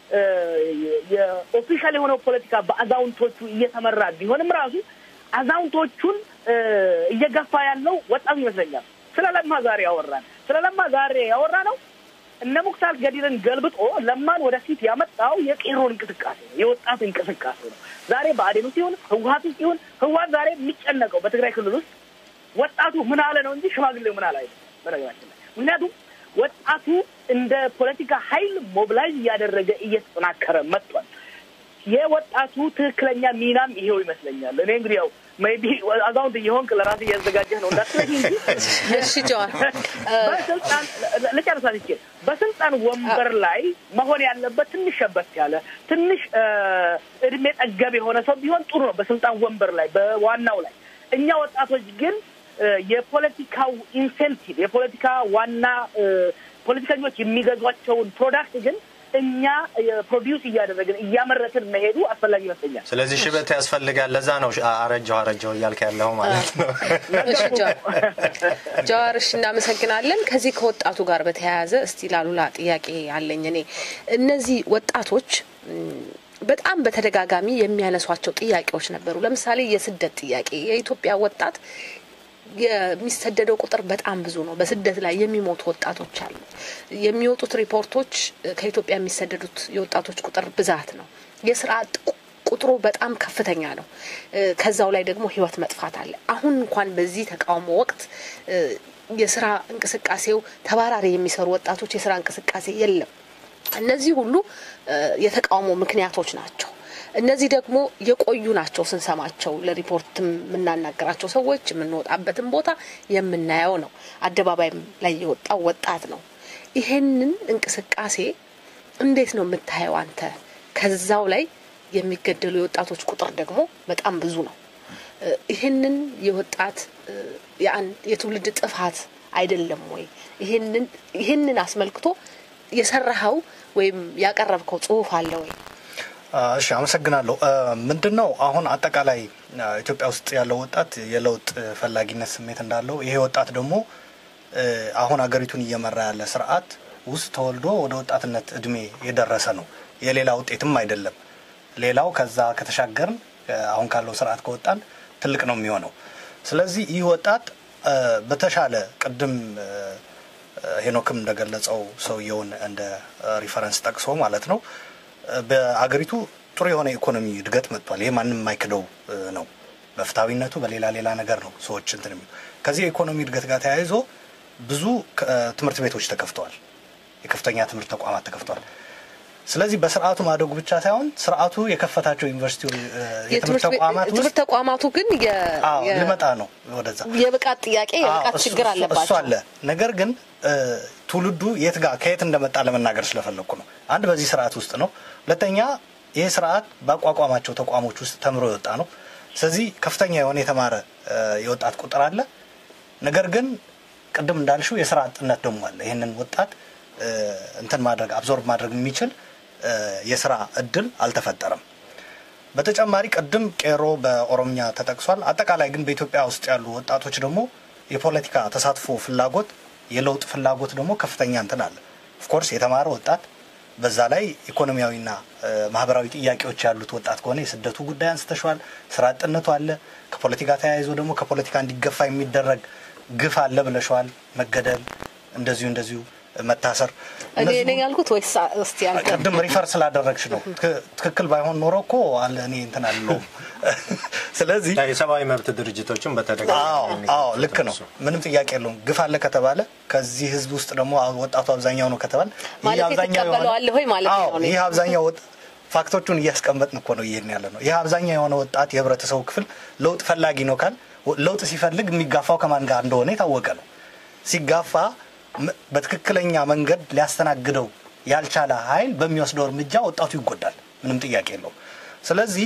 የኦፊሻል የሆነው ፖለቲካ በአዛውንቶቹ እየተመራ ቢሆንም ራሱ አዛውንቶቹን እየገፋ ያለው ወጣቱ ይመስለኛል። ስለ ለማ ዛሬ ያወራን ስለ ለማ ዛሬ ያወራ ነው እነ ሙክታር ገዲርን ገልብጦ ለማን ወደፊት ያመጣው የቄሮን እንቅስቃሴ ነው፣ የወጣት እንቅስቃሴ ነው። ዛሬ ብአዴን ውስጥ ይሁን ህወሀት ውስጥ ይሁን ህወሀት ዛሬ የሚጨነቀው በትግራይ ክልል ውስጥ ወጣቱ ምን አለ ነው እንጂ ሽማግሌው ምን አለ አይደለም። በነገራችን ላይ ምክንያቱም ወጣቱ እንደ ፖለቲካ ኃይል ሞቢላይዝ እያደረገ እየተጠናከረ መጥቷል። የወጣቱ ትክክለኛ ሚናም ይሄው ይመስለኛል። እኔ እንግዲህ ያው ሜይ ቢ አዛውንት እየሆንክ ለራስህ እያዘጋጀህ ነው እንዳትለኝ እንጂ እሺ ጀዋር በስልጣን ልጨርሳት ይችል በስልጣን ወንበር ላይ መሆን ያለበት ትንሽ ሸበት ያለ ትንሽ እድሜ ጠገብ የሆነ ሰው ቢሆን ጥሩ ነው። በስልጣን ወንበር ላይ በዋናው ላይ እኛ ወጣቶች ግን የፖለቲካው ኢንሴንቲቭ የፖለቲካ ዋና ፖለቲከኞች የሚገዟቸውን ፕሮዳክት ግን እኛ ፕሮዲውስ እያደረግን እያመረትን መሄዱ አስፈላጊ ይመስለኛል። ስለዚህ ሽበት ያስፈልጋል። ለዛ ነው አረጀው አረጀው እያልክ ያለው ማለት ነው። እሺ ጀዋር፣ እሺ እናመሰግናለን። ከዚህ ከወጣቱ ጋር በተያያዘ እስቲ ላሉላ ጥያቄ አለኝ እኔ እነዚህ ወጣቶች በጣም በተደጋጋሚ የሚያነሷቸው ጥያቄዎች ነበሩ። ለምሳሌ የስደት ጥያቄ የኢትዮጵያ ወጣት የሚሰደደው ቁጥር በጣም ብዙ ነው። በስደት ላይ የሚሞቱ ወጣቶች አሉ። የሚወጡት ሪፖርቶች ከኢትዮጵያ የሚሰደዱት የወጣቶች ቁጥር ብዛት ነው። የስራ አጥ ቁጥሩ በጣም ከፍተኛ ነው። ከዛው ላይ ደግሞ ህይወት መጥፋት አለ። አሁን እንኳን በዚህ ተቃውሞ ወቅት የስራ እንቅስቃሴው ተባራሪ የሚሰሩ ወጣቶች የስራ እንቅስቃሴ የለም። እነዚህ ሁሉ የተቃውሞ ምክንያቶች ናቸው። እነዚህ ደግሞ የቆዩ ናቸው። ስንሰማቸው ለሪፖርት የምናናገራቸው ሰዎች የምንወጣበትን ቦታ የምናየው ነው። አደባባይም ላይ የወጣው ወጣት ነው። ይሄንን እንቅስቃሴ እንዴት ነው የምታየው አንተ? ከዛው ላይ የሚገደሉ የወጣቶች ቁጥር ደግሞ በጣም ብዙ ነው። ይህንን የወጣት የትውልድ ጥፋት አይደለም ወይ? ይህንን አስመልክቶ የሰራኸው ወይም ያቀረብከው ጽሁፍ አለ ወይ? እሺ አመሰግናለሁ። ምንድን ነው አሁን አጠቃላይ ኢትዮጵያ ውስጥ ያለው ወጣት የለውጥ ፈላጊነት ስሜት እንዳለው ይሄ ወጣት ደግሞ አሁን አገሪቱን እየመራ ያለ ስርዓት ውስጥ ተወልዶ ወደ ወጣትነት እድሜ የደረሰ ነው። የሌላ ውጤትም አይደለም። ሌላው ከዛ ከተሻገርን አሁን ካለው ስርዓት ከወጣን ትልቅ ነው የሚሆነው። ስለዚህ ይህ ወጣት በተሻለ ቅድም ሄኖክም እንደገለጸው ሰውየውን እንደ ሪፈረንስ ጠቅሶ ማለት ነው በአገሪቱ ጥሩ የሆነ ኢኮኖሚ እድገት መጥቷል። ይሄ ማንም የማይክደው ነው። በፍትሐዊነቱ በሌላ ሌላ ነገር ነው ሰዎች እንትን የሚሉ ከዚህ የኢኮኖሚ እድገት ጋር ተያይዞ ብዙ ትምህርት ቤቶች ተከፍተዋል። የከፍተኛ ትምህርት ተቋማት ተከፍተዋል። ስለዚህ በስርዓቱ ማደጉ ብቻ ሳይሆን ስርዓቱ የከፈታቸው ዩኒቨርሲቲ የትምህርት ተቋማት ትምህርት ተቋማቱ ግን ልመጣ ነው ወደዛ የብቃት ጥያቄ የብቃት ችግር እሱ አለባቸው። አለ። ነገር ግን ትውልዱ የት ጋር ከየት እንደመጣ ለመናገር ስለፈለግኩ ነው። አንድ በዚህ ስርዓት ውስጥ ነው። ሁለተኛ ይህ ስርዓት ባቋቋማቸው ተቋሞች ውስጥ ተምሮ የወጣ ነው። ስለዚህ ከፍተኛ የሆነ የተማረ የወጣት ቁጥር አለ። ነገር ግን ቅድም እንዳልሽው የስራ አጥነት ደግሞ አለ። ይህንን ወጣት እንትን ማድረግ አብዞርብ ማድረግ የሚችል የስራ እድል አልተፈጠረም። በተጨማሪ ቅድም ቄሮ በኦሮምኛ ተጠቅሷል። አጠቃላይ ግን በኢትዮጵያ ውስጥ ያሉ ወጣቶች ደግሞ የፖለቲካ ተሳትፎ ፍላጎት፣ የለውጥ ፍላጎት ደግሞ ከፍተኛ እንትን አለ። ኦፍኮርስ የተማረ ወጣት በዛ ላይ ኢኮኖሚያዊና ማህበራዊ ጥያቄዎች ያሉት ወጣት ከሆነ የስደቱ ጉዳይ አንስተሸዋል። ስራ አጥነቱ አለ። ከፖለቲካ ተያይዞ ደግሞ ከፖለቲካ እንዲገፋ የሚደረግ ግፍ አለ ብለሸዋል። መገደል፣ እንደዚሁ እንደዚሁ መታሰር እኔ ነኝ ያልኩት ወይስ እስቲ አንተ? ቅድም ሪፈር ስላደረግሽ ነው። ትክክል ባይሆን ኖሮ እኮ አለ እኔ እንትን አልለውም። ስለዚህ የሰብአዊ መብት ድርጅቶችን በተደጋጋሚ አዎ ልክ ነው። ምንም ጥያቄ የለውም። ግፍ አለ ከተባለ ከዚህ ህዝብ ውስጥ ደግሞ ወጣቱ አብዛኛው ነው ከተባለ ማለት ትቀበለዋለህ ወይ ማለት ነው? ይህ አብዛኛው ፋክቶቹን እያስቀመጥን እኮ ነው ይሄን ያለ ነው። ይህ አብዛኛው የሆነ ወጣት የህብረተሰቡ ክፍል ለውጥ ፈላጊ ነው ካል ለውጥ ሲፈልግ የሚጋፋው ከማን ጋር እንደሆነ የታወቀ ነው። ሲጋፋ በትክክለኛ መንገድ ሊያስተናግደው ያልቻለ ኃይል በሚወስደው እርምጃ ወጣቱ ይጎዳል። ምንም ጥያቄ የለውም። ስለዚህ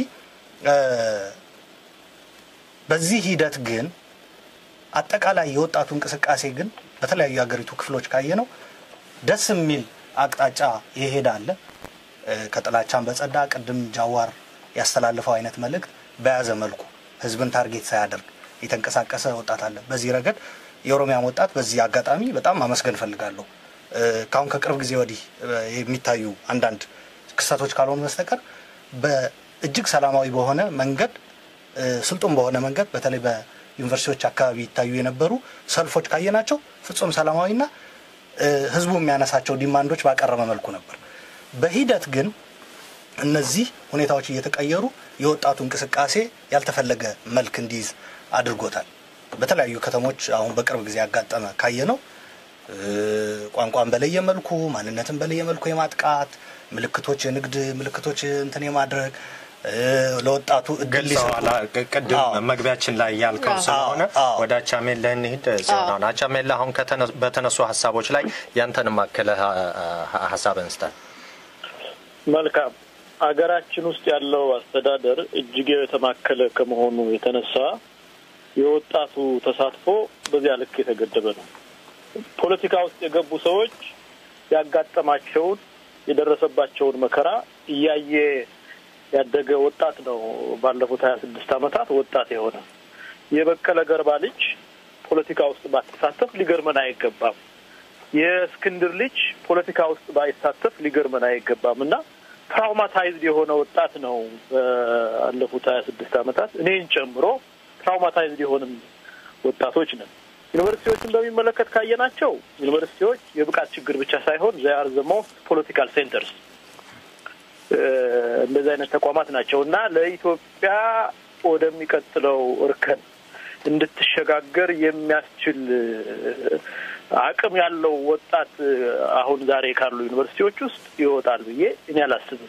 በዚህ ሂደት ግን አጠቃላይ የወጣቱ እንቅስቃሴ ግን በተለያዩ የሀገሪቱ ክፍሎች ካየ ነው ደስ የሚል አቅጣጫ የሄደ አለ። ከጥላቻን በጸዳ ቅድም ጃዋር ያስተላለፈው አይነት መልእክት በያዘ መልኩ ህዝብን ታርጌት ሳያደርግ የተንቀሳቀሰ ወጣት አለ። በዚህ ረገድ የኦሮሚያን ወጣት በዚህ አጋጣሚ በጣም ማመስገን ፈልጋለሁ። ከአሁን ከቅርብ ጊዜ ወዲህ የሚታዩ አንዳንድ ክስተቶች ካልሆኑ በስተቀር በእጅግ ሰላማዊ በሆነ መንገድ ስልጡን በሆነ መንገድ በተለይ በዩኒቨርሲቲዎች አካባቢ ይታዩ የነበሩ ሰልፎች ካየናቸው ፍጹም ሰላማዊና ህዝቡ የሚያነሳቸው ዲማንዶች ባቀረበ መልኩ ነበር። በሂደት ግን እነዚህ ሁኔታዎች እየተቀየሩ የወጣቱ እንቅስቃሴ ያልተፈለገ መልክ እንዲይዝ አድርጎታል። በተለያዩ ከተሞች አሁን በቅርብ ጊዜ ያጋጠመ ካየ ነው ቋንቋን በለየ መልኩ ማንነትን በለየ መልኩ የማጥቃት ምልክቶች፣ የንግድ ምልክቶች እንትን የማድረግ ለወጣቱ እድል ገልጸዋል። ቅድም መግቢያችን ላይ ያልከው ስለሆነ ወደ አቻሜላ እንሂድ። ሲሆን አቻሜላ አሁን በተነሱ ሀሳቦች ላይ ያንተንም አክለህ ሀሳብ እንስጠን። መልካም። ሀገራችን ውስጥ ያለው አስተዳደር እጅግ የተማከለ ከመሆኑ የተነሳ የወጣቱ ተሳትፎ በዚያ ልክ የተገደበ ነው። ፖለቲካ ውስጥ የገቡ ሰዎች ያጋጠማቸውን የደረሰባቸውን መከራ እያየ ያደገ ወጣት ነው። ባለፉት ሀያ ስድስት ዓመታት ወጣት የሆነ የበቀለ ገርባ ልጅ ፖለቲካ ውስጥ ባትሳተፍ ሊገርመን አይገባም። የእስክንድር ልጅ ፖለቲካ ውስጥ ባይሳተፍ ሊገርመን አይገባም እና ትራውማታይዝድ የሆነ ወጣት ነው። ባለፉት ሀያ ስድስት ዓመታት እኔን ጨምሮ ትራውማታይዝድ የሆንን ወጣቶች ነን። ዩኒቨርሲቲዎችን በሚመለከት ካየናቸው ዩኒቨርሲቲዎች የብቃት ችግር ብቻ ሳይሆን ዚያር ዘ ሞስት ፖለቲካል ሴንተርስ እንደዚህ አይነት ተቋማት ናቸው እና ለኢትዮጵያ ወደሚቀጥለው እርከን እንድትሸጋገር የሚያስችል አቅም ያለው ወጣት አሁን ዛሬ ካሉ ዩኒቨርሲቲዎች ውስጥ ይወጣል ብዬ እኔ አላስብም።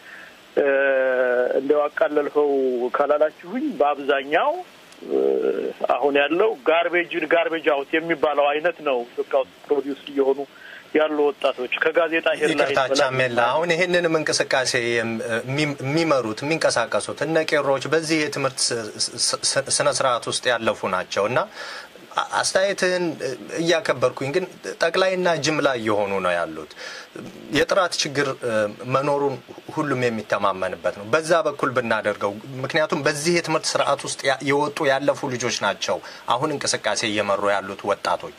እንደው አቃለልኸው ካላላችሁኝ በአብዛኛው አሁን ያለው ጋርቤጅን ጋርቤጅ አውት የሚባለው አይነት ነው ኢትዮጵያ ውስጥ ፕሮዲውስ እየሆኑ ያሉ ወጣቶች ከጋዜጣ ይቅርታ ቻሜላ፣ አሁን ይህንንም እንቅስቃሴ የሚመሩት የሚንቀሳቀሱት እነ ቄሮዎች በዚህ የትምህርት ስነ ስርዓት ውስጥ ያለፉ ናቸው እና አስተያየትህን እያከበርኩኝ ግን ጠቅላይና ጅምላ እየሆኑ ነው ያሉት። የጥራት ችግር መኖሩን ሁሉም የሚተማመንበት ነው። በዛ በኩል ብናደርገው፣ ምክንያቱም በዚህ የትምህርት ስርዓት ውስጥ የወጡ ያለፉ ልጆች ናቸው አሁን እንቅስቃሴ እየመሩ ያሉት ወጣቶች።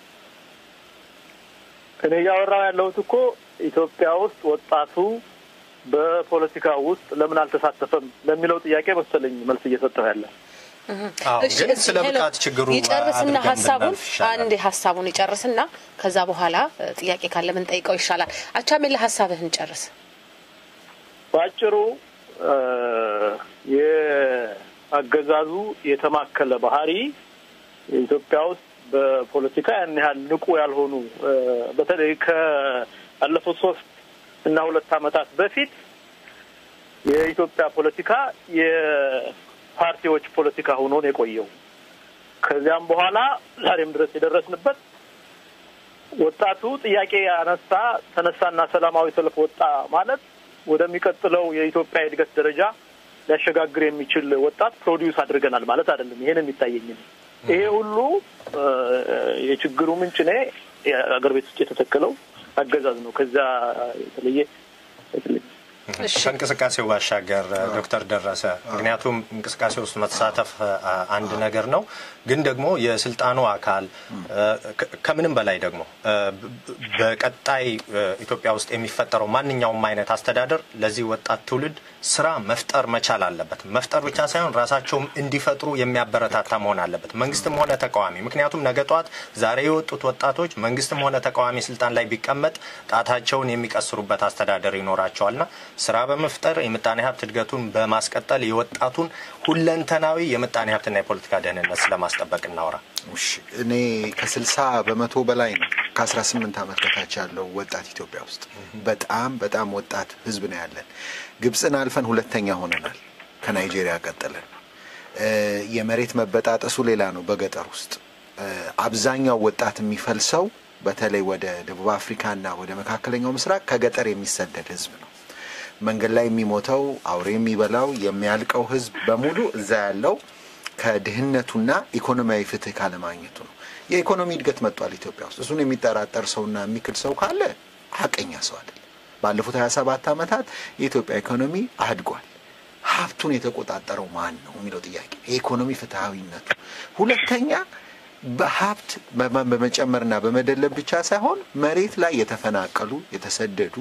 እኔ እያወራው ያለሁት እኮ ኢትዮጵያ ውስጥ ወጣቱ በፖለቲካ ውስጥ ለምን አልተሳተፈም ለሚለው ጥያቄ መሰለኝ መልስ እየሰጠሁ ያለ ግን ስለ ብቃት ችግሩ ይጨርስና ሀሳቡን አንድ ሀሳቡን ይጨርስና ከዛ በኋላ ጥያቄ ካለ ምን ጠይቀው ይሻላል። አቻሜላ ሀሳብህን ጨርስ። በአጭሩ የአገዛዙ የተማከለ ባህሪ ኢትዮጵያ ውስጥ በፖለቲካ ያን ያህል ንቁ ያልሆኑ በተለይ ካለፉት ሶስት እና ሁለት ዓመታት በፊት የኢትዮጵያ ፖለቲካ የፓርቲዎች ፖለቲካ ሆኖ ነው የቆየው። ከዚያም በኋላ ዛሬም ድረስ የደረስንበት ወጣቱ ጥያቄ ያነሳ ተነሳና ሰላማዊ ሰልፍ ወጣ ማለት ወደሚቀጥለው የኢትዮጵያ የእድገት ደረጃ ሊያሸጋግር የሚችል ወጣት ፕሮዲውስ አድርገናል ማለት አይደለም። ይሄን የሚታየኝ ይሄ ሁሉ የችግሩ ምንጭ እኔ አገር ቤት ውስጥ የተተከለው አገዛዝ ነው። ከዛ የተለየ ከእንቅስቃሴው ባሻገር ዶክተር ደረሰ ምክንያቱም እንቅስቃሴ ውስጥ መሳተፍ አንድ ነገር ነው፣ ግን ደግሞ የስልጣኑ አካል ከምንም በላይ ደግሞ በቀጣይ ኢትዮጵያ ውስጥ የሚፈጠረው ማንኛውም አይነት አስተዳደር ለዚህ ወጣት ትውልድ ስራ መፍጠር መቻል አለበት። መፍጠር ብቻ ሳይሆን ራሳቸውም እንዲፈጥሩ የሚያበረታታ መሆን አለበት፣ መንግስትም ሆነ ተቃዋሚ። ምክንያቱም ነገ ጠዋት ዛሬ የወጡት ወጣቶች መንግስትም ሆነ ተቃዋሚ ስልጣን ላይ ቢቀመጥ ጣታቸውን የሚቀስሩበት አስተዳደር ይኖራቸዋልና ስራ በመፍጠር የምጣኔ ሀብት እድገቱን በማስቀጠል የወጣቱን ሁለንተናዊ የምጣኔ ሀብትና የፖለቲካ ደህንነት ስለማስጠበቅ እናውራ። እኔ ከስልሳ በመቶ በላይ ነው ከአስራ ስምንት ዓመት በታች ያለው ወጣት ኢትዮጵያ ውስጥ በጣም በጣም ወጣት ህዝብ ነው ያለን። ግብፅን አልፈን ሁለተኛ ሆነናል ከናይጄሪያ ቀጥለን። የመሬት መበጣጠሱ ሌላ ነው። በገጠር ውስጥ አብዛኛው ወጣት የሚፈልሰው በተለይ ወደ ደቡብ አፍሪካና ወደ መካከለኛው ምስራቅ ከገጠር የሚሰደድ ህዝብ ነው። መንገድ ላይ የሚሞተው አውሬ የሚበላው የሚያልቀው ህዝብ በሙሉ እዛ ያለው ከድህነቱና ኢኮኖሚያዊ ፍትህ ካለማግኘቱ ነው። የኢኮኖሚ እድገት መጥቷል ኢትዮጵያ ውስጥ። እሱን የሚጠራጠር ሰውና የሚክድ ሰው ካለ ሀቀኛ ሰው አይደለም። ባለፉት 27 ዓመታት የኢትዮጵያ ኢኮኖሚ አድጓል። ሀብቱን የተቆጣጠረው ማን ነው የሚለው ጥያቄ የኢኮኖሚ ፍትሐዊነቱ። ሁለተኛ በሀብት በመጨመርና በመደለብ ብቻ ሳይሆን መሬት ላይ የተፈናቀሉ የተሰደዱ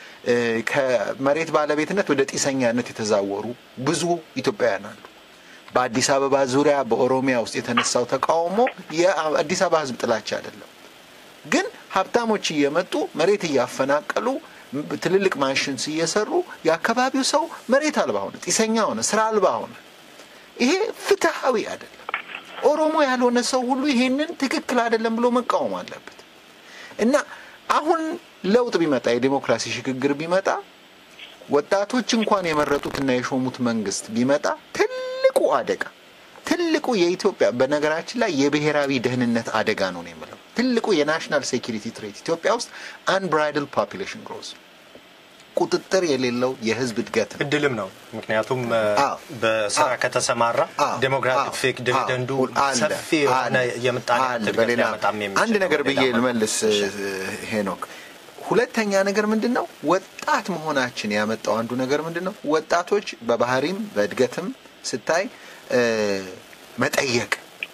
ከመሬት ባለቤትነት ወደ ጢሰኛነት የተዛወሩ ብዙ ኢትዮጵያውያን አሉ። በአዲስ አበባ ዙሪያ በኦሮሚያ ውስጥ የተነሳው ተቃውሞ የአዲስ አበባ ህዝብ ጥላቻ አይደለም። ግን ሀብታሞች እየመጡ መሬት እያፈናቀሉ ትልልቅ ማንሽንስ እየሰሩ የአካባቢው ሰው መሬት አልባ ሆነ፣ ጢሰኛ ሆነ፣ ስራ አልባ ሆነ። ይሄ ፍትሐዊ አይደለም። ኦሮሞ ያልሆነ ሰው ሁሉ ይሄንን ትክክል አይደለም ብሎ መቃወም አለበት። እና አሁን ለውጥ ቢመጣ የዴሞክራሲ ሽግግር ቢመጣ ወጣቶች እንኳን የመረጡትና የሾሙት መንግስት ቢመጣ ትልቁ አደጋ ትልቁ የኢትዮጵያ በነገራችን ላይ የብሔራዊ ደህንነት አደጋ ነው ነው የምለው ትልቁ የናሽናል ሴኪሪቲ ትሬት ኢትዮጵያ ውስጥ አንብራይድል ፖፑሌሽን ግሮዝ ቁጥጥር የሌለው የህዝብ እድገት ነው። እድልም ነው። ምክንያቱም አዎ። በስራ አዎ። ከተሰማራ አዎ። ዴሞክራቲክ አዎ። ዲቪደንዱ አዎ። አለ። ሰፊ የሆነ አለ። የምጣኔ አለ። እድገት በሌላ ሊያመጣም የሚችል አንድ ነገር ነው። ብዬ ሌላ ልመልስ ሄኖክ። ሁለተኛ ነገር ምንድን ነው? ወጣት መሆናችን ያመጣው አንዱ ነገር ምንድን ነው? ወጣቶች በባህሪም በእድገትም ስታይ እ፣ መጠየቅ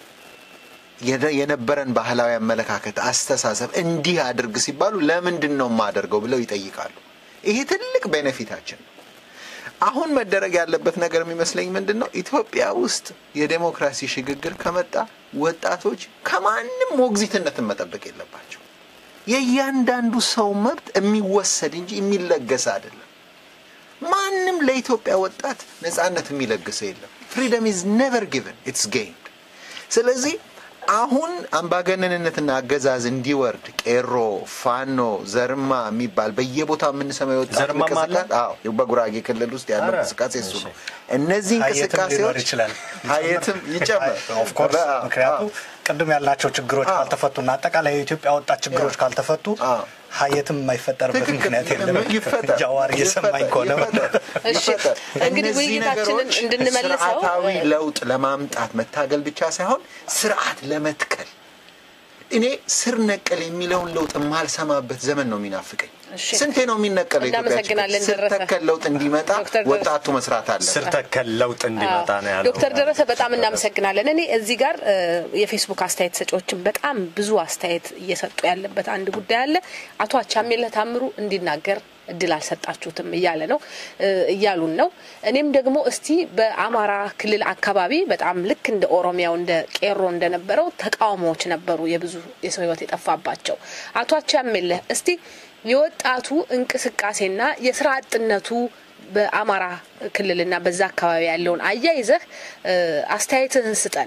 የነ- የነበረን ባህላዊ አመለካከት፣ አስተሳሰብ እንዲህ አድርግ ሲባሉ ለምንድን ነው የማደርገው ብለው ይጠይቃሉ። ይሄ ትልቅ ቤኔፊታችን ነው። አሁን መደረግ ያለበት ነገር የሚመስለኝ ምንድን ነው? ኢትዮጵያ ውስጥ የዴሞክራሲ ሽግግር ከመጣ ወጣቶች ከማንም ሞግዚትነትን መጠበቅ የለባቸው። የእያንዳንዱ ሰው መብት የሚወሰድ እንጂ የሚለገስ አይደለም። ማንም ለኢትዮጵያ ወጣት ነጻነት የሚለግሰው የለም። ፍሪደም ኢዝ ኔቨር ጊቨን ኢትስ ጌይንድ። ስለዚህ አሁን አምባገነንነትና አገዛዝ እንዲወርድ ቄሮ፣ ፋኖ፣ ዘርማ የሚባል በየቦታው የምንሰማው የወጣት ዘርማም አለ? እንቅስቃሴ አዎ፣ በጉራጌ ክልል ውስጥ ያለው ኧረ፣ እንቅስቃሴ እሱ እሺ። ነው። እነዚህ ሀየትም ሊኖር እንቅስቃሴዎች ይችላል። ሀየትም ይጨምር ኦፍኮርስ በ- ምክንያቱ አዎ። ቅድም ያልናቸው ችግሮች አዎ። ካልተፈቱና አጠቃላይ የኢትዮጵያ ወጣት ችግሮች ካልተፈቱ አዎ። ሀየትም የማይፈጠርበት ትክክል። ምክንያት የለም። ይፈጠር። ጃዋር እየሰማኝ ይፈጠር። ከሆነ ይፈጠር። እሺ፣ ይፈጠር። እንግዲህ እነዚህ ውይይታችንን ነገሮች እንድንመልሰው ስርዓታዊ ለውጥ ለማምጣት መታገል ብቻ ሳይሆን ስርዓት ለመትከል እኔ ስር ነቀል የሚለውን ለውጥ የማልሰማበት ዘመን ነው የሚናፍቀኝ። እሺ። ስንቴ ነው የሚነቀለው? ኢትዮጵያ እናመሰግናለን ስር ደረሰ። ተከል ለውጥ እንዲመጣ ዶክተር ደረሰ። ወጣቱ መስራት አለ። ስር ተከል ለውጥ እንዲመጣ ነው ያለው። ዶክተር ደረሰ በጣም እናመሰግናለን። እኔ እዚህ ጋር እ፣ የፌስቡክ አስተያየት ሰጪዎችን በጣም ብዙ አስተያየት እየሰጡ ያለበት አንድ ጉዳይ አለ። አቶ አቻሜለህ ታምሩ እንዲናገር እድል አልሰጣችሁትም እያለ ነው እ፣ እያሉን ነው። እኔም ደግሞ እስቲ በአማራ ክልል አካባቢ በጣም ልክ እንደ ኦሮሚያው እንደ ቄሮ እንደነበረው ተቃውሞዎች ነበሩ፣ የብዙ የሰው ሕይወት የጠፋባቸው። አቶ አቻሜለህ እስቲ የወጣቱ እንቅስቃሴና የስራ አጥነቱ በአማራ ክልልና በዛ አካባቢ ያለውን አያይዘህ እ፣ አስተያየትህን ስጠን።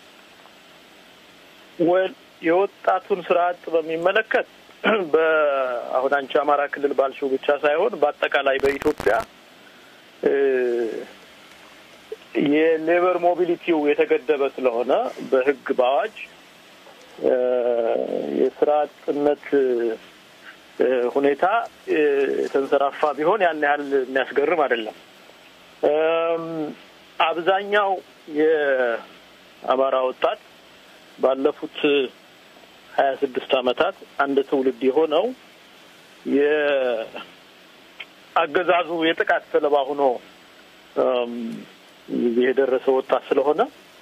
ወል የወጣቱን ስራ አጥ በሚመለከት በአሁን አንቺ አማራ ክልል ባልሽው ብቻ ሳይሆን በአጠቃላይ በኢትዮጵያ እ፣ የሌበር ሞቢሊቲው የተገደበ ስለሆነ በሕግ በአዋጅ እ፣ የስራ አጥነት እ፣ ሁኔታ እ፣ የተንሰራፋ ቢሆን ያን ያህል የሚያስገርም አይደለም። እም፣ አብዛኛው የአማራ ወጣት ባለፉት ሀያ ስድስት ዓመታት አንድ ትውልድ የሆነው የአገዛዙ የጥቃት ሰለባ ሆኖ እም፣ እዚህ የደረሰ ወጣት ስለሆነ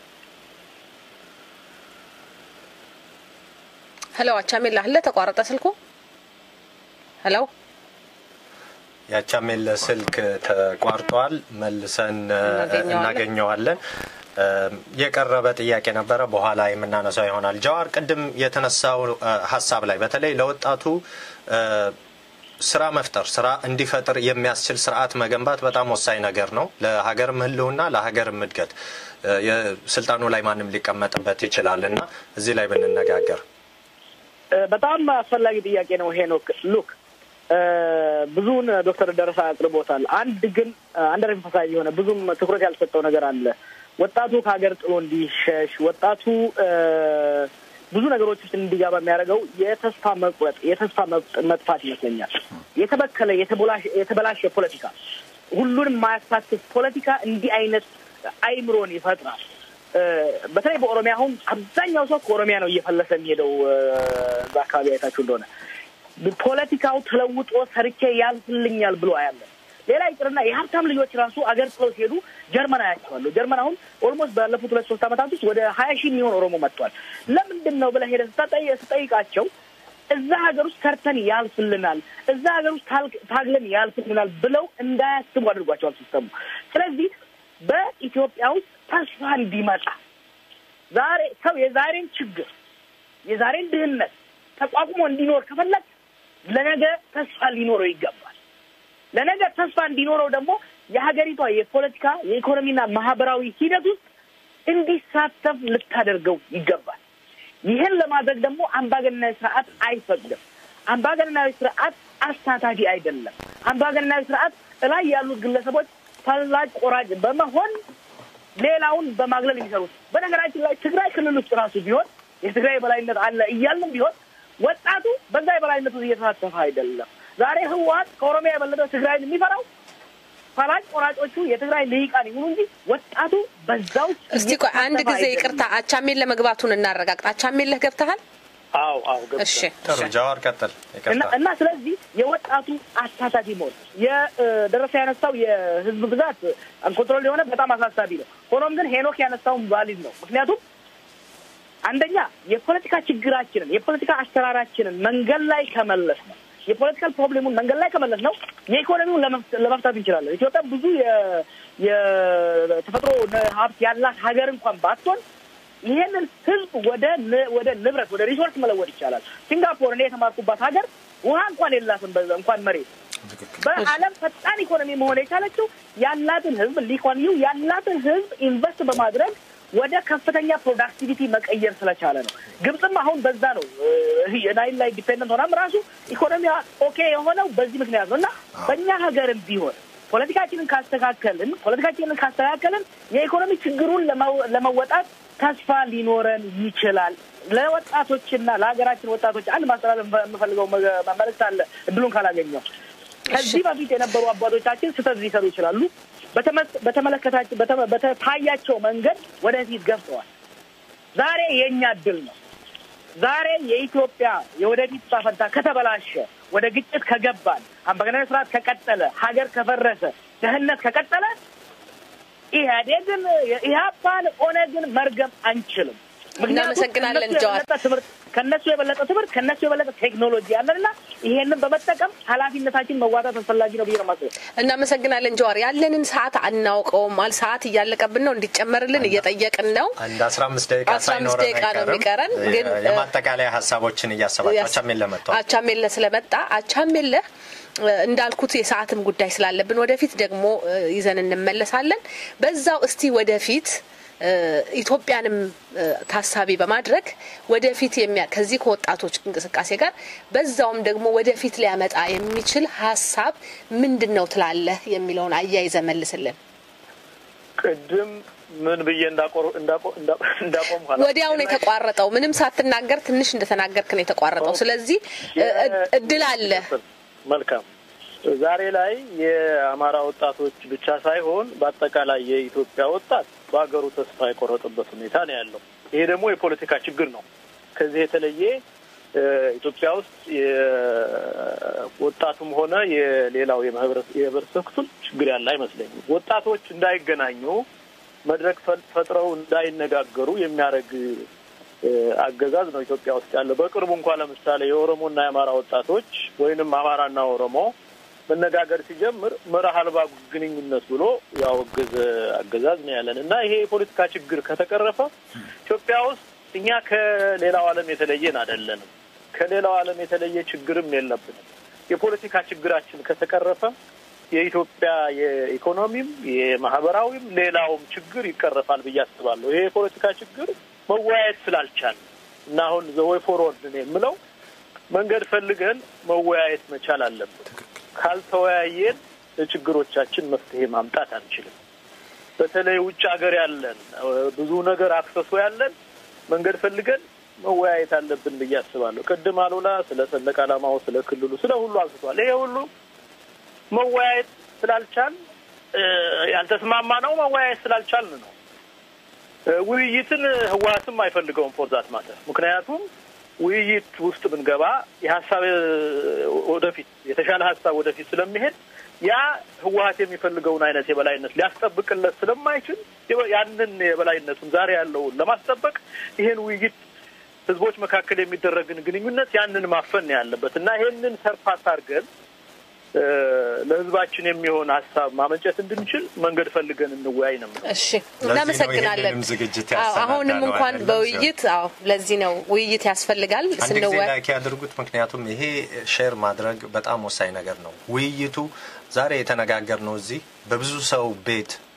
ሄሎ አቻሜላ አለ ተቋረጠ ስልኩ። ሄሎ ያቻሜለ ስልክ ተቋርጧል። መልሰን እ፣ እናገኘዋለን። እናገኘዋለን። እ፣ የቀረበ ጥያቄ ነበረ፣ በኋላ የምናነሳው ይሆናል። ጀዋር፣ ቅድም የተነሳው እ፣ ሀሳብ ላይ በተለይ ለወጣቱ እ፣ ስራ መፍጠር ስራ እንዲፈጥር የሚያስችል ስርዓት መገንባት በጣም ወሳኝ ነገር ነው። ለሀገርም ሕልውና ለሀገርም እድገት እ፣ የስልጣኑ ላይ ማንም ሊቀመጥበት ይችላል እና እዚህ ላይ ብንነጋገር እ፣ በጣም አስፈላጊ ጥያቄ ነው ሄኖክ። ሉክ እ፣ ብዙውን ዶክተር ደረሳ አቅርቦታል። አንድ ግን አንደር ኤምፋሳይዝ የሆነ ብዙም ትኩረት ያልሰጠው ነገር አለ። ወጣቱ ከሀገር ጥሎ እንዲሸሽ ወጣቱ እ፣ ብዙ ነገሮች ውስጥ እንዲገባ የሚያደርገው የተስፋ መቁረጥ፣ የተስፋ መጥ- መጥፋት ይመስለኛል። የተበከለ የተበላሸ የተበላሸ ፖለቲካ፣ ሁሉንም ማያሳትፍ ፖለቲካ እንዲህ አይነት አይምሮን ይፈጥራል። እ፣ በተለይ በኦሮሚያ አሁን አብዛኛው ሰው ከኦሮሚያ ነው እየፈለሰ የሚሄደው። እ፣ እዛ አካባቢ አይታችሁ እንደሆነ ፖለቲካው ተለውጦ ሰርቼ ያልፍልኛል ብሎ አያለን። ሌላ ይቅርና የሀብታም ልጆች ራሱ አገር ጥለው ሲሄዱ ጀርመን አያቸዋለሁ። ጀርመን አሁን ኦልሞስት ባለፉት ሁለት ሶስት ዓመታት ውስጥ ወደ ሀያ ሺህ የሚሆን ኦሮሞ መጥቷል። ለምንድን ነው ብለህ ሄደህ ስታጠይ- ስጠይቃቸው እዛ ሀገር ውስጥ ሰርተን ያልፍልናል፣ እዛ ሀገር ውስጥ ታል- ታግለን ያልፍልናል ብለው እንዳያስቡ አድርጓቸዋል ሲስተሙ። ስለዚህ በኢትዮጵያ ውስጥ ተስፋ እንዲመጣ ዛሬ ሰው የዛሬን ችግር የዛሬን ድህነት ተቋቁሞ እንዲኖር ከፈለግ ለነገ ተስፋ ሊኖረው ይገባል። ለነገ ተስፋ እንዲኖረው ደግሞ የሀገሪቷ የፖለቲካ የኢኮኖሚና ማህበራዊ ሂደት ውስጥ እንዲሳተፍ ልታደርገው ይገባል። ይህን ለማድረግ ደግሞ አምባገነን ስርዓት አይፈቅድም። አምባገነናዊ ስርዓት አሳታፊ አይደለም። አምባገነናዊ ስርዓት እላይ ያሉት ግለሰቦች ፈላጭ ቆራጭ በመሆን ሌላውን በማግለል የሚሰሩት። በነገራችን ላይ ትግራይ ክልል ውስጥ ራሱ ቢሆን የትግራይ የበላይነት አለ እያልንም ቢሆን ወጣቱ በዛ የበላይነት ውስጥ እየተሳተፈ አይደለም። ዛሬ ህወሀት ከኦሮሚያ የበለጠ ትግራይን የሚፈራው ፈላጭ ቆራጮቹ የትግራይ ልሂቃን ይሁኑ እንጂ ወጣቱ በዛ ውስጥ እስቲ ቆይ አንድ ጊዜ ይቅርታ፣ አቻሜን ለመግባቱን እናረጋግጥ። አቻሜን ለህ ገብተሃል? አዎ አዎ እሺ ጥሩ ጃዋር ቀጥል። እና እና ስለዚህ የወጣቱ አሳታፊ መሆን የደረሰ ያነሳው የህዝብ ብዛት አንኮንትሮል የሆነ በጣም አሳሳቢ ነው። ሆኖም ግን ሄኖክ ያነሳውን ቫሊድ ነው። ምክንያቱም አንደኛ የፖለቲካ ችግራችንን የፖለቲካ አሰራራችንን መንገድ ላይ ከመለስ ነው የፖለቲካል ፕሮብሌሙን መንገድ ላይ ከመለስ ነው የኢኮኖሚውን ለመፍታት እንችላለን። ኢትዮጵያ ብዙ የተፈጥሮ ሀብት ያላት ሀገር እንኳን ባትሆን ይሄንን ህዝብ ወደ ወደ ንብረት ወደ ሪሶርስ መለወጥ ይቻላል። ሲንጋፖር እኔ የተማርኩባት ሀገር ውሃ እንኳን የላትም፣ እንኳን መሬት። በዓለም ፈጣን ኢኮኖሚ መሆን የቻለችው ያላትን ህዝብ ሊኮንዩ ያላትን ህዝብ ኢንቨስት በማድረግ ወደ ከፍተኛ ፕሮዳክቲቪቲ መቀየር ስለቻለ ነው። ግብፅም አሁን በዛ ነው ናይል ላይ ዲፔንደንት ሆናም ራሱ ኢኮኖሚዋ ኦኬ የሆነው በዚህ ምክንያት ነው እና በእኛ ሀገርም ቢሆን ፖለቲካችንን ካስተካከልን ፖለቲካችንን ካስተካከልን የኢኮኖሚ ችግሩን ለመወጣት ተስፋ ሊኖረን ይችላል። ለወጣቶችና ለሀገራችን ወጣቶች አንድ ማስተላለፍ የምፈልገው መልዕክት አለ። እድሉን ካላገኘው ከዚህ በፊት የነበሩ አባቶቻችን ስህተት ሊሰሩ ይችላሉ። በተመለከታቸው በታያቸው መንገድ ወደፊት ገብተዋል። ዛሬ የእኛ እድል ነው። ዛሬ የኢትዮጵያ የወደፊት ዕጣ ፈንታ ከተበላሸ፣ ወደ ግጭት ከገባን፣ አምባገነናዊ ስርዓት ከቀጠለ፣ ሀገር ከፈረሰ፣ ድህነት ከቀጠለ ኢህአዴግን፣ ኢህአፓን፣ ኦነግን መርገም አንችልም። እናመሰግናለን ጀዋር። ትምህርት ከነሱ የበለጠ ትምህርት ከነሱ የበለጠ ቴክኖሎጂ ያለንና ይሄንን በመጠቀም ኃላፊነታችን መዋጣት አስፈላጊ ነው ብዬ ነው የማስበው። እናመሰግናለን ጀዋር። ያለንን ሰዓት አናውቀውም። አል ሰዓት እያለቀብን ነው፣ እንዲጨመርልን እየጠየቅን ነው። አንድ አስራ አምስት ደቂቃ አስራ አምስት ደቂቃ ነው የሚቀረን። ግን የማጠቃለያ ሀሳቦችን እያሰባቸው አቻሜለ መጥተዋል። አቻሜለ ስለመጣ አቻሜለ እንዳልኩት የሰዓትም ጉዳይ ስላለብን ወደፊት ደግሞ ይዘን እንመለሳለን። በዛው እስቲ ወደፊት ኢትዮጵያንም ታሳቢ በማድረግ ወደፊት ከዚህ ከወጣቶች እንቅስቃሴ ጋር በዛውም ደግሞ ወደፊት ሊያመጣ የሚችል ሀሳብ ምንድን ነው ትላለህ የሚለውን አያይዘ መልስልን። ቅድም ምን ብዬ እንዳቆም ወዲያው ነው የተቋረጠው። ምንም ሳትናገር ትንሽ እንደተናገርክ ነው የተቋረጠው። ስለዚህ እድል አለ። መልካም ዛሬ ላይ የአማራ ወጣቶች ብቻ ሳይሆን በአጠቃላይ የኢትዮጵያ ወጣት በሀገሩ ተስፋ የቆረጠበት ሁኔታ ነው ያለው። ይሄ ደግሞ የፖለቲካ ችግር ነው። ከዚህ የተለየ ኢትዮጵያ ውስጥ የወጣቱም ሆነ የሌላው የህብረተሰብ ክፍል ችግር ያለ አይመስለኝም። ወጣቶች እንዳይገናኙ መድረክ ፈጥረው እንዳይነጋገሩ የሚያደርግ አገዛዝ ነው ኢትዮጵያ ውስጥ ያለው። በቅርቡ እንኳ ለምሳሌ የኦሮሞና የአማራ ወጣቶች ወይንም አማራና ኦሮሞ መነጋገር ሲጀምር መርህ አልባ ግንኙነት ብሎ ያወገዘ አገዛዝ ነው ያለን እና ይሄ የፖለቲካ ችግር ከተቀረፈ ኢትዮጵያ ውስጥ እኛ ከሌላው ዓለም የተለየን አይደለንም። ከሌላው ዓለም የተለየ ችግርም የለብንም። የፖለቲካ ችግራችን ከተቀረፈ የኢትዮጵያ የኢኮኖሚም የማህበራዊም ሌላውም ችግር ይቀረፋል ብዬ አስባለሁ። ይሄ የፖለቲካ ችግር መወያየት ስላልቻል እና አሁን ዘወይ ፎርወርድ ነው የምለው መንገድ ፈልገን መወያየት መቻል አለብን። ካልተወያየን ለችግሮቻችን መፍትሄ ማምጣት አንችልም። በተለይ ውጭ ሀገር ያለን ብዙ ነገር አክሰሶ ያለን መንገድ ፈልገን መወያየት አለብን ብዬ አስባለሁ። ቅድም አሉላ ስለ ሰንደቅ ዓላማው፣ ስለ ክልሉ፣ ስለ ሁሉ አንስቷል። ይሄ ሁሉ መወያየት ስላልቻል ያልተስማማ ነው መወያየት ስላልቻልን ነው። ውይይትን ህወሀትም አይፈልገውም ፎርዛት ማተር ምክንያቱም ውይይት ውስጥ ብንገባ የሀሳብ ወደፊት የተሻለ ሀሳብ ወደፊት ስለሚሄድ ያ ህወሀት የሚፈልገውን አይነት የበላይነት ሊያስጠብቅለት ስለማይችል ያንን የበላይነቱን ዛሬ ያለውን ለማስጠበቅ ይሄን ውይይት ህዝቦች መካከል የሚደረግን ግንኙነት ያንን ማፈን ያለበት እና ይሄንን ሰርፓስ አድርገን ለህዝባችን የሚሆን ሀሳብ ማመንጨት እንድንችል መንገድ ፈልገን እንወያይ ነው። እሺ፣ እናመሰግናለን። ዝግጅት አሁንም እንኳን በውይይት አዎ፣ ለዚህ ነው ውይይት ያስፈልጋል። አንድ ጊዜ ላይክ ያድርጉት። ምክንያቱም ይሄ ሼር ማድረግ በጣም ወሳኝ ነገር ነው። ውይይቱ ዛሬ የተነጋገር ነው እዚህ በብዙ ሰው ቤት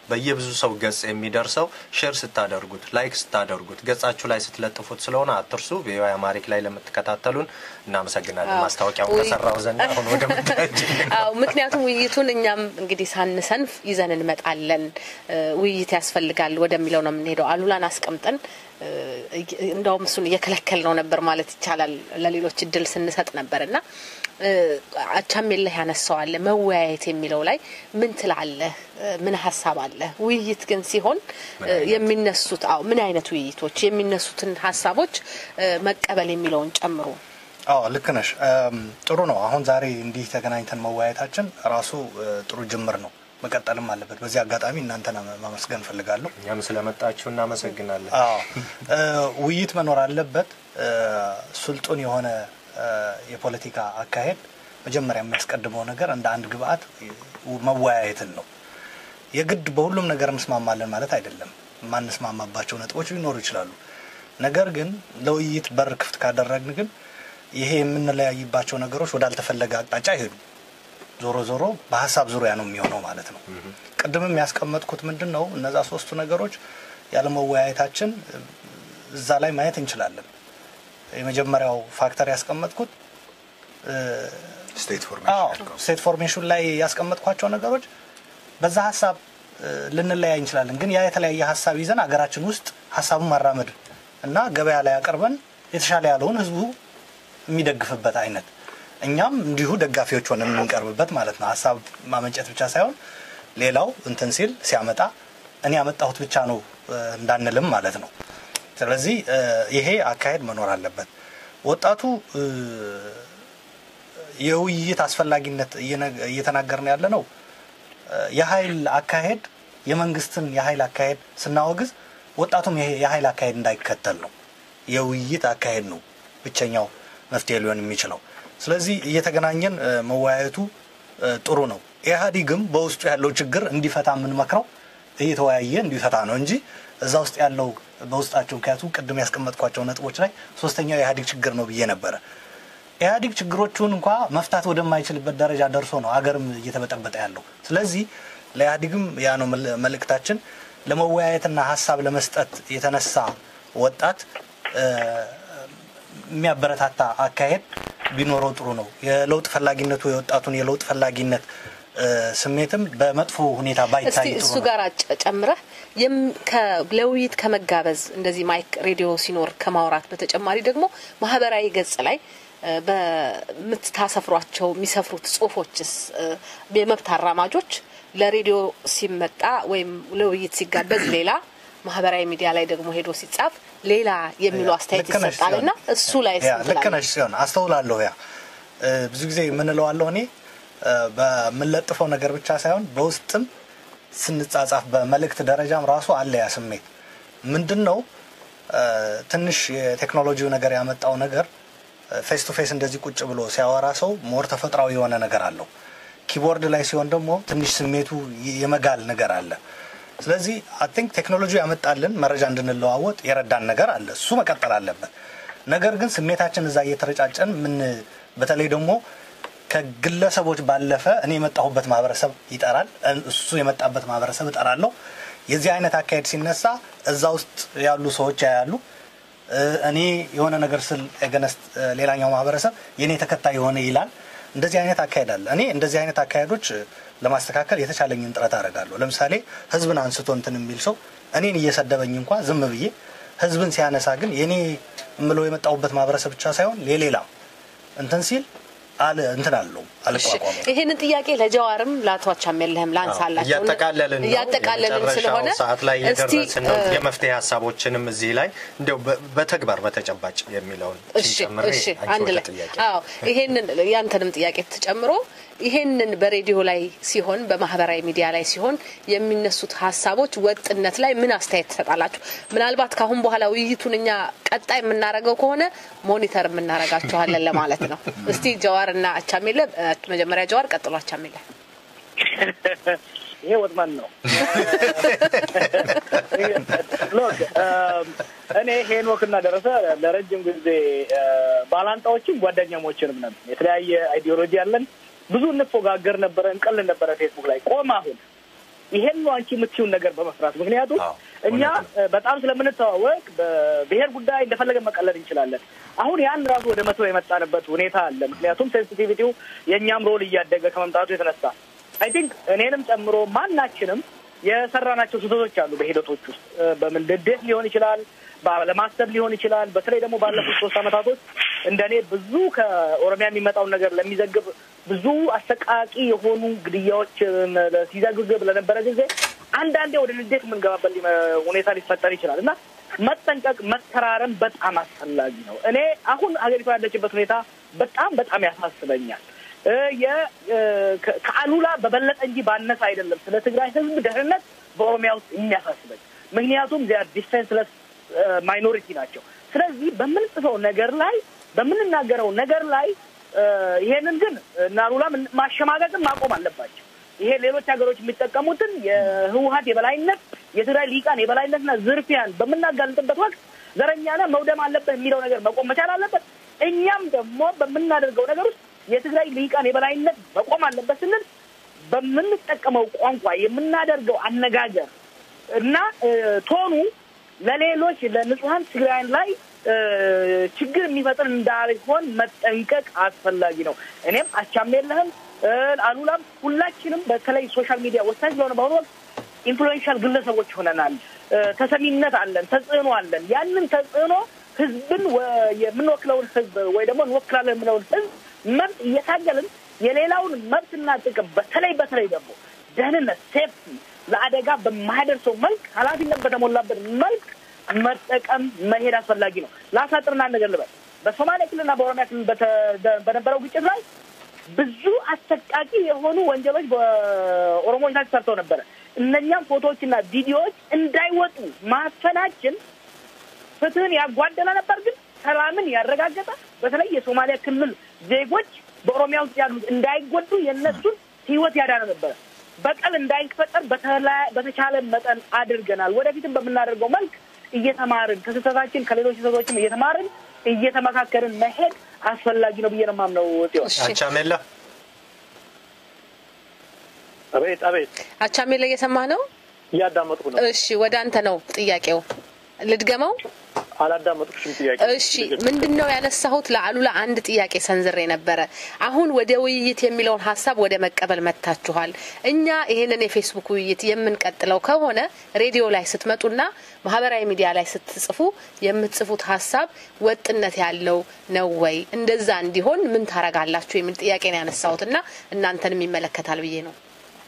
በየብዙ ሰው ገጽ የሚደርሰው ሼር ስታደርጉት፣ ላይክ ስታደርጉት፣ ገጻችሁ ላይ ስትለጥፉት ስለሆነ አትርሱ። ቪኦኤ አማሪክ ላይ ለምትከታተሉን እናመሰግናለን። ማስታወቂያውን ከሰራው ዘንድ አሁን ወደ አዎ፣ ምክንያቱም ውይይቱን እኛም እንግዲህ ሳንሰንፍ ይዘን እንመጣለን። ውይይት ያስፈልጋል ወደሚለው ነው የምንሄደው። አሉላን አስቀምጠን እንደውም እሱን እየከለከል ነው ነበር ማለት ይቻላል። ለሌሎች እድል ስንሰጥ ነበር እና አቻሜለህ ያነሳዋለ መወያየት የሚለው ላይ ምን ትላለህ? ምን ሀሳብ አለ? ውይይት ግን ሲሆን የሚነሱት አዎ ምን አይነት ውይይቶች የሚነሱትን ሀሳቦች መቀበል የሚለውን ጨምሮ አዎ ልክ ነሽ። ጥሩ ነው። አሁን ዛሬ እንዲህ ተገናኝተን መወያየታችን ራሱ ጥሩ ጅምር ነው። መቀጠልም አለበት። በዚህ አጋጣሚ እናንተን ማመስገን እፈልጋለሁ። እኛም ስለመጣችሁ እናመሰግናለን። አዎ ውይይት መኖር አለበት። ስልጡን የሆነ የፖለቲካ አካሄድ መጀመሪያ የሚያስቀድመው ነገር እንደ አንድ ግብአት መወያየትን ነው። የግድ በሁሉም ነገር እንስማማለን ማለት አይደለም። የማንስማማባቸው ነጥቦች ሊኖሩ ይችላሉ። ነገር ግን ለውይይት በር ክፍት ካደረግን ግን ይሄ የምንለያይባቸው ነገሮች ወዳልተፈለገ አቅጣጫ አይሄዱ። ዞሮ ዞሮ በሀሳብ ዙሪያ ነው የሚሆነው ማለት ነው። ቅድምም ያስቀመጥኩት ምንድን ነው እነዛ ሶስቱ ነገሮች ያለመወያየታችን እዛ ላይ ማየት እንችላለን። የመጀመሪያው ፋክተር ያስቀመጥኩት ስቴት ፎርሜሽን ላይ ያስቀመጥኳቸው ነገሮች በዛ ሀሳብ ልንለያይ እንችላለን። ግን ያ የተለያየ ሀሳብ ይዘን አገራችን ውስጥ ሀሳቡን ማራመድ እና ገበያ ላይ አቀርበን የተሻለ ያለውን ህዝቡ የሚደግፍበት አይነት እኛም እንዲሁ ደጋፊዎች ሆነን የምንቀርብበት ማለት ነው። ሀሳብ ማመንጨት ብቻ ሳይሆን ሌላው እንትን ሲል ሲያመጣ እኔ ያመጣሁት ብቻ ነው እንዳንልም ማለት ነው። ስለዚህ ይሄ አካሄድ መኖር አለበት። ወጣቱ የውይይት አስፈላጊነት እየተናገርን ያለ ነው። የኃይል አካሄድ የመንግስትን የኃይል አካሄድ ስናወግዝ ወጣቱም የኃይል አካሄድ እንዳይከተል ነው። የውይይት አካሄድ ነው ብቸኛው መፍትሄ ሊሆን የሚችለው። ስለዚህ እየተገናኘን መወያየቱ ጥሩ ነው። ኢህአዲግም በውስጡ ያለው ችግር እንዲፈታ የምንመክረው እየተወያየ እንዲፈታ ነው እንጂ እዛ ውስጥ ያለው በውስጣቸው ምክንያቱም ቅድም ያስቀመጥኳቸው ነጥቦች ላይ ሶስተኛው የኢህአዴግ ችግር ነው ብዬ ነበረ። ኢህአዴግ ችግሮቹን እንኳ መፍታት ወደማይችልበት ደረጃ ደርሶ ነው አገርም እየተበጠበጠ ያለው። ስለዚህ ለኢህአዴግም ያ ነው መልእክታችን። ለመወያየትና ሀሳብ ለመስጠት የተነሳ ወጣት የሚያበረታታ አካሄድ ቢኖረው ጥሩ ነው። የለውጥ ፈላጊነቱ የወጣቱን የለውጥ ፈላጊነት ስሜትም በመጥፎ ሁኔታ ባይታይ ጥሩ እሱ ነው። ጋር ጨምረህ ለውይይት ከመጋበዝ እንደዚህ ማይክ ሬዲዮ ሲኖር ከማውራት በተጨማሪ ደግሞ ማህበራዊ ገጽ ላይ በምታሰፍሯቸው የሚሰፍሩት ጽሁፎችስ የመብት አራማጆች ለሬዲዮ ሲመጣ ወይም ለውይይት ሲጋበዝ ሌላ ማህበራዊ ሚዲያ ላይ ደግሞ ሄዶ ሲጻፍ ሌላ የሚሉ አስተያየት ልክ ነሽ ይሰጣልና ሲሆን- እሱ ላይ ያ ልክ ነሽ ሲሆን አስተውላለሁ። ያ ብዙ ጊዜ የምንለዋለሁ እኔ በምንለጥፈው ነገር ብቻ ሳይሆን በውስጥም ስንጻጻፍ በመልእክት ደረጃም ራሱ አለ ያ ስሜት ምንድን ነው ትንሽ የቴክኖሎጂው ነገር ያመጣው ነገር ፌስ ቱ ፌስ እንደዚህ ቁጭ ብሎ ሲያወራ ሰው ሞር ተፈጥሯዊ የሆነ ነገር አለው። ኪቦርድ ላይ ሲሆን ደግሞ ትንሽ ስሜቱ የመጋል ነገር አለ። ስለዚህ አይ ቲንክ ቴክኖሎጂ ያመጣልን መረጃ እንድንለዋወጥ የረዳን ነገር አለ። እሱ መቀጠል አለበት። ነገር ግን ስሜታችን እዛ እየተረጫጨን ምን በተለይ ደግሞ ከግለሰቦች ባለፈ እኔ የመጣሁበት ማህበረሰብ ይጠራል፣ እሱ የመጣበት ማህበረሰብ እጠራለሁ። የዚህ አይነት አካሄድ ሲነሳ እዛ ውስጥ ያሉ ሰዎች ያያሉ። እኔ የሆነ ነገር ስል ገነስት ሌላኛው ማህበረሰብ የእኔ ተከታይ የሆነ ይላል። እንደዚህ አይነት አካሄድ አለ። እኔ እንደዚህ አይነት አካሄዶች ለማስተካከል የተቻለኝን ጥረት አደርጋለሁ። ለምሳሌ ህዝብን አንስቶ እንትን የሚል ሰው እኔን እየሰደበኝ እንኳ ዝም ብዬ ህዝብን ሲያነሳ ግን የኔ የምለው የመጣሁበት ማህበረሰብ ብቻ ሳይሆን ለሌላም እንትን ሲል አለ እንትን አለው አልቋቋመው። ይህንን ጥያቄ ለጀዋርም ለአቶ አቻሜለህም ላንሳላቸው እያጠቃለልን ነው። እያጠቃለልን የመጨረሻው ስለሆነ ሰዓት ላይ እስቲ የደረስን ነው። እ፣ የመፍትሄ ሀሳቦችንም እዚህ ላይ እንዲያው በ- በተግባር በተጨባጭ የሚለውን እሺ ጨምሬ እሺ አንቺ አንድ ወደ ላይ ጥያቄ አዎ ይሄንን ያንተንም ጥያቄ ተጨምሮ ይሄንን በሬዲዮ ላይ ሲሆን በማህበራዊ ሚዲያ ላይ ሲሆን የሚነሱት ሀሳቦች ወጥነት ላይ ምን አስተያየት ትሰጣላችሁ? ምናልባት ከአሁን በኋላ ውይይቱን እኛ ቀጣይ የምናደርገው ከሆነ ሞኒተር የምናደርጋችኋለን ለማለት ነው። እስቲ ጀዋር እና አቻሜለ እ፣ መጀመሪያ ጀዋር ቀጥሎ አቻሜለ። ይሄ ወጥመን ነው። ሎክ እኔ ሄኖክ እና ደረሰ ለረጅም ጊዜ እ፣ ባላንጣዎችም ጓደኛሞችንም ነን። የተለያየ አይዲዮሎጂ ያለን ብዙ እንፎጋገር ነበረ፣ እንቀል ነበረ ፌስቡክ ላይ ቆም። አሁን ይሄን ነው አንቺ የምትይውን ነገር በመስራት ምክንያቱም አዎ፣ እኛ እውነት እ፣ በጣም ስለምንተዋወቅ በብሔር ጉዳይ እንደፈለገ መቀለድ እንችላለን። አሁን ያን ራሱ ወደ መቶ የመጣንበት ሁኔታ አለ። ምክንያቱም ሴንሲቲቪቲው የእኛም ሮል እያደገ ከመምጣቱ የተነሳ አይ ቲንክ እኔንም ጨምሮ ማናችንም የሰራናቸው ስህተቶች አሉ በሂደቶች ውስጥ እ፣ በምን ድዴት ሊሆን ይችላል፣ ለማሰብ ሊሆን ይችላል። በተለይ ደግሞ ባለፉት ሶስት ዓመታቶች እንደ እኔ ብዙ ከኦሮሚያ የሚመጣውን ነገር ለሚዘግብ ብዙ አሰቃቂ የሆኑ ግድያዎችን ሲዘግብ ለነበረ ጊዜ አንዳንዴ ወደ ንዴት የምንገባበት ሊመ- ሁኔታ ሊፈጠር ይችላል እና መጠንቀቅ፣ መተራረም በጣም አስፈላጊ ነው። እኔ አሁን ሀገሪቷ ያለችበት ሁኔታ በጣም በጣም ያሳስበኛል። እ የ- እ ከ- ከአሉላ በበለጠ እንጂ ባነሰ አይደለም ስለ ትግራይ ሕዝብ ደህንነት በኦሮሚያ ውስጥ የሚያሳስበኝ ምክንያቱም ዚያ ዲፌንስለስ ማይኖሪቲ ናቸው። ስለዚህ በምንጽፈው ነገር ላይ በምንናገረው ነገር ላይ እ ይሄንን ግን እና አሉላ ምን- ማሸማቀቅን ማቆም አለባቸው። ይሄ ሌሎች ሀገሮች የሚጠቀሙትን የህወሀት የበላይነት የትግራይ ሊቃን የበላይነትና ዝርፊያን በምናጋልጥበት ወቅት ዘረኛነ መውደም አለበት የሚለው ነገር መቆም መቻል አለበት። እኛም ደግሞ በምናደርገው ነገር ውስጥ የትግራይ ሊቃን የበላይነት መቆም አለበት ስንል በምንጠቀመው ቋንቋ የምናደርገው አነጋገር እና እ ቶኑ ለሌሎች ለንጹሀን ትግራይን ላይ እ ችግር የሚፈጥር እንዳይሆን መጠንቀቅ አስፈላጊ ነው። እኔም አቻም የለህም እ አሉላም ሁላችንም በተለይ ሶሻል ሚዲያ ወሳኝ ስለሆነ በአሁኑ ወቅት ኢንፍሉዌንሻል ግለሰቦች ሆነናል። እ ተሰሚነት አለን፣ ተጽዕኖ አለን። ያንን ተጽዕኖ ህዝብን ወ- የምንወክለውን ህዝብ ወይ ደግሞ እንወክላለን የምለውን ህዝብ መብት እየታገልን የሌላውን መብትና ጥቅም በተለይ በተለይ ደግሞ ደህንነት ሴፍቲ ለአደጋ በማያደርሰው መልክ ኃላፊነት በተሞላበት መልክ መጠቀም መሄድ አስፈላጊ ነው። ላሳጥርና አንድ ነገር ልበል። በሶማሌ ክልልና በኦሮሚያ ክልል በተ- በነበረው ግጭት ላይ ብዙ አሰቃቂ የሆኑ ወንጀሎች በኦሮሞዎች ላይ ተሰርተው ነበረ። እነኛም ፎቶዎችና ቪዲዮዎች እንዳይወጡ ማፈናችን ፍትህን ያጓደለ ነበር፣ ግን ሰላምን ያረጋገጠ በተለይ የሶማሊያ ክልል ዜጎች በኦሮሚያ ውስጥ ያሉት እንዳይጎዱ የእነሱን ህይወት ያዳነ ነበረ። በቀል እንዳይፈጠር በተላ- በተቻለ መጠን አድርገናል። ወደፊትም በምናደርገው መልክ እየተማርን ከስህተታችን ከሌሎች ስህተቶችም እየተማርን እየተመካከርን መሄድ አስፈላጊ ነው ብዬ ነው የማምነው። ጽዮን እሺ አቻሜላ አቤት አቤት፣ አቻሜ ላይ እየሰማህ ነው? እያዳመጥኩ ነው። እሺ ወደ አንተ ነው ጥያቄው። ልድገመው? አላዳመጥኩሽም ጥያቄ። እሺ ምንድን ነው ያነሳሁት? ለአሉላ አንድ ጥያቄ ሰንዝሬ ነበረ። አሁን ወደ ውይይት የሚለውን ሀሳብ ወደ መቀበል መጥታችኋል። እኛ ይህንን የፌስቡክ ውይይት የምንቀጥለው ከሆነ ሬዲዮ ላይ ስትመጡና ማህበራዊ ሚዲያ ላይ ስትጽፉ የምትጽፉት ሀሳብ ወጥነት ያለው ነው ወይ? እንደዛ እንዲሆን ምን ታረጋላችሁ? የሚል ጥያቄ ነው ያነሳሁት እና እናንተንም ይመለከታል ብዬ ነው።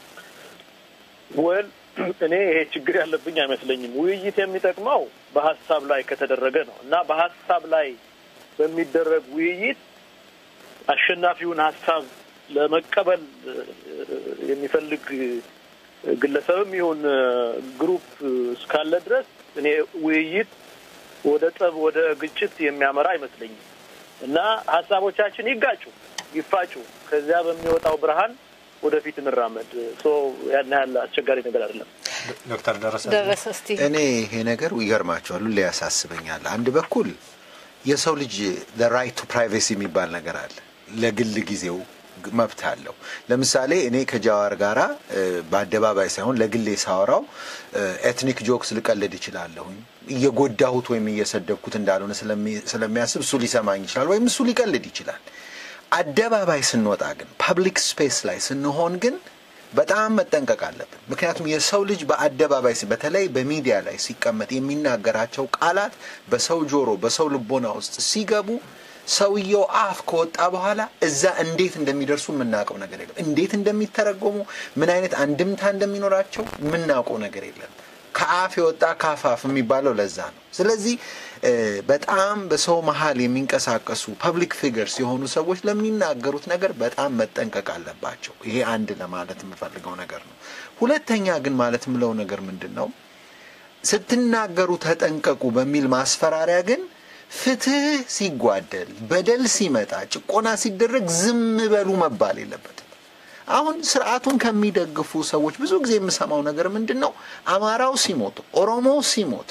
ወል እኔ ይሄ ችግር ያለብኝ አይመስለኝም። ውይይት የሚጠቅመው በሀሳብ ላይ ከተደረገ ነው እና በሀሳብ ላይ በሚደረግ ውይይት አሸናፊውን ሀሳብ ለመቀበል እ፣ የሚፈልግ ግለሰብም ይሁን እ፣ ግሩፕ እስካለ ድረስ እኔ ውይይት ወደ ጠብ፣ ወደ ግጭት የሚያመራ አይመስለኝም እና ሀሳቦቻችን ይጋጩ፣ ይፋጩ፣ ከዚያ በሚወጣው ብርሃን ወደፊት እንራመድ። ሶ ያን ያህል አስቸጋሪ ነገር አይደለም። ዶክተር ደረሰ ደረሰ እስቲ እኔ ይሄ ነገር ይገርማቸዋል፣ ሁሌ ያሳስበኛል። አንድ በኩል የሰው ልጅ ራይት ቱ ፕራይቬሲ የሚባል ነገር አለ። ለግል ጊዜው ግ- መብት አለው። ለምሳሌ እኔ ከጃዋር ጋራ እ፣ በአደባባይ ሳይሆን ለግሌ ሳወራው ኤትኒክ ጆክስ ልቀልድ እችላለሁኝ። እየጎዳሁት ወይም እየሰደብኩት እንዳልሆነ ስለሚ- ስለሚያስብ እሱ ሊሰማኝ ይችላል፣ ወይም እሱ ሊቀልድ ይችላል። አደባባይ ስንወጣ ግን ፐብሊክ ስፔስ ላይ ስንሆን ግን በጣም መጠንቀቅ አለብን። ምክንያቱም የሰው ልጅ በአደባባይ ሲ- በተለይ በሚዲያ ላይ ሲቀመጥ የሚናገራቸው ቃላት በሰው ጆሮ፣ በሰው ልቦና ውስጥ ሲገቡ ሰውየው አፍ ከወጣ በኋላ እዛ እንዴት እንደሚደርሱ የምናውቀው ነገር የለም። እንዴት እንደሚተረጎሙ፣ ምን አይነት አንድምታ እንደሚኖራቸው የምናውቀው ነገር የለም። ከአፍ የወጣ ካፋፍ የሚባለው ለዛ ነው። ስለዚህ እ፣ በጣም በሰው መሀል የሚንቀሳቀሱ ፐብሊክ ፊገርስ የሆኑ ሰዎች ለሚናገሩት ነገር በጣም መጠንቀቅ አለባቸው። ይሄ አንድ ለማለት የምፈልገው ነገር ነው። ሁለተኛ ግን ማለት የምለው ነገር ምንድን ነው? ስትናገሩ ተጠንቀቁ በሚል ማስፈራሪያ ግን ፍትህ ሲጓደል፣ በደል ሲመጣ፣ ጭቆና ሲደረግ ዝም በሉ መባል የለበትም። አሁን ስርዓቱን ከሚደግፉ ሰዎች ብዙ ጊዜ የምሰማው ነገር ምንድን ነው? አማራው ሲሞት፣ ኦሮሞው ሲሞት፣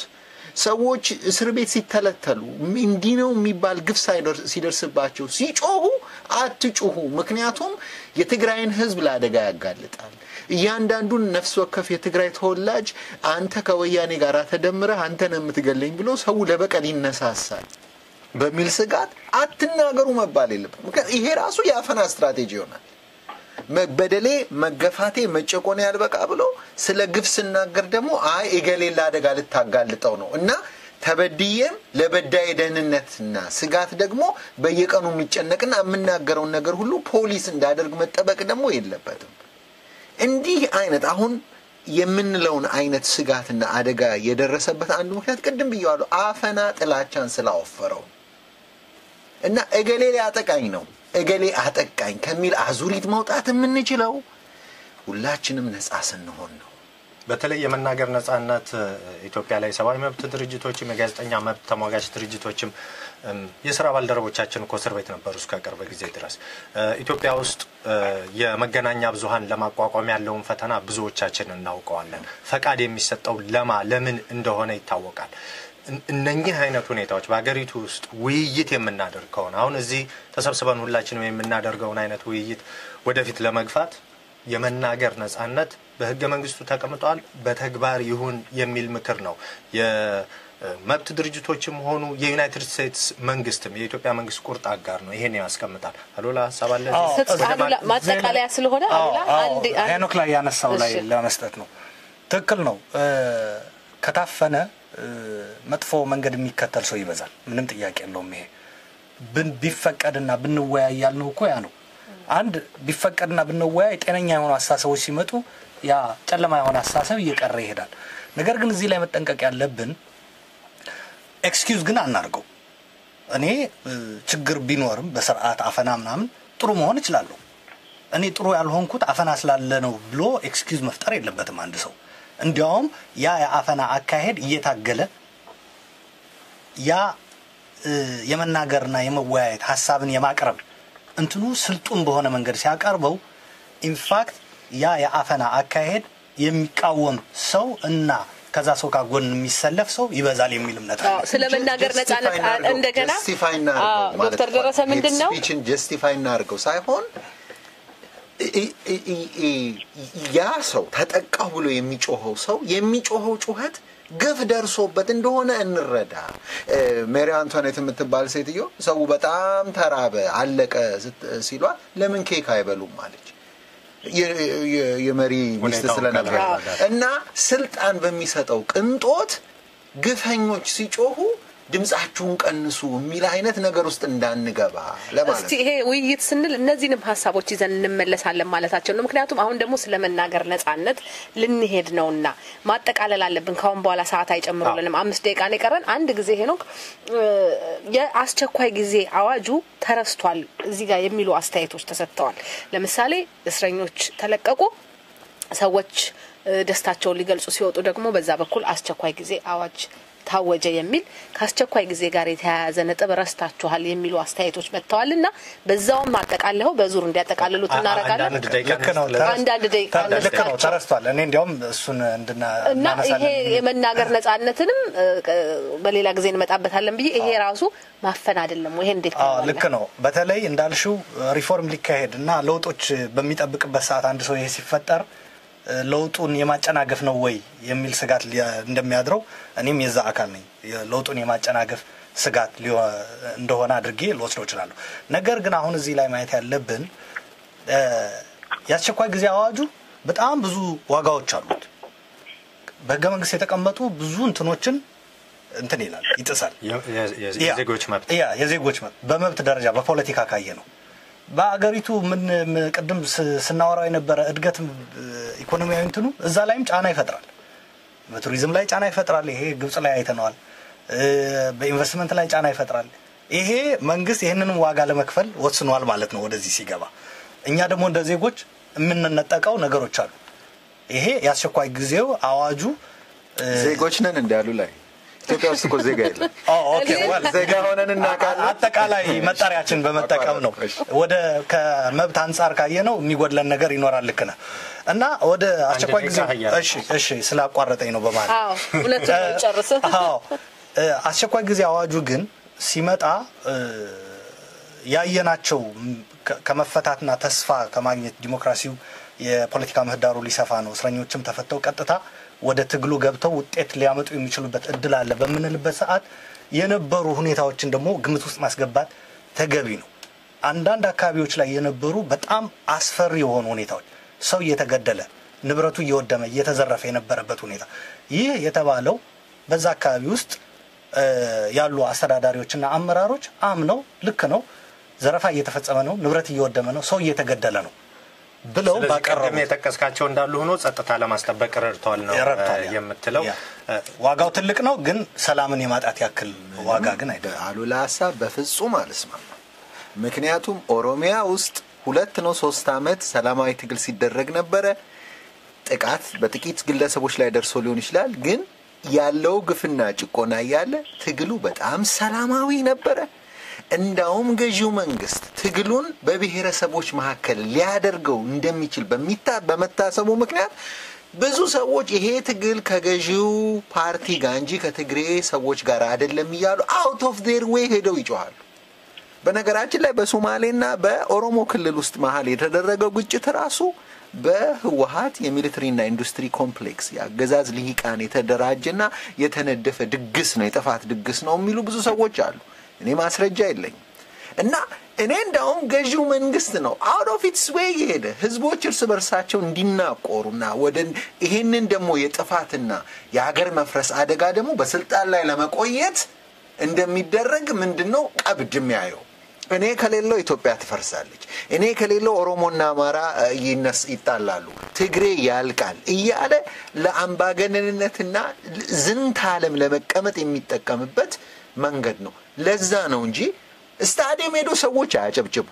ሰዎች እስር ቤት ሲተለተሉ እንዲህ ነው የሚባል ግፍ ሲደርስባቸው ሲጮሁ አትጩሁ። ምክንያቱም የትግራይን ህዝብ ለአደጋ ያጋልጣል። እያንዳንዱን ነፍስ ወከፍ የትግራይ ተወላጅ አንተ ከወያኔ ጋር ተደምረህ አንተን የምትገለኝ ብሎ ሰው ለበቀል ይነሳሳል በሚል ስጋት አትናገሩ መባል የለበት። ምክንያት ይሄ ራሱ የአፈና ስትራቴጂ ይሆናል። በደሌ መገፋቴ መጨቆኔ ያልበቃ ብሎ ስለ ግፍ ስናገር ደግሞ አይ እገሌ ለአደጋ ልታጋልጠው ነው እና ተበድዬም ለበዳይ ደህንነትና ስጋት ደግሞ በየቀኑ የሚጨነቅና የምናገረውን ነገር ሁሉ ፖሊስ እንዳደርግ መጠበቅ ደግሞ የለበትም። እንዲህ አይነት አሁን የምንለውን አይነት ስጋትና አደጋ የደረሰበት አንዱ ምክንያት ቅድም ብየዋለሁ፣ አፈና ጥላቻን ስላወፈረው እና እገሌ ሊያጠቃኝ ነው እገሌ አጠቃኝ ከሚል አዙሪት መውጣት የምንችለው ሁላችንም ነጻ ስንሆን ነው። በተለይ የመናገር ነጻነት ኢትዮጵያ ላይ ሰብአዊ መብት ድርጅቶችም የጋዜጠኛ መብት ተሟጋች ድርጅቶችም የስራ ባልደረቦቻችን እኮ እስር ቤት ነበሩ እስከ ቅርብ ጊዜ ድረስ። ኢትዮጵያ ውስጥ የመገናኛ ብዙኃን ለማቋቋም ያለውን ፈተና ብዙዎቻችን እናውቀዋለን። ፈቃድ የሚሰጠው ለማ ለምን እንደሆነ ይታወቃል። እነኚህ አይነት ሁኔታዎች በሀገሪቱ ውስጥ ውይይት የምናደርግ ከሆነ አሁን እዚህ ተሰብስበን ሁላችንም የምናደርገውን አይነት ውይይት ወደፊት ለመግፋት የመናገር ነጻነት በህገ መንግስቱ ተቀምጧል። በተግባር ይሁን የሚል ምክር ነው የመብት ድርጅቶችም ሆኑ የዩናይትድ ስቴትስ መንግስትም የኢትዮጵያ መንግስት ቁርጥ አጋር ነው። ይሄን ያስቀምጣል። አሉላ ሀሳብ አለ ማጠቃለያ ስለሆነ ሄኖክ ላይ ያነሳው ላይ ለመስጠት ነው። ትክክል ነው። ከታፈነ መጥፎ መንገድ የሚከተል ሰው ይበዛል። ምንም ጥያቄ የለውም። ይሄ ቢፈቀድና ብንወያይ ያልነው እኮ ያ ነው። አንድ ቢፈቀድና ብንወያይ ጤነኛ የሆኑ አስተሳሰቦች ሲመጡ ያ ጨለማ የሆነ አስተሳሰብ እየቀረ ይሄዳል። ነገር ግን እዚህ ላይ መጠንቀቅ ያለብን ኤክስኪውዝ ግን አናርገው። እኔ ችግር ቢኖርም በስርዓት አፈና ምናምን ጥሩ መሆን እችላለሁ። እኔ ጥሩ ያልሆንኩት አፈና ስላለ ነው ብሎ ኤክስኪውዝ መፍጠር የለበትም አንድ ሰው። እንዲያውም ያ የአፈና አካሄድ እየታገለ ያ የመናገርና የመወያየት ሀሳብን የማቅረብ እንትኑ ስልጡን በሆነ መንገድ ሲያቀርበው ኢንፋክት ያ የአፈና አካሄድ የሚቃወም ሰው እና ከዛ ሰው ጋር ጎን የሚሰለፍ ሰው ይበዛል የሚል እምነት አለ። ስለ መናገር ነጻነት እንደገና ጀስቲፋይ እናርገው ዶክተር ደረሰ ምንድን ነው ስፒችን ጀስቲፋይ እናርገው ሳይሆን ያ ሰው ተጠቃው ብሎ የሚጮኸው ሰው የሚጮኸው ጩኸት ግፍ ደርሶበት እንደሆነ እንረዳ። ሜሪ አንቶኔት የምትባል ሴትዮ ሰው በጣም ተራበ አለቀ ሲሏት ለምን ኬክ አይበሉም አለች። የመሪ ሚስት ስለነበር እና ስልጣን በሚሰጠው ቅንጦት ግፈኞች ሲጮሁ ድምጻችሁን ቀንሱ የሚል አይነት ነገር ውስጥ እንዳንገባ ለማለት እስቲ ይሄ ውይይት ስንል እነዚህንም ሀሳቦች ይዘን እንመለሳለን ማለታቸው ነው። ምክንያቱም አሁን ደግሞ ስለ መናገር ነጻነት ልንሄድ ነውና ማጠቃለል አለብን። ካሁን በኋላ ሰዓት አይጨምሩልንም። አምስት ደቂቃ ነው የቀረን። አንድ ጊዜ ሄኖክ የአስቸኳይ ጊዜ አዋጁ ተረስቷል እዚህ ጋር የሚሉ አስተያየቶች ተሰጥተዋል። ለምሳሌ እስረኞች ተለቀቁ፣ ሰዎች ደስታቸውን ሊገልጹ ሲወጡ ደግሞ በዛ በኩል አስቸኳይ ጊዜ አዋጅ ታወጀ የሚል ከአስቸኳይ ጊዜ ጋር የተያያዘ ነጥብ ረስታችኋል የሚሉ አስተያየቶች መጥተዋል እና በዛውም አጠቃለኸው በዙር እንዲያጠቃልሉት እናደርጋለን። ልክ ነው። አንዳንድ ደቂቃ ልክ ነው። ተረስቷል። እኔ እንዲያውም እሱን እንድና እና ይሄ የመናገር ነጻነትንም በሌላ ጊዜ እንመጣበታለን ብዬ ይሄ ራሱ ማፈን አይደለም ወይ? ይሄ እንዴት ልክ ነው። በተለይ እንዳልሽው ሪፎርም ሊካሄድ እና ለውጦች በሚጠብቅበት ሰዓት አንድ ሰው ይሄ ሲፈጠር ለውጡን የማጨናገፍ ነው ወይ የሚል ስጋት እንደሚያድረው እኔም የዛ አካል ነኝ። ለውጡን የማጨናገፍ ስጋት እንደሆነ አድርጌ ልወስደው እችላለሁ። ነገር ግን አሁን እዚህ ላይ ማየት ያለብን የአስቸኳይ ጊዜ አዋጁ በጣም ብዙ ዋጋዎች አሉት። በህገ መንግስት የተቀመጡ ብዙ እንትኖችን እንትን ይላል፣ ይጥሳል። የዜጎች መብት ያ የዜጎች መብት በመብት ደረጃ በፖለቲካ ካየ ነው በአገሪቱ ምን ቅድም ስናወራው የነበረ እድገት ኢኮኖሚያዊ እንትኑ እዛ ላይም ጫና ይፈጥራል። በቱሪዝም ላይ ጫና ይፈጥራል። ይሄ ግብጽ ላይ አይተነዋል። በኢንቨስትመንት ላይ ጫና ይፈጥራል። ይሄ መንግስት ይህንንም ዋጋ ለመክፈል ወስኗል ማለት ነው ወደዚህ ሲገባ። እኛ ደግሞ እንደ ዜጎች የምንነጠቀው ነገሮች አሉ። ይሄ የአስቸኳይ ጊዜው አዋጁ ዜጎች ነን እንዳሉ ላይ ኢትዮጵያ ውስጥ እኮ ዜጋ የለም። ዜጋ ሆነን እናውቃለን። አጠቃላይ መጠሪያችን በመጠቀም ነው። ወደ ከመብት አንጻር ካየ ነው የሚጎድለን ነገር ይኖራል። ልክ ነህ። እና ወደ አስቸኳይ ጊዜ ደቂቃ እያለ እሺ እሺ ስላቋረጠኝ ነው በማለት አዎ እውነቱን ነው ጨርስ አዎ እ፣ አስቸኳይ ጊዜ አዋጁ ግን ሲመጣ እ፣ ያየናቸው ም፣ ከ- ከመፈታትና ተስፋ ከማግኘት ዲሞክራሲው የፖለቲካ ምህዳሩ ሊሰፋ ነው፣ እስረኞችም ተፈተው ቀጥታ ወደ ትግሉ ገብተው ውጤት ሊያመጡ የሚችሉበት እድል አለ በምንልበት ሰዓት የነበሩ ሁኔታዎችን ደግሞ ግምት ውስጥ ማስገባት ተገቢ ነው። አንዳንድ አካባቢዎች ላይ የነበሩ በጣም አስፈሪ የሆኑ ሁኔታዎች ሰው እየተገደለ ንብረቱ እየወደመ እየተዘረፈ የነበረበት ሁኔታ ይህ የተባለው በዛ አካባቢ ውስጥ እ፣ ያሉ አስተዳዳሪዎችና አመራሮች አምነው ልክ ነው፣ ዘረፋ እየተፈጸመ ነው፣ ንብረት እየወደመ ነው፣ ሰው እየተገደለ ነው ብለው ስለዚህ ባቀረቡ ቅድም የጠቀስካቸው እንዳሉ ሆኖ ጸጥታ ለማስጠበቅ ረድተዋል ነው ረድተዋል። እ፣ የምትለው ያ። ዋጋው ትልቅ ነው፣ ግን ሰላምን የማጣት ያክል ዋጋ ግን አይደለም። በአሉላ ሀሳብ በፍጹም አልስማማም። ምክንያቱም ኦሮሚያ ውስጥ ሁለት ነው ሶስት አመት ሰላማዊ ትግል ሲደረግ ነበረ። ጥቃት በጥቂት ግለሰቦች ላይ ደርሶ ሊሆን ይችላል፣ ግን ያለው ግፍና ጭቆና እያለ ትግሉ በጣም ሰላማዊ ነበረ። እንዳውም ገዢው መንግስት ትግሉን በብሔረሰቦች መካከል ሊያደርገው እንደሚችል በሚታ በመታሰቡ ምክንያት ብዙ ሰዎች ይሄ ትግል ከገዢው ፓርቲ ጋር እንጂ ከትግሬ ሰዎች ጋር አይደለም እያሉ አውት ኦፍ ዴር ዌይ ሄደው ይጮኋሉ። በነገራችን ላይ በሶማሌና በኦሮሞ ክልል ውስጥ መሀል የተደረገው ግጭት ራሱ በህወሀት የሚሊተሪና ኢንዱስትሪ ኮምፕሌክስ የአገዛዝ ልሂቃን የተደራጀና የተነደፈ ድግስ ነው፣ የጥፋት ድግስ ነው የሚሉ ብዙ ሰዎች አሉ። እኔ ማስረጃ የለኝም። እና እኔ እንዳውም ገዢው መንግስት ነው አውት ኦፍ ኢትስ ዌይ የሄደ ህዝቦች እርስ በርሳቸው እንዲናቆሩና ወደ ይሄንን ደግሞ የጥፋትና የሀገር መፍረስ አደጋ ደግሞ በስልጣን ላይ ለመቆየት እንደሚደረግ ምንድን ነው ቀብድ የሚያየው እኔ ከሌለው ኢትዮጵያ ትፈርሳለች፣ እኔ ከሌለው ኦሮሞና አማራ እ፣ ይነስ ይጣላሉ፣ ትግሬ ያልቃል እያለ ለአምባገነንነትና ዝንተ ዓለም ለመቀመጥ የሚጠቀምበት መንገድ ነው። ለዛ ነው እንጂ ስታዲየም ሄዶ ሰዎች አያጨብጭቡ፣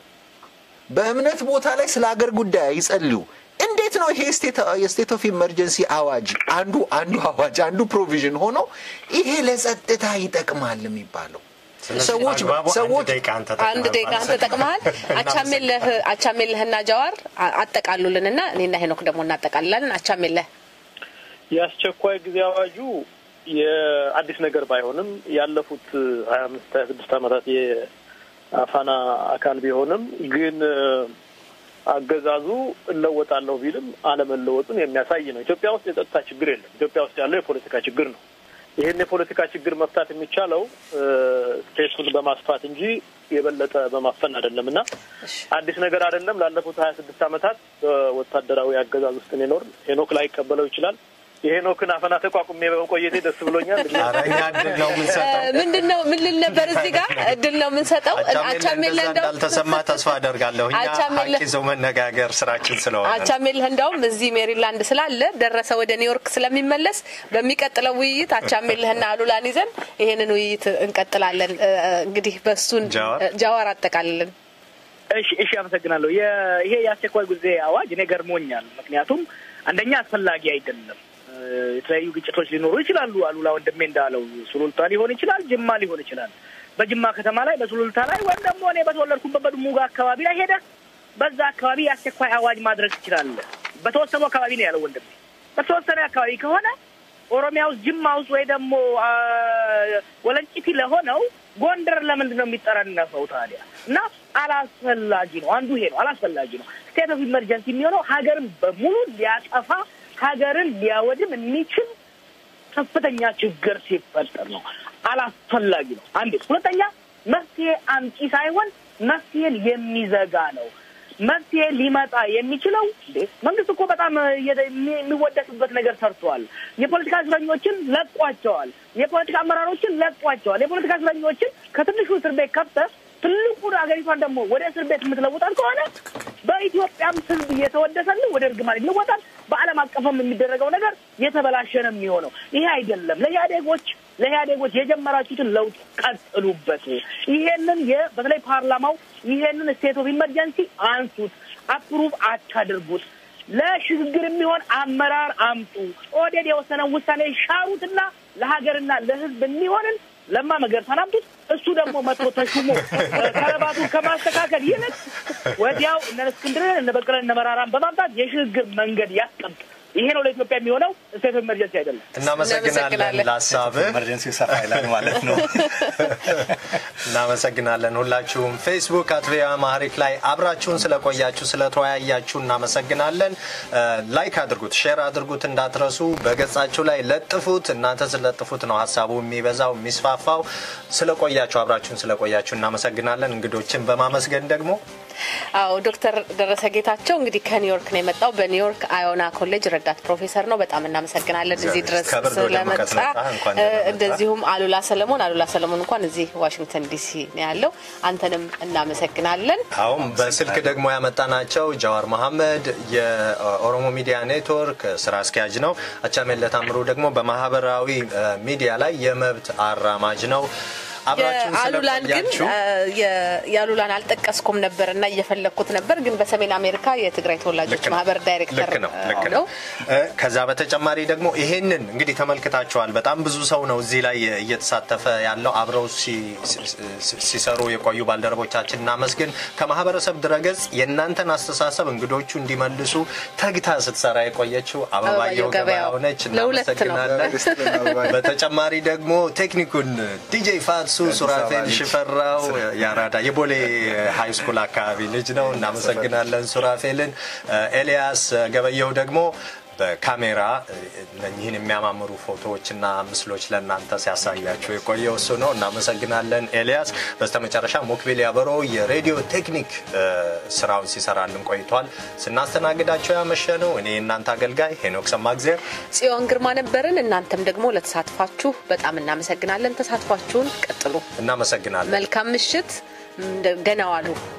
በእምነት ቦታ ላይ ስለ አገር ጉዳይ አይጸልዩ። እንዴት ነው ይሄ የስቴት ኦፍ ኢመርጀንሲ አዋጅ አንዱ አንዱ አዋጅ አንዱ ፕሮቪዥን ሆኖ ይሄ ለጸጥታ ይጠቅማል የሚባለው? ስለዚህ ሰዎች በአግባቡ አንድ ሰዎች ደቂቃ አንተ አንድ ደቂቃ አንተ ተጠቅመሃል። አቻሜለህ አቻሜለህና ጀዋር አ- አጠቃሉልንና እኔና ሄኖክ ደግሞ እናጠቃልላለን። አቻሜለህ የአስቸኳይ ጊዜ አዋጁ የአዲስ ነገር ባይሆንም ያለፉት ሀያ አምስት ሀያ ስድስት ዓመታት የአፋና አካል ቢሆንም ግን እ፣ አገዛዙ እለወጣለሁ ቢልም አለመለወጡን የሚያሳይ ነው። ኢትዮጵያ ውስጥ የጸጥታ ችግር የለም። ኢትዮጵያ ውስጥ ያለው የፖለቲካ ችግር ነው። ይህን የፖለቲካ ችግር መፍታት የሚቻለው እ፣ ስቴቱን በማስፋት እንጂ የበለጠ በማፈን አይደለም እና አዲስ ነገር አይደለም። ላለፉት ሀያ ስድስት ዓመታት በወታደራዊ አገዛዝ ውስጥ የኖር ሄኖክ ላይ ይቀበለው ይችላል። የሄኖክን አፈና ተቋቁሜ በመቆየቴ ደስ ብሎኛል። ኧረ እኛ እድል ነው የምንሰጠው። ምንድን ነው ምን ልል ነበር እዚህ ጋር እድል ነው የምንሰጠው። አቻሜለህ አቻሜለህ እንደዛ እንደው እንዳልተሰማ ተስፋ አደርጋለሁ። እኛ አቻሜለህ- ሀቅ ይዘው መነጋገር ስራችን ስለሆነ ነው። አቻሜልህ እንደውም እዚህ ሜሪላንድ ስላለ ደረሰ ወደ ኒውዮርክ ስለሚመለስ በሚቀጥለው ውይይት አቻሜልህና አሉላን ይዘን ይሄንን ውይይት እንቀጥላለን። እ፣ እንግዲህ በሱን ጃዋር? እ፣ ጃዋር አጠቃልልን። እሺ እሺ፣ አመሰግናለሁ። የ- ይሄ የአስቸኳይ ጊዜ አዋጅ እኔ ገርሞኛል። ምክንያቱም አንደኛ አስፈላጊ አይደለም። እ፣ የተለያዩ ግጭቶች ሊኖሩ ይችላሉ። አሉላ ወንድሜ እንዳለው ሱሉልታ ሊሆን ይችላል፣ ጅማ ሊሆን ይችላል። በጅማ ከተማ ላይ በሱሉልታ ላይ ወይም ደግሞ እኔ በተወለድኩበት በድሙጋ አካባቢ ላይ ሄደ በዛ አካባቢ የአስቸኳይ አዋጅ ማድረግ ትችላለህ። በተወሰኑ አካባቢ ነው ያለው ወንድሜ። በተወሰነ አካባቢ ከሆነ ኦሮሚያ ውስጥ ጅማ ውስጥ ወይ ደግሞ አ፣ ወለንጭቲ ለሆነው ጎንደር ለምንድን ነው የሚጠረነፈው ታዲያ? እና አላስፈላጊ ነው። አንዱ ይሄ ነው፣ አላስፈላጊ ነው። ስቴት ኦፍ ኢመርጀንሲ የሚሆነው ሀገርን በሙሉ ሊያጠፋ ሀገርን ሊያወድም የሚችል ከፍተኛ ችግር ሲፈጠር ነው። አላስፈላጊ ነው። አንዴ። ሁለተኛ መፍትሄ አምጪ ሳይሆን መፍትሄን የሚዘጋ ነው። መፍትሄ ሊመጣ የሚችለው እንዴ መንግስት እኮ በጣም እየ- የሚ- የሚወደስበት ነገር ሰርተዋል። የፖለቲካ እስረኞችን ለቋቸዋል። የፖለቲካ አመራሮችን ለቋቸዋል። የፖለቲካ እስረኞችን ከትንሹ እስር ቤት ከፍተህ ትልቁን ሀገሪቷን ደግሞ ወደ እስር ቤት የምትለውጣት ከሆነ በኢትዮጵያም ሕዝብ እየተወደሰልን ወደ እርግማን ይለወጣል። በዓለም አቀፍም የሚደረገው ነገር የተበላሸ ነው የሚሆነው። ይሄ አይደለም። ለኢህአዴጎች ለኢህአዴጎች የጀመራችሁትን ለውጥ ቀጥሉበት። ይሄንን የ- በተለይ ፓርላማው ይሄንን ስቴት ኦፍ ኢመርጀንሲ አንሱት፣ አፕሩቭ አታድርጉት። ለሽግግር የሚሆን አመራር አምጡ። ኦህዴድ የወሰነውን ውሳኔ ሻሩትና ለሀገርና ለህዝብ የሚሆንን ለማ መገርሳን አምጡት። እሱ ደግሞ መጥቶ ተሹሞ ከረባቱን ከማስተካከል ይልቅ ወዲያው እነ እስክንድርን እነ በቀለን እነ መራራን በማምጣት የሽግግር መንገድ ያስቀምጥ። ይሄ ነው ለኢትዮጵያ የሚሆነው። ስቴት ኦፍ ኤመርጀንሲ አይደለም። እናመሰግናለን ለሀሳብህ። ኤመርጀንሲ ሰፋ ይላል ማለት ነው። እናመሰግናለን ሁላችሁም። ፌስቡክ አት ቪኦኤ አማሪክ ላይ አብራችሁን ስለቆያችሁ ስለተወያያችሁ እናመሰግናለን። ላይክ አድርጉት፣ ሼር አድርጉት እንዳትረሱ። በገጻችሁ ላይ ለጥፉት። እናንተ ስለጥፉት ነው ሀሳቡ የሚበዛው የሚስፋፋው። ስለቆያችሁ አብራችሁን ስለቆያችሁ እናመሰግናለን። እንግዶችን በማመስገን ደግሞ አዎ ዶክተር ደረሰ ጌታቸው እንግዲህ ከኒውዮርክ ነው የመጣው። በኒውዮርክ አዮና ኮሌጅ ረዳት ፕሮፌሰር ነው። በጣም እናመሰግናለን እዚህ ድረስ ከብርድ ወደ ሙቀት ስለመጣ። መጣ። እንኳን ደህና መጣ። እንደዚሁም አሉላ ሰለሞን አሉላ ሰለሞን እንኳን እዚህ ዋሽንግተን ዲሲ ነው ያለው። አንተንም እናመሰግናለን። አሁን በስልክ ደግሞ ያመጣናቸው ጀዋር መሐመድ የኦሮሞ ሚዲያ ኔትወርክ ስራ አስኪያጅ ነው። አቻሜለ ታምሩ ደግሞ በማህበራዊ እ፣ ሚዲያ ላይ የመብት አራማጅ ነው። አብራችሁን አሉላን ግን ስለቆያችሁ እ፣ የ- የአሉላን አልጠቀስኩም ነበር እና እየፈለግኩት ነበር፣ ግን በሰሜን አሜሪካ የትግራይ ተወላጆች ልክ ነው። ማህበር ዳይሬክተር ልክ ነው ልክ እ, ነው። እ፣ ከዛ በተጨማሪ ደግሞ ይሄንን እንግዲህ ተመልክታችኋል። በጣም ብዙ ሰው ነው እዚህ ላይ እየተሳተፈ ያለው አብረው ሲ- ሲ- ሲሰሩ የቆዩ ባልደረቦቻችን እናመስግን። ከማህበረሰብ ድረገጽ የእናንተን አስተሳሰብ እንግዶቹ እንዲመልሱ ተግታ ስትሰራ የቆየችው አበባየው አበባየሁ ገበያው ገበያው ነች። ለሁለት ነው። እናመሰግናለን። በተጨማሪ ደግሞ ቴክኒኩን ዲጄ ፋትሱ ሱራፌል ሽፈራው የአራዳ የቦሌ ሃይ ስኩል አካባቢ ልጅ ነው። እናመሰግናለን ሱራፌልን። ኤልያስ ገበየው ደግሞ በካሜራ እነኚህን የሚያማምሩ ፎቶዎችና ምስሎች ለእናንተ ሲያሳያችሁ የቆየው እሱ ነው። እናመሰግናለን ኤልያስ። በስተመጨረሻ ሞክቤል ያበሮ የሬዲዮ ቴክኒክ እ፣ ስራውን ሲሰራልን ቆይቷል። ስናስተናግዳቸው ያመሸ ነው። እኔ የእናንተ አገልጋይ ሄኖክ ሰማግዜር ጽዮን ግርማ ነበርን። እናንተም ደግሞ ለተሳትፏችሁ በጣም እናመሰግናለን። ተሳትፏችሁን ቀጥሉ። እናመሰግናለን። መልካም ምሽት። ደህና ዋሉ።